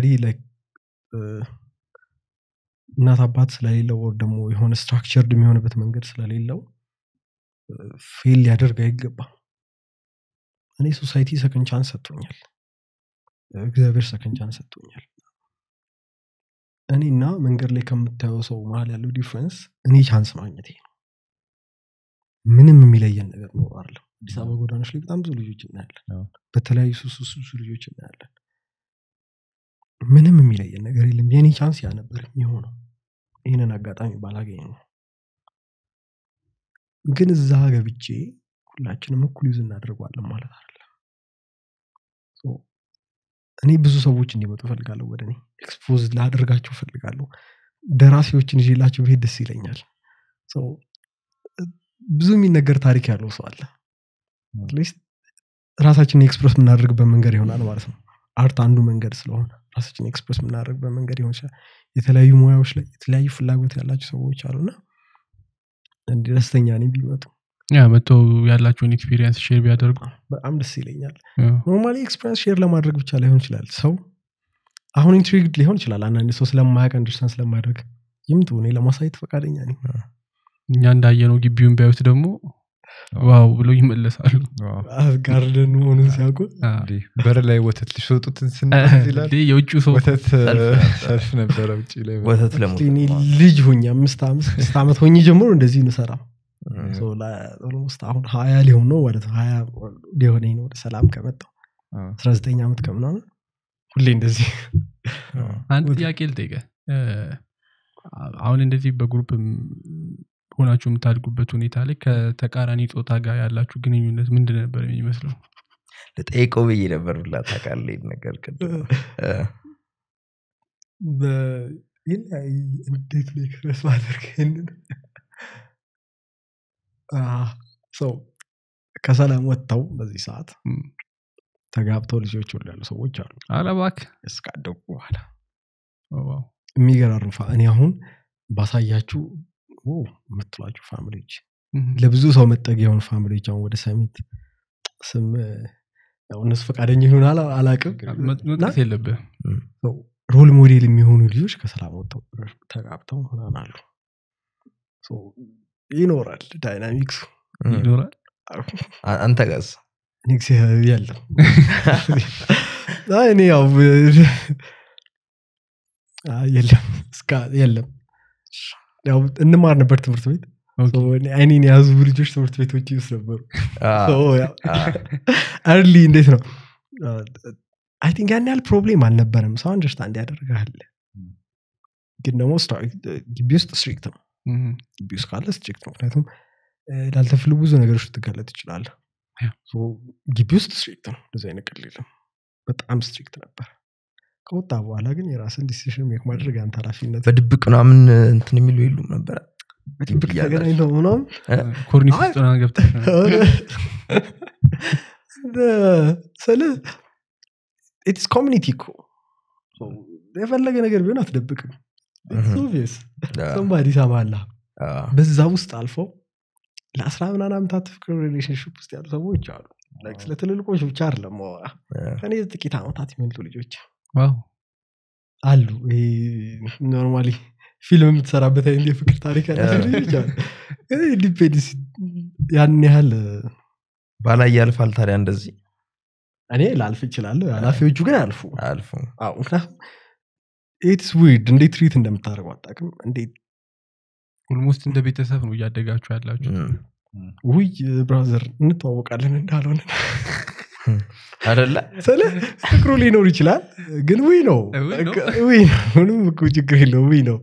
እናት አባት ስለሌለው ወር ደግሞ የሆነ ስትራክቸርድ የሚሆንበት መንገድ ስለሌለው ፌል ሊያደርግ አይገባም እኔ ሶሳይቲ ሰከንድ ቻንስ ሰጥቶኛል እግዚአብሔር ሰከንድ ቻንስ ሰጥቶኛል እኔና መንገድ ላይ ከምታየው ሰው መሀል ያለው ዲፍረንስ እኔ ቻንስ ማግኘት ነው ምንም የሚለየን ነገር ኖሮ አይደለም አዲስ አበባ ጎዳኖች ላይ በጣም ብዙ ልጆች እናያለን አዎ። በተለያዩ ሱስ ውስጥ ብዙ ልጆች እናያለን ምንም የሚለየን ነገር የለም የእኔ ቻንስ ያ ነበር የሚሆነው ይህንን አጋጣሚ ባላገኝ ነው ግን እዛ ገብቼ ሁላችንም እኩል ዩዝ እናደርገዋለን ማለት አይደለም ሶ እኔ ብዙ ሰዎች እንዲመጡ ፈልጋለሁ ወደ እኔ ኤክስፖዝ ላደርጋቸው ፈልጋለሁ ደራሲዎችን ይዤላቸው ብሄድ ደስ ይለኛል ሶ ብዙ የሚነገር ታሪክ ያለው ሰው አለ አትሊስት ራሳችንን ኤክስፕረስ የምናደርግበት መንገድ ይሆናል ማለት ነው አርት አንዱ መንገድ ስለሆነ ራሳችን ኤክስፕረስ የምናደርግበት መንገድ ይሆን ይችላል የተለያዩ ሙያዎች ላይ የተለያዩ ፍላጎት ያላቸው ሰዎች አሉና እንዲህ ደስተኛ ነኝ ቢመጡ ያ መጥተው ያላቸውን ኤክስፒሪየንስ ሼር ቢያደርጉ በጣም ደስ ይለኛል ያ። ኖርማሊ ኤክስፒሪንስ ሼር ለማድረግ ብቻ ላይሆን ይችላል ሰው አሁን ኢንትሪግድ ሊሆን ይችላል አንዳንድ ሰው ስለማያውቅ አንደርስታንድ ስለማያደርግ ይምጡ እኔ ለማሳየት ፈቃደኛ ነኝ እኛ እንዳየነው ግቢውን ቢያዩት ደግሞ ዋው ብለው ይመለሳሉ ዋው። ጋርደን መሆኑን ሲያውቁ አ፣ እንዴ በር ላይ ወተት ሊሸጡትን እ፣ ስንት ይላል እንዴ የውጭው ሰው ወተት ሰልፍ ነበረ። ሰልፍ ነበረ ውጭ ላይ ወተት ለሞት እኔ ልጅ ሆኜ አምስት አምስት ስድስት ዓመት ሆኜ ጀምሮ እንደዚህ ንሰራ ኦልሞስት አሁን ሀያ ሊሆን ነው ማለት ነው ሀያ ሊሆነኝ ነው ወደ ሰላም ከመጣው አዎ። አስራ ዘጠኝ ዓመት ከምናምን ሁሌ እንደዚህ አንድ ወደ- ጥያቄ ልጠይቀ አሁን እንደዚህ በግሩፕ ሆናችሁ የምታድጉበት ሁኔታ ላይ ከተቃራኒ ጾታ ጋር ያላችሁ ግንኙነት ምንድን ነበር የሚመስለው ልጠይቀው ብዬ ነበር ብላ ታውቃለህ ይሄን ነገር ቅድም እ፣ በ- ይለያይ እንዴት ነው ኤክስፕረስ ማድረግ ይሄንን አህ፣ ሰው ከሰላም ወጥተው በዚህ ሰዓት እም፣ ተጋብተው ልጆች ወልድ ያሉ ሰዎች አሉ ኧረ እባክህ እስካደጉ በኋላ ኦ፣ ዋው። የሚገራርም ፋ- እኔ አሁን ባሳያችሁ ኦ የምትሏቸው ፋሚሊዎች እም፣ ለብዙ ሰው መጠጊያ የሆኑ ፋሚሊዎች አሁን ወደ ሰሚት ስም ያው እነሱ ፈቃደኛ ይሆን አላ- አላቅም መ- መጥቀስ የለብህ ሮል ሞዴል የሚሆኑ ልጆች ከሰላም ወጥተው ተጋብተው ምናምን አሉ ሶ ይኖራል ዳይናሚክሱ እ፣ ይኖራል አ- አንተ ጋዝ እኔ እግዚአብሔር የለም አይ፣ እኔ ያው አይ፣ የለም እስካ የለም ያው እንማር ነበር ትምህርት ቤት ኦኬ። ሶ እኔ አይኔን የያዙ ልጆች ትምህርት ቤቶች ውስጥ ነበሩ አ፣ አ፣ እርሊ እንዴት ነው አይ ቲንክ ያን ያህል ፕሮብሌም አልነበረም ሰው አንደርስታንድ ያደርጋል ግን ደግሞ ስታ- ግቢ ውስጥ ስትሪክት ነው እም፣ ግቢ ውስጥ ካለ ስትሪክት ነው ምክንያቱም እ፣ ላልተፈለጉ ብዙ ነገሮች ልትጋለጥ ትችላለህ ያ። ሶ ግቢ ውስጥ ስትሪክት ነው እንደዚህ አይነት ቀልድ የለም በጣም ስትሪክት ነበር ከወጣ በኋላ ግን የራስን ዲሲሽን ሜክ ማድረግ አንተ ኃላፊነት በድብቅ ምናምን እንትን የሚሉ የሉም ነበረ በድብቅ እያላችሁ። ተገናኝተው ምናምን ኮርኒስ አይ። ውስጥ ምናምን ገብተህ ስለ ኢትስ ኮሚኒቲ እኮ የፈለገ ነገር ቢሆን አትደብቅም እህ። ኦቪየስ አ፣ ሰንባዲ ሰማላ አ፣ በዛ ውስጥ አልፈው ለአስራ ምናምን ዓመታት ፍቅር ሪሌሽንሽፕ ውስጥ ያሉ ሰዎች አሉ Like ስለ ትልልቆች ብቻ አይደለም ማወራ አ፣ ከኔ ጥቂት ዓመታት የሚበልጡ ልጆች ዋው አሉ ኖርማሊ ፊልም የምትሰራበት አይነት የፍቅር ታሪክ ያላቸው ያ። ልጆች አሉ ዲፔንድስ ያን ያህል ባላይ ያልፋል ታዲያ እንደዚህ እኔ ላልፍ ይችላለሁ ኃላፊዎቹ ግን አልፉ አልፎ አዎ፣ ምክንያቱም ኢትስ ዊርድ እንዴት ትሪት እንደምታደርገው አጣቅም እንዴት ኦልሞስት እንደ ቤተሰብ ነው እያደጋችሁ ያላችሁ እም፣ ውይ ብራዘር እንተዋወቃለን እንዳልሆነ አደለ ስለ ፍቅሩ ሊኖር ይችላል ግን ውይ ነው ውይ ነው። ውይ ነው ምንም እኮ ችግር የለው ውይ ነው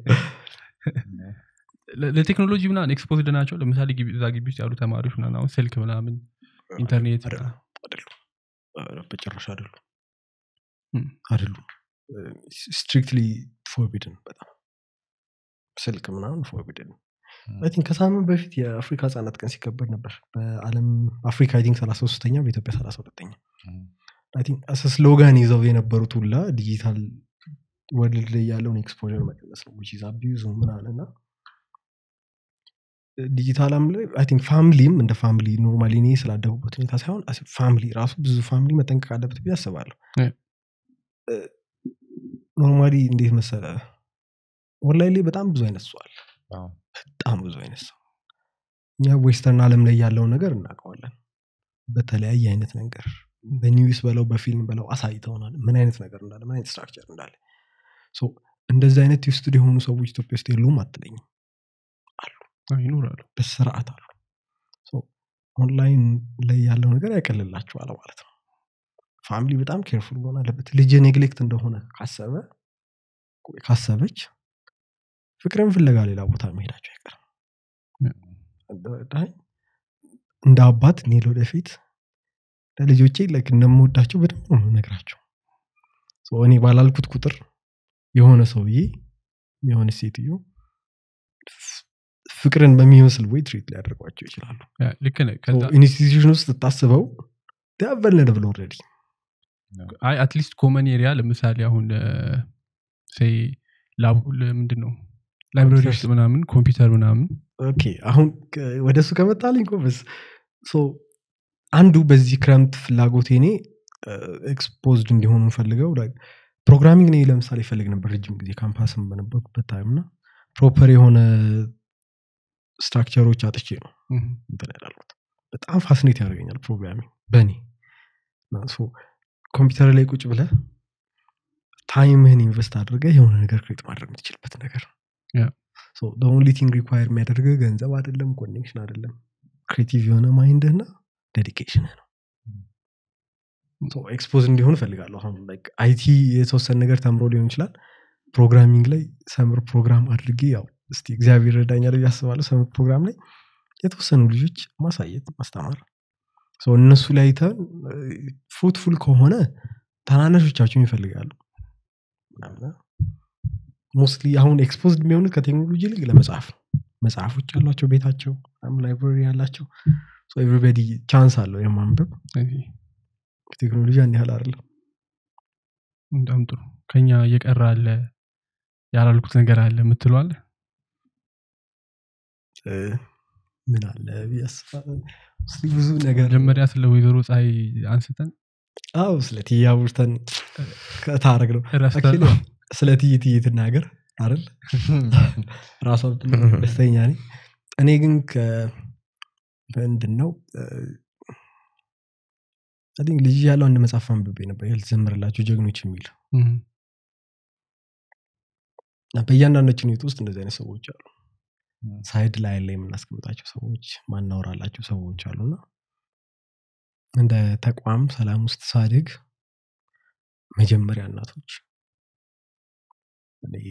ለ- ለቴክኖሎጂ ምናምን ኤክስፖዝድ ናቸው ለምሳሌ ግቢ- እዛ ግቢ ውስጥ ያሉ ተማሪዎች ምናምን አሁን ስልክ ምናምን ኢንተርኔት አይደለም አይደሉም ኧረ በጭራሽ አይደሉም Hmm. አይደሉም ስትሪክትሊ ፎርቢድን በጣም ስልክ ምናምን ፎርቢድን አይ ቲንክ ከሳምንት በፊት የአፍሪካ ህጻናት ቀን ሲከበር ነበር በአለም አፍሪካ አይ ቲንክ ሰላሳ ሶስተኛ በኢትዮጵያ ሰላሳ ሁለተኛ አይ ቲንክ አስ ስሎጋን ይዘው የነበሩት ሁላ ዲጂታል ወርልድ ላይ ያለውን ኤክስፖር መቀነስ ነው ዊች ኢዝ አቢዩዝ ምናምን እና ዲጂታል አለም ላይ አይ ቲንክ ፋሚሊም እንደ ፋሚሊ ኖርማሊ እኔ ስላደጉበት ሁኔታ ሳይሆን ፋሚሊ ራሱ ብዙ ፋሚሊ መጠንቀቅ አለበት ብዬ አስባለሁ Yeah. ኖርማሊ እንዴት መሰለ ኦንላይን ላይ በጣም ብዙ አይነት ሰው አለ አዎ። በጣም ብዙ አይነት ሰው እኛ ዌስተርን አለም ላይ ያለውን ነገር እናውቀዋለን በተለያየ አይነት ነገር በኒውስ በለው በፊልም በለው አሳይተውናል ምን አይነት ነገር እንዳለ ምን አይነት ስትራክቸር እንዳለ ሶ እንደዚህ አይነት ዩስቱድ የሆኑ ሰዎች ኢትዮጵያ ውስጥ የሉም አትለኝም አዎ፣ ይኖራሉ በስርዓት አሉ ሶ ኦንላይን ላይ ያለው ነገር ያቀልላችኋል ማለት ነው ፋሚሊ በጣም ኬርፉል መሆን አለበት ልጅ ኔግሌክት እንደሆነ ካሰበ ወይ ካሰበች ፍቅርን ፍለጋ ሌላ ቦታ መሄዳቸው አይቀርም ዳይ እንደ አባት እኔ ወደፊት ለልጆቼ ላይክ እንደምወዳቸው በደንብ ነው ነግራቸው እኔ ባላልኩት ቁጥር የሆነ ሰውዬ የሆነ ሴትዮ ፍቅርን በሚመስል ወይ ትሪት ሊያደርጓቸው ይችላሉ ያ፣ ልክ ነህ ከዛ ኢንስቲትዩሽን ውስጥ ስታስበው ዳቨልነድ ብሎ ኦልሬዲ አይ አትሊስት ኮመን ኤሪያ ለምሳሌ አሁን ሴይ ላብ ምንድን ነው ላይብራሪ ውስጥ ምናምን ኮምፒውተር ምናምን ኦኬ አሁን ወደ እሱ ከመጣልኝ ጎበዝ ሶ አንዱ በዚህ ክረምት ፍላጎቴ እኔ ኤክስፖዝድ እንዲሆኑ ፈልገው ፕሮግራሚንግ እኔ ለምሳሌ ይፈልግ ነበር ረጅም ጊዜ ካምፓስም በነበርኩበት ታይም እና ፕሮፐር የሆነ ስትራክቸሮች አጥቼ ነው እህ፣ እንትን ያላልኩት በጣም ፋስኔት ያደርገኛል ፕሮግራሚንግ በእኔ እና ሶ ኮምፒውተር ላይ ቁጭ ብለ ታይምህን ኢንቨስት አድርገ የሆነ ነገር ክሬት ማድረግ የምትችልበት ነገር Yeah. ኦንሊ ቲንግ ሪኳየር የሚያደርገ ገንዘብ አይደለም ኮኔክሽን አይደለም ክሬቲቭ የሆነ ማይንድህ ና ዴዲኬሽንህ ነው ኤክስፖዝ እንዲሆን እፈልጋለሁ አሁን አይቲ የተወሰነ ነገር ተምሮ ሊሆን ይችላል ፕሮግራሚንግ ላይ ሰምር ፕሮግራም አድርጌ ያው እስቲ እግዚአብሔር ረዳኛል ብዬ አስባለሁ ሰምር ፕሮግራም ላይ የተወሰኑ ልጆች ማሳየት ማስተማር So እነሱ ላይ አይተን ፍሩትፉል ከሆነ ታናናሾቻቸውን ይፈልጋሉ ሞስትሊ አሁን ኤክስፖዝድ የሚሆኑት ከቴክኖሎጂ ይልቅ ለመጽሐፍ ነው መጽሐፎች ያሏቸው ቤታቸው ላይብራሪ ያላቸው ኤቭሪበዲ ቻንስ አለው የማንበብ ስለዚህ ቴክኖሎጂ ያን ያህል አይደለም በጣም ጥሩ ከኛ እየቀረ አለ ያላልኩት ነገር አለ የምትለዋለ እ፣ ምን አለ ብዬ አስባለሁ። እስቲ ብዙ ነገር መጀመሪያ ስለ ወይዘሮ ፀሐይ አንስተን አዎ ስለ ትያ ቡርተን ከታረግ ነው ረስተን Actually, ያው ስለ ትይ ትይ ትናገር አይደል ራሷ ብትናገር ደስተኛ ነኝ እኔ ግን ምንድን ነው አይ ቲንክ ልጅ ያለው አንድ መጽሐፍ አንብቤ ነበር ያልተዘምርላቸው ጀግኖች የሚል እህ፣ እና በእያንዳንዳችን ህይወት ውስጥ እንደዚህ አይነት ሰዎች አሉ ሳይድ ላይ ላይ የምናስቀምጣቸው ሰዎች ማናወራላቸው ሰዎች አሉና እንደ ተቋም ሰላም ውስጥ ሳድግ መጀመሪያ እናቶች እኔ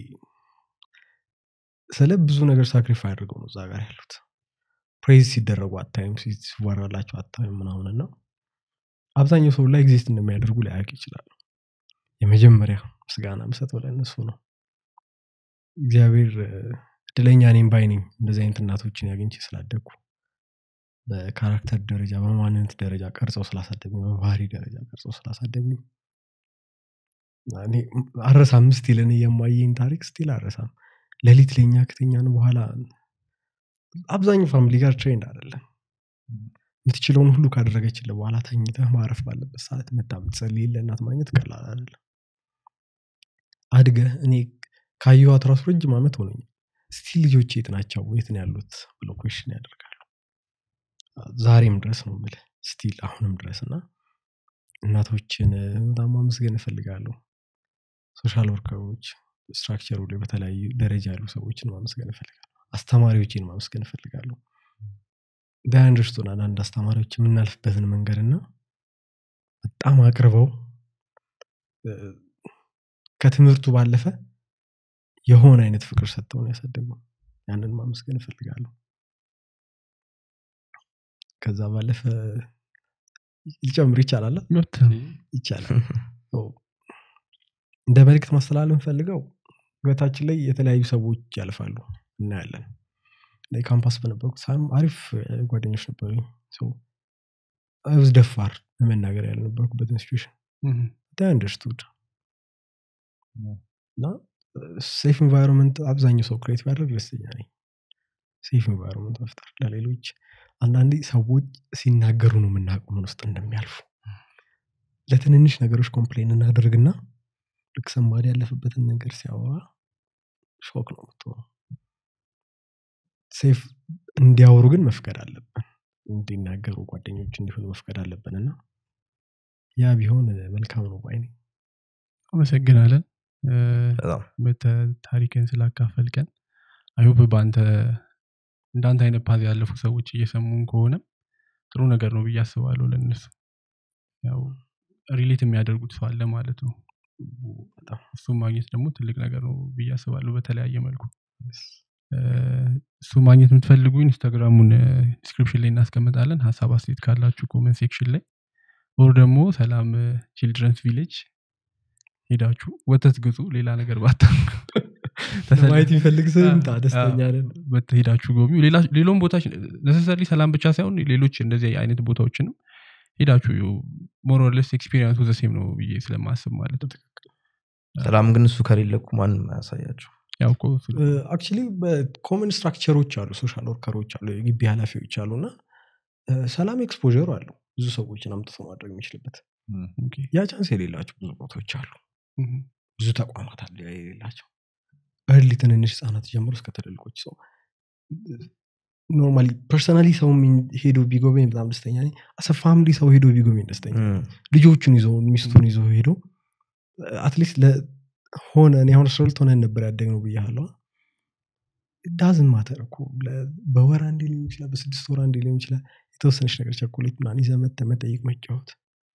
ስለ ብዙ ነገር ሳክሪፋይ አድርገው ነው እዛ ጋር ያሉት ፕሬዝ ሲደረጉ አታይም ሲወራላቸው አታይም ምናምን እና አብዛኛው ሰው ላይ ኤግዚስት እንደሚያደርጉ ላያውቅ ይችላል የመጀመሪያ ምስጋና ምሰጠው ለእነሱ ነው እግዚአብሔር እ፣ እድለኛ እኔም ባይ ነኝ እንደዚህ አይነት እናቶችን ያገኝቼ ስላደግኩ በካራክተር ደረጃ በማንነት ደረጃ ቀርጸው ስላሳደጉኝ በባህሪ ደረጃ ቀርጸው ስላሳደጉኝ እኔ አረሳም ስቲል እኔ የማየኝ ታሪክ ስቲል አረሳም ሌሊት ለኛ ከተኛን በኋላ አብዛኛው ፋሚሊ ጋር ትሬንድ አይደለም የምትችለውን ሁሉ ካደረገችልህ በኋላ ተኝተህ ማረፍ ባለበት ሰዓት መታ ብትጸልይ ለእናት ማግኘት ቀላል አይደለም አድገህ እኔ ካየኋት ራሱ ረጅም ዓመት ሆነኝ ስቲል ልጆች የት ናቸው የት ነው ያሉት ብለው ኮሽን ያደርጋሉ ዛሬም ድረስ ነው ምል ስቲል አሁንም ድረስ እና እናቶችን በጣም ማመስገን እፈልጋለሁ ሶሻል ወርከሮች ስትራክቸሩ ላይ በተለያዩ ደረጃ ያሉ ሰዎችን ማመስገን እፈልጋለሁ አስተማሪዎችን ማመስገን እፈልጋለሁ ዳያንደርስቶን አንዳንድ አስተማሪዎች የምናልፍበትን መንገድ እና በጣም አቅርበው እ፣ ከትምህርቱ ባለፈ የሆነ አይነት ፍቅር ሰጥተውን ያሳደጉ ያንን ማመስገን እፈልጋለሁ ከዛ ባለፈ ሊጨምር ይቻላል አ? መብት ነው። ይቻላል ሶ፣ እንደ መልእክት ማስተላለፍ ፈልገው ህይወታችን ላይ የተለያዩ ሰዎች ያልፋሉ እናያለን ላይ ካምፓስ በነበርኩት ሳም አሪፍ እ፣ ጓደኞች ነበሩ ብዝ ደፋር ለመናገር ያልነበርኩበት ኢንስቲቱሽን እም፣ አንደርስቱድ እና ሴፍ ኤንቫይሮንመንት አብዛኛው ሰው ክሬት ቢያደርግ ደስተኛ ነኝ ሴፍ ኤንቫይሮንመንት መፍጠር ለሌሎች አንዳንዴ ሰዎች ሲናገሩ ነው የምናውቀው ምን ውስጥ እንደሚያልፉ ለትንንሽ ነገሮች ኮምፕሌን እናደርግና ልክ ሰማሪ ያለፈበትን ነገር ሲያወራ ሾክ ነው የምትሆነው ሴፍ እንዲያወሩ ግን መፍቀድ አለብን እንዲናገሩ ጓደኞች እንዲሆኑ መፍቀድ አለብን እና ያ ቢሆን መልካም ነው ባይ ነኝ። አመሰግናለን እ፣ በጣም በተ- ታሪክን ስላካፈልቀን አይሆፕ በአንተ እንዳንተ አይነት ፓዝ ያለፉ ሰዎች እየሰሙን ከሆነ ጥሩ ነገር ነው ብዬ አስባለሁ ለእነሱ ያው ሪሌት የሚያደርጉት ሰው አለ ማለት ነው በጣም እሱም ማግኘት ደግሞ ትልቅ ነገር ነው ብዬ አስባለሁ በተለያየ መልኩ እ፣ እሱ ማግኘት የምትፈልጉ ኢንስታግራሙን ዲስክሪፕሽን ላይ እናስቀምጣለን ሀሳብ አስተያየት ካላችሁ ኮመንት ሴክሽን ላይ ኦር ደግሞ ሰላም ቺልድረንስ ቪሌጅ ሄዳችሁ ወተት ግዙ ሌላ ነገር ባታ ማየት የሚፈልግ ሰው ይምጣ ደስተኛ ነን ሄዳችሁ ጎብኙ ሌላ- ሌሎም ቦታዎች ነሰሰሪ ሰላም ብቻ ሳይሆን ሌሎች እንደዚህ አይነት ቦታዎችንም ሄዳችሁ ሞሮለስ ኤክስፒሪንሱ ዘሴም ነው ብዬ ስለማስብ ማለት ነው ሰላም ግን እሱ ከሌለ እኮ ማንም አያሳያቸው ያው እኮ እሱ- አክቹሊ በኮመን ስትራክቸሮች አሉ ሶሻል ወርከሮች አሉ የግቢ ኃላፊዎች አሉ እና እ፣ ሰላም ኤክስፖሩ አለው ብዙ ሰዎችን አምጥቶ ማድረግ የሚችልበት ኦኬ። ያ ቻንስ የሌላቸው ብዙ ቦታዎች አሉ እም፣ ብዙ ተቋማት አሉ ያ የሌላቸው እርሊ ትንንሽ ህጻናት ጀምሮ እስከ ትልልቆች ሰው ኖርማሊ ፐርሰናሊ ሰው ሄዶ ቢጎበኝ በጣም ደስተኛ ነኝ አሰ ፋሚሊ ሰው ሄዶ ቢጎበኝ ደስተኛ ነኝ። ልጆቹን ይዞ ሚስቱን ይዞ ሄዶ አትሊስት ለሆነ እኔ አሁን ስርልት ሆነን ነበር ያደግነው ብያለሁ ዳዝን ማተር እኮ ለ- በወር አንዴ ሊሆን ይችላል በስድስት ወር አንዴ ሊሆን ይችላል የተወሰነች ነገር ቸኮሌት ምናምን ይዘህ መተህ መጠየቅ መጫወት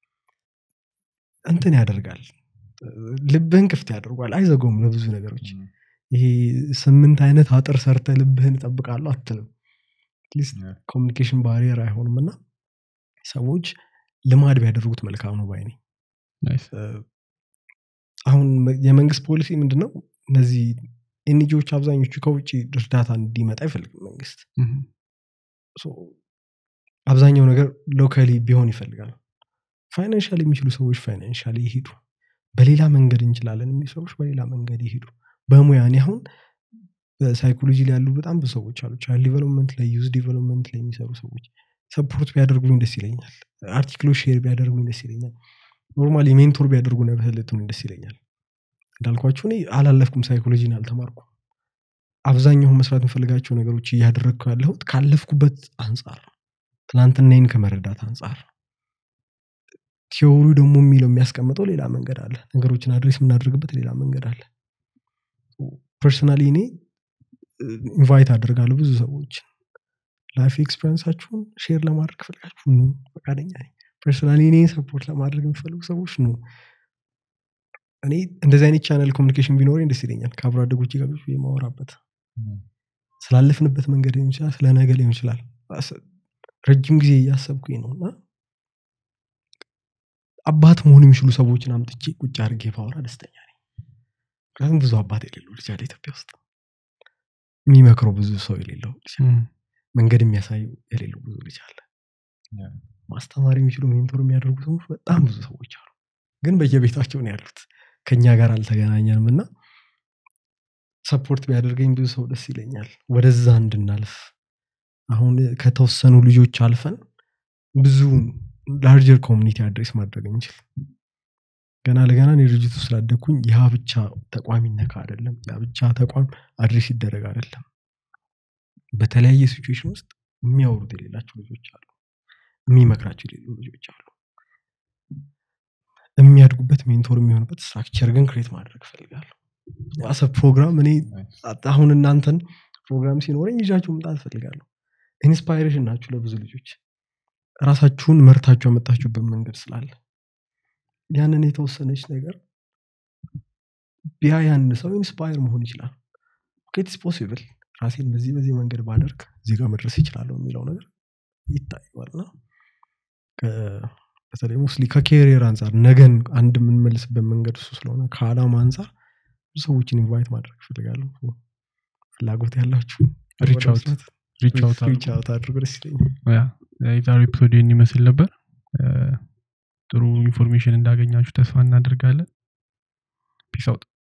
እንትን ያደርጋል ልብህን ክፍት ያደርጓል አይዘገውም ለብዙ ነገሮች ይሄ ስምንት አይነት አጥር ሰርተ ልብህን እጠብቃለሁ አትልም አትሊስት Yeah. ኮሚኒኬሽን ባሪየር አይሆንም እና ሰዎች ልማድ ቢያደርጉት መልካም ነው ባይ ነኝ ናይስ። አሁን መ- የመንግስት ፖሊሲ ምንድነው እነዚህ ኤንጂዎች አብዛኞቹ ከውጭ እርዳታ እንዲመጣ አይፈልግም መንግስት እም፣ ሶ አብዛኛው ነገር ሎካሊ ቢሆን ይፈልጋል ፋይናንሻል የሚችሉ ሰዎች ፋይናንሻል ይሄዱ በሌላ መንገድ እንችላለን የሚሉ ሰዎች በሌላ መንገድ ይሄዱ በሙያ እኔ አሁን በሳይኮሎጂ ላይ ያሉ በጣም ብዙ ሰዎች አሉ ቻይልድ ዲቨሎፕመንት ላይ ዩዝ ዲቨሎፕመንት ላይ የሚሰሩ ሰዎች ሰፖርት ቢያደርጉኝ ደስ ይለኛል አርቲክሎች ሼር ቢያደርጉኝ ደስ ይለኛል ኖርማሊ ሜንቶር ቢያደርጉ ነበለትን ደስ ይለኛል እንዳልኳችሁ እኔ አላለፍኩም ሳይኮሎጂን አልተማርኩም አብዛኛውን መስራት የምፈልጋቸው ነገሮች እያደረግኩ ያለሁት ካለፍኩበት አንጻር ነው ትናንትናይን ከመረዳት አንጻር ነው ቲዎሪው ደግሞ የሚለው የሚያስቀምጠው ሌላ መንገድ አለ ነገሮችን አድሬስ የምናደርግበት ሌላ መንገድ አለ ፐርሰናሊ እኔ ኢንቫይት አደርጋለሁ ብዙ ሰዎች ላይፍ ኤክስፔሪንሳችሁን ሼር ለማድረግ ፈልጋችሁ ኑ ፈቃደኛ ነኝ ፐርሰናሊ እኔ ሰፖርት ለማድረግ የሚፈልጉ ሰዎች ኑ እኔ እንደዚህ አይነት ቻናል ኮሚኒኬሽን ቢኖረኝ ደስ ይለኛል ከአብሮ አደጎች ጋር ቁጭ ብዬ የማወራበት ስላለፍንበት መንገድ ሊሆን ይችላል ስለ ነገ ሊሆን ይችላል አስ- ረጅም ጊዜ እያሰብኩኝ ነው እና አባት መሆን የሚችሉ ሰዎችን አምጥቼ ቁጭ አድርጌ ባወራ ደስተኛ ነኝ ምክንያቱም ብዙ አባት የሌለው ልጅ አለ ኢትዮጵያ ውስጥ የሚመክረው ብዙ ሰው የሌለው ልጅ አለ። እም፣ መንገድ የሚያሳዩ የሌለው ብዙ ልጅ አለ Yeah. ማስተማር የሚችሉ ሜንቶር የሚያደርጉ ሰዎች በጣም ብዙ ሰዎች አሉ ግን በየቤታቸው ነው ያሉት ከኛ ጋር አልተገናኘንም እና ሰፖርት ቢያደርገኝ ብዙ ሰው ደስ ይለኛል ወደዛ እንድናልፍ አሁን ከተወሰኑ ልጆች አልፈን ብዙ ላርጀር ኮሚኒቲ አድሬስ ማድረግ እንችል ገና ለገና እኔ ድርጅቱ ስላደግኩኝ ያ ብቻ ተቋም ይነካ አይደለም ያ ብቻ ተቋም አድሬስ ይደረግ አይደለም በተለያየ ሲቹዌሽን ውስጥ የሚያወሩት የሌላቸው ልጆች አሉ የሚመክራቸው የሌሉ ልጆች አሉ የሚያድጉበት ሜንቶር የሚሆንበት ስትራክቸር ግን ክሬት ማድረግ እፈልጋለሁ አሰ ፕሮግራም እኔ Nice. አሁን እናንተን ፕሮግራም ሲኖረኝ ይዣችሁ መምጣት እፈልጋለሁ ኢንስፓይሬሽን ናችሁ ለብዙ ልጆች ራሳችሁን መርታችሁ ያመጣችሁበት መንገድ ስላለ ያንን የተወሰነች ነገር ቢያ ያን ሰው ኢንስፓየር መሆን ይችላል ኢትስ ፖሲብል ራሴን በዚህ በዚህ መንገድ ባደርግ እዚህ ጋር መድረስ ይችላለሁ የሚለው ነገር ይታየዋል እና ከ- በተለይ ሞስሊ ከኬሪየር አንጻር ነገን አንድ የምንመልስበት መንገድ እሱ ስለሆነ ከአላማ አንጻር ብዙ ሰዎችን ኢንቫይት ማድረግ ይፈልጋለሁ ፍላጎት ያላችሁ Reach out. ሪች አውት ሪች አውት አድርጎ ደስ ይለኛል ያ የዛሬው ኤፒሶድ ይህን ይመስል ነበር እ፣ ጥሩ ኢንፎርሜሽን እንዳገኛችሁ ተስፋ እናደርጋለን ፒስ አውት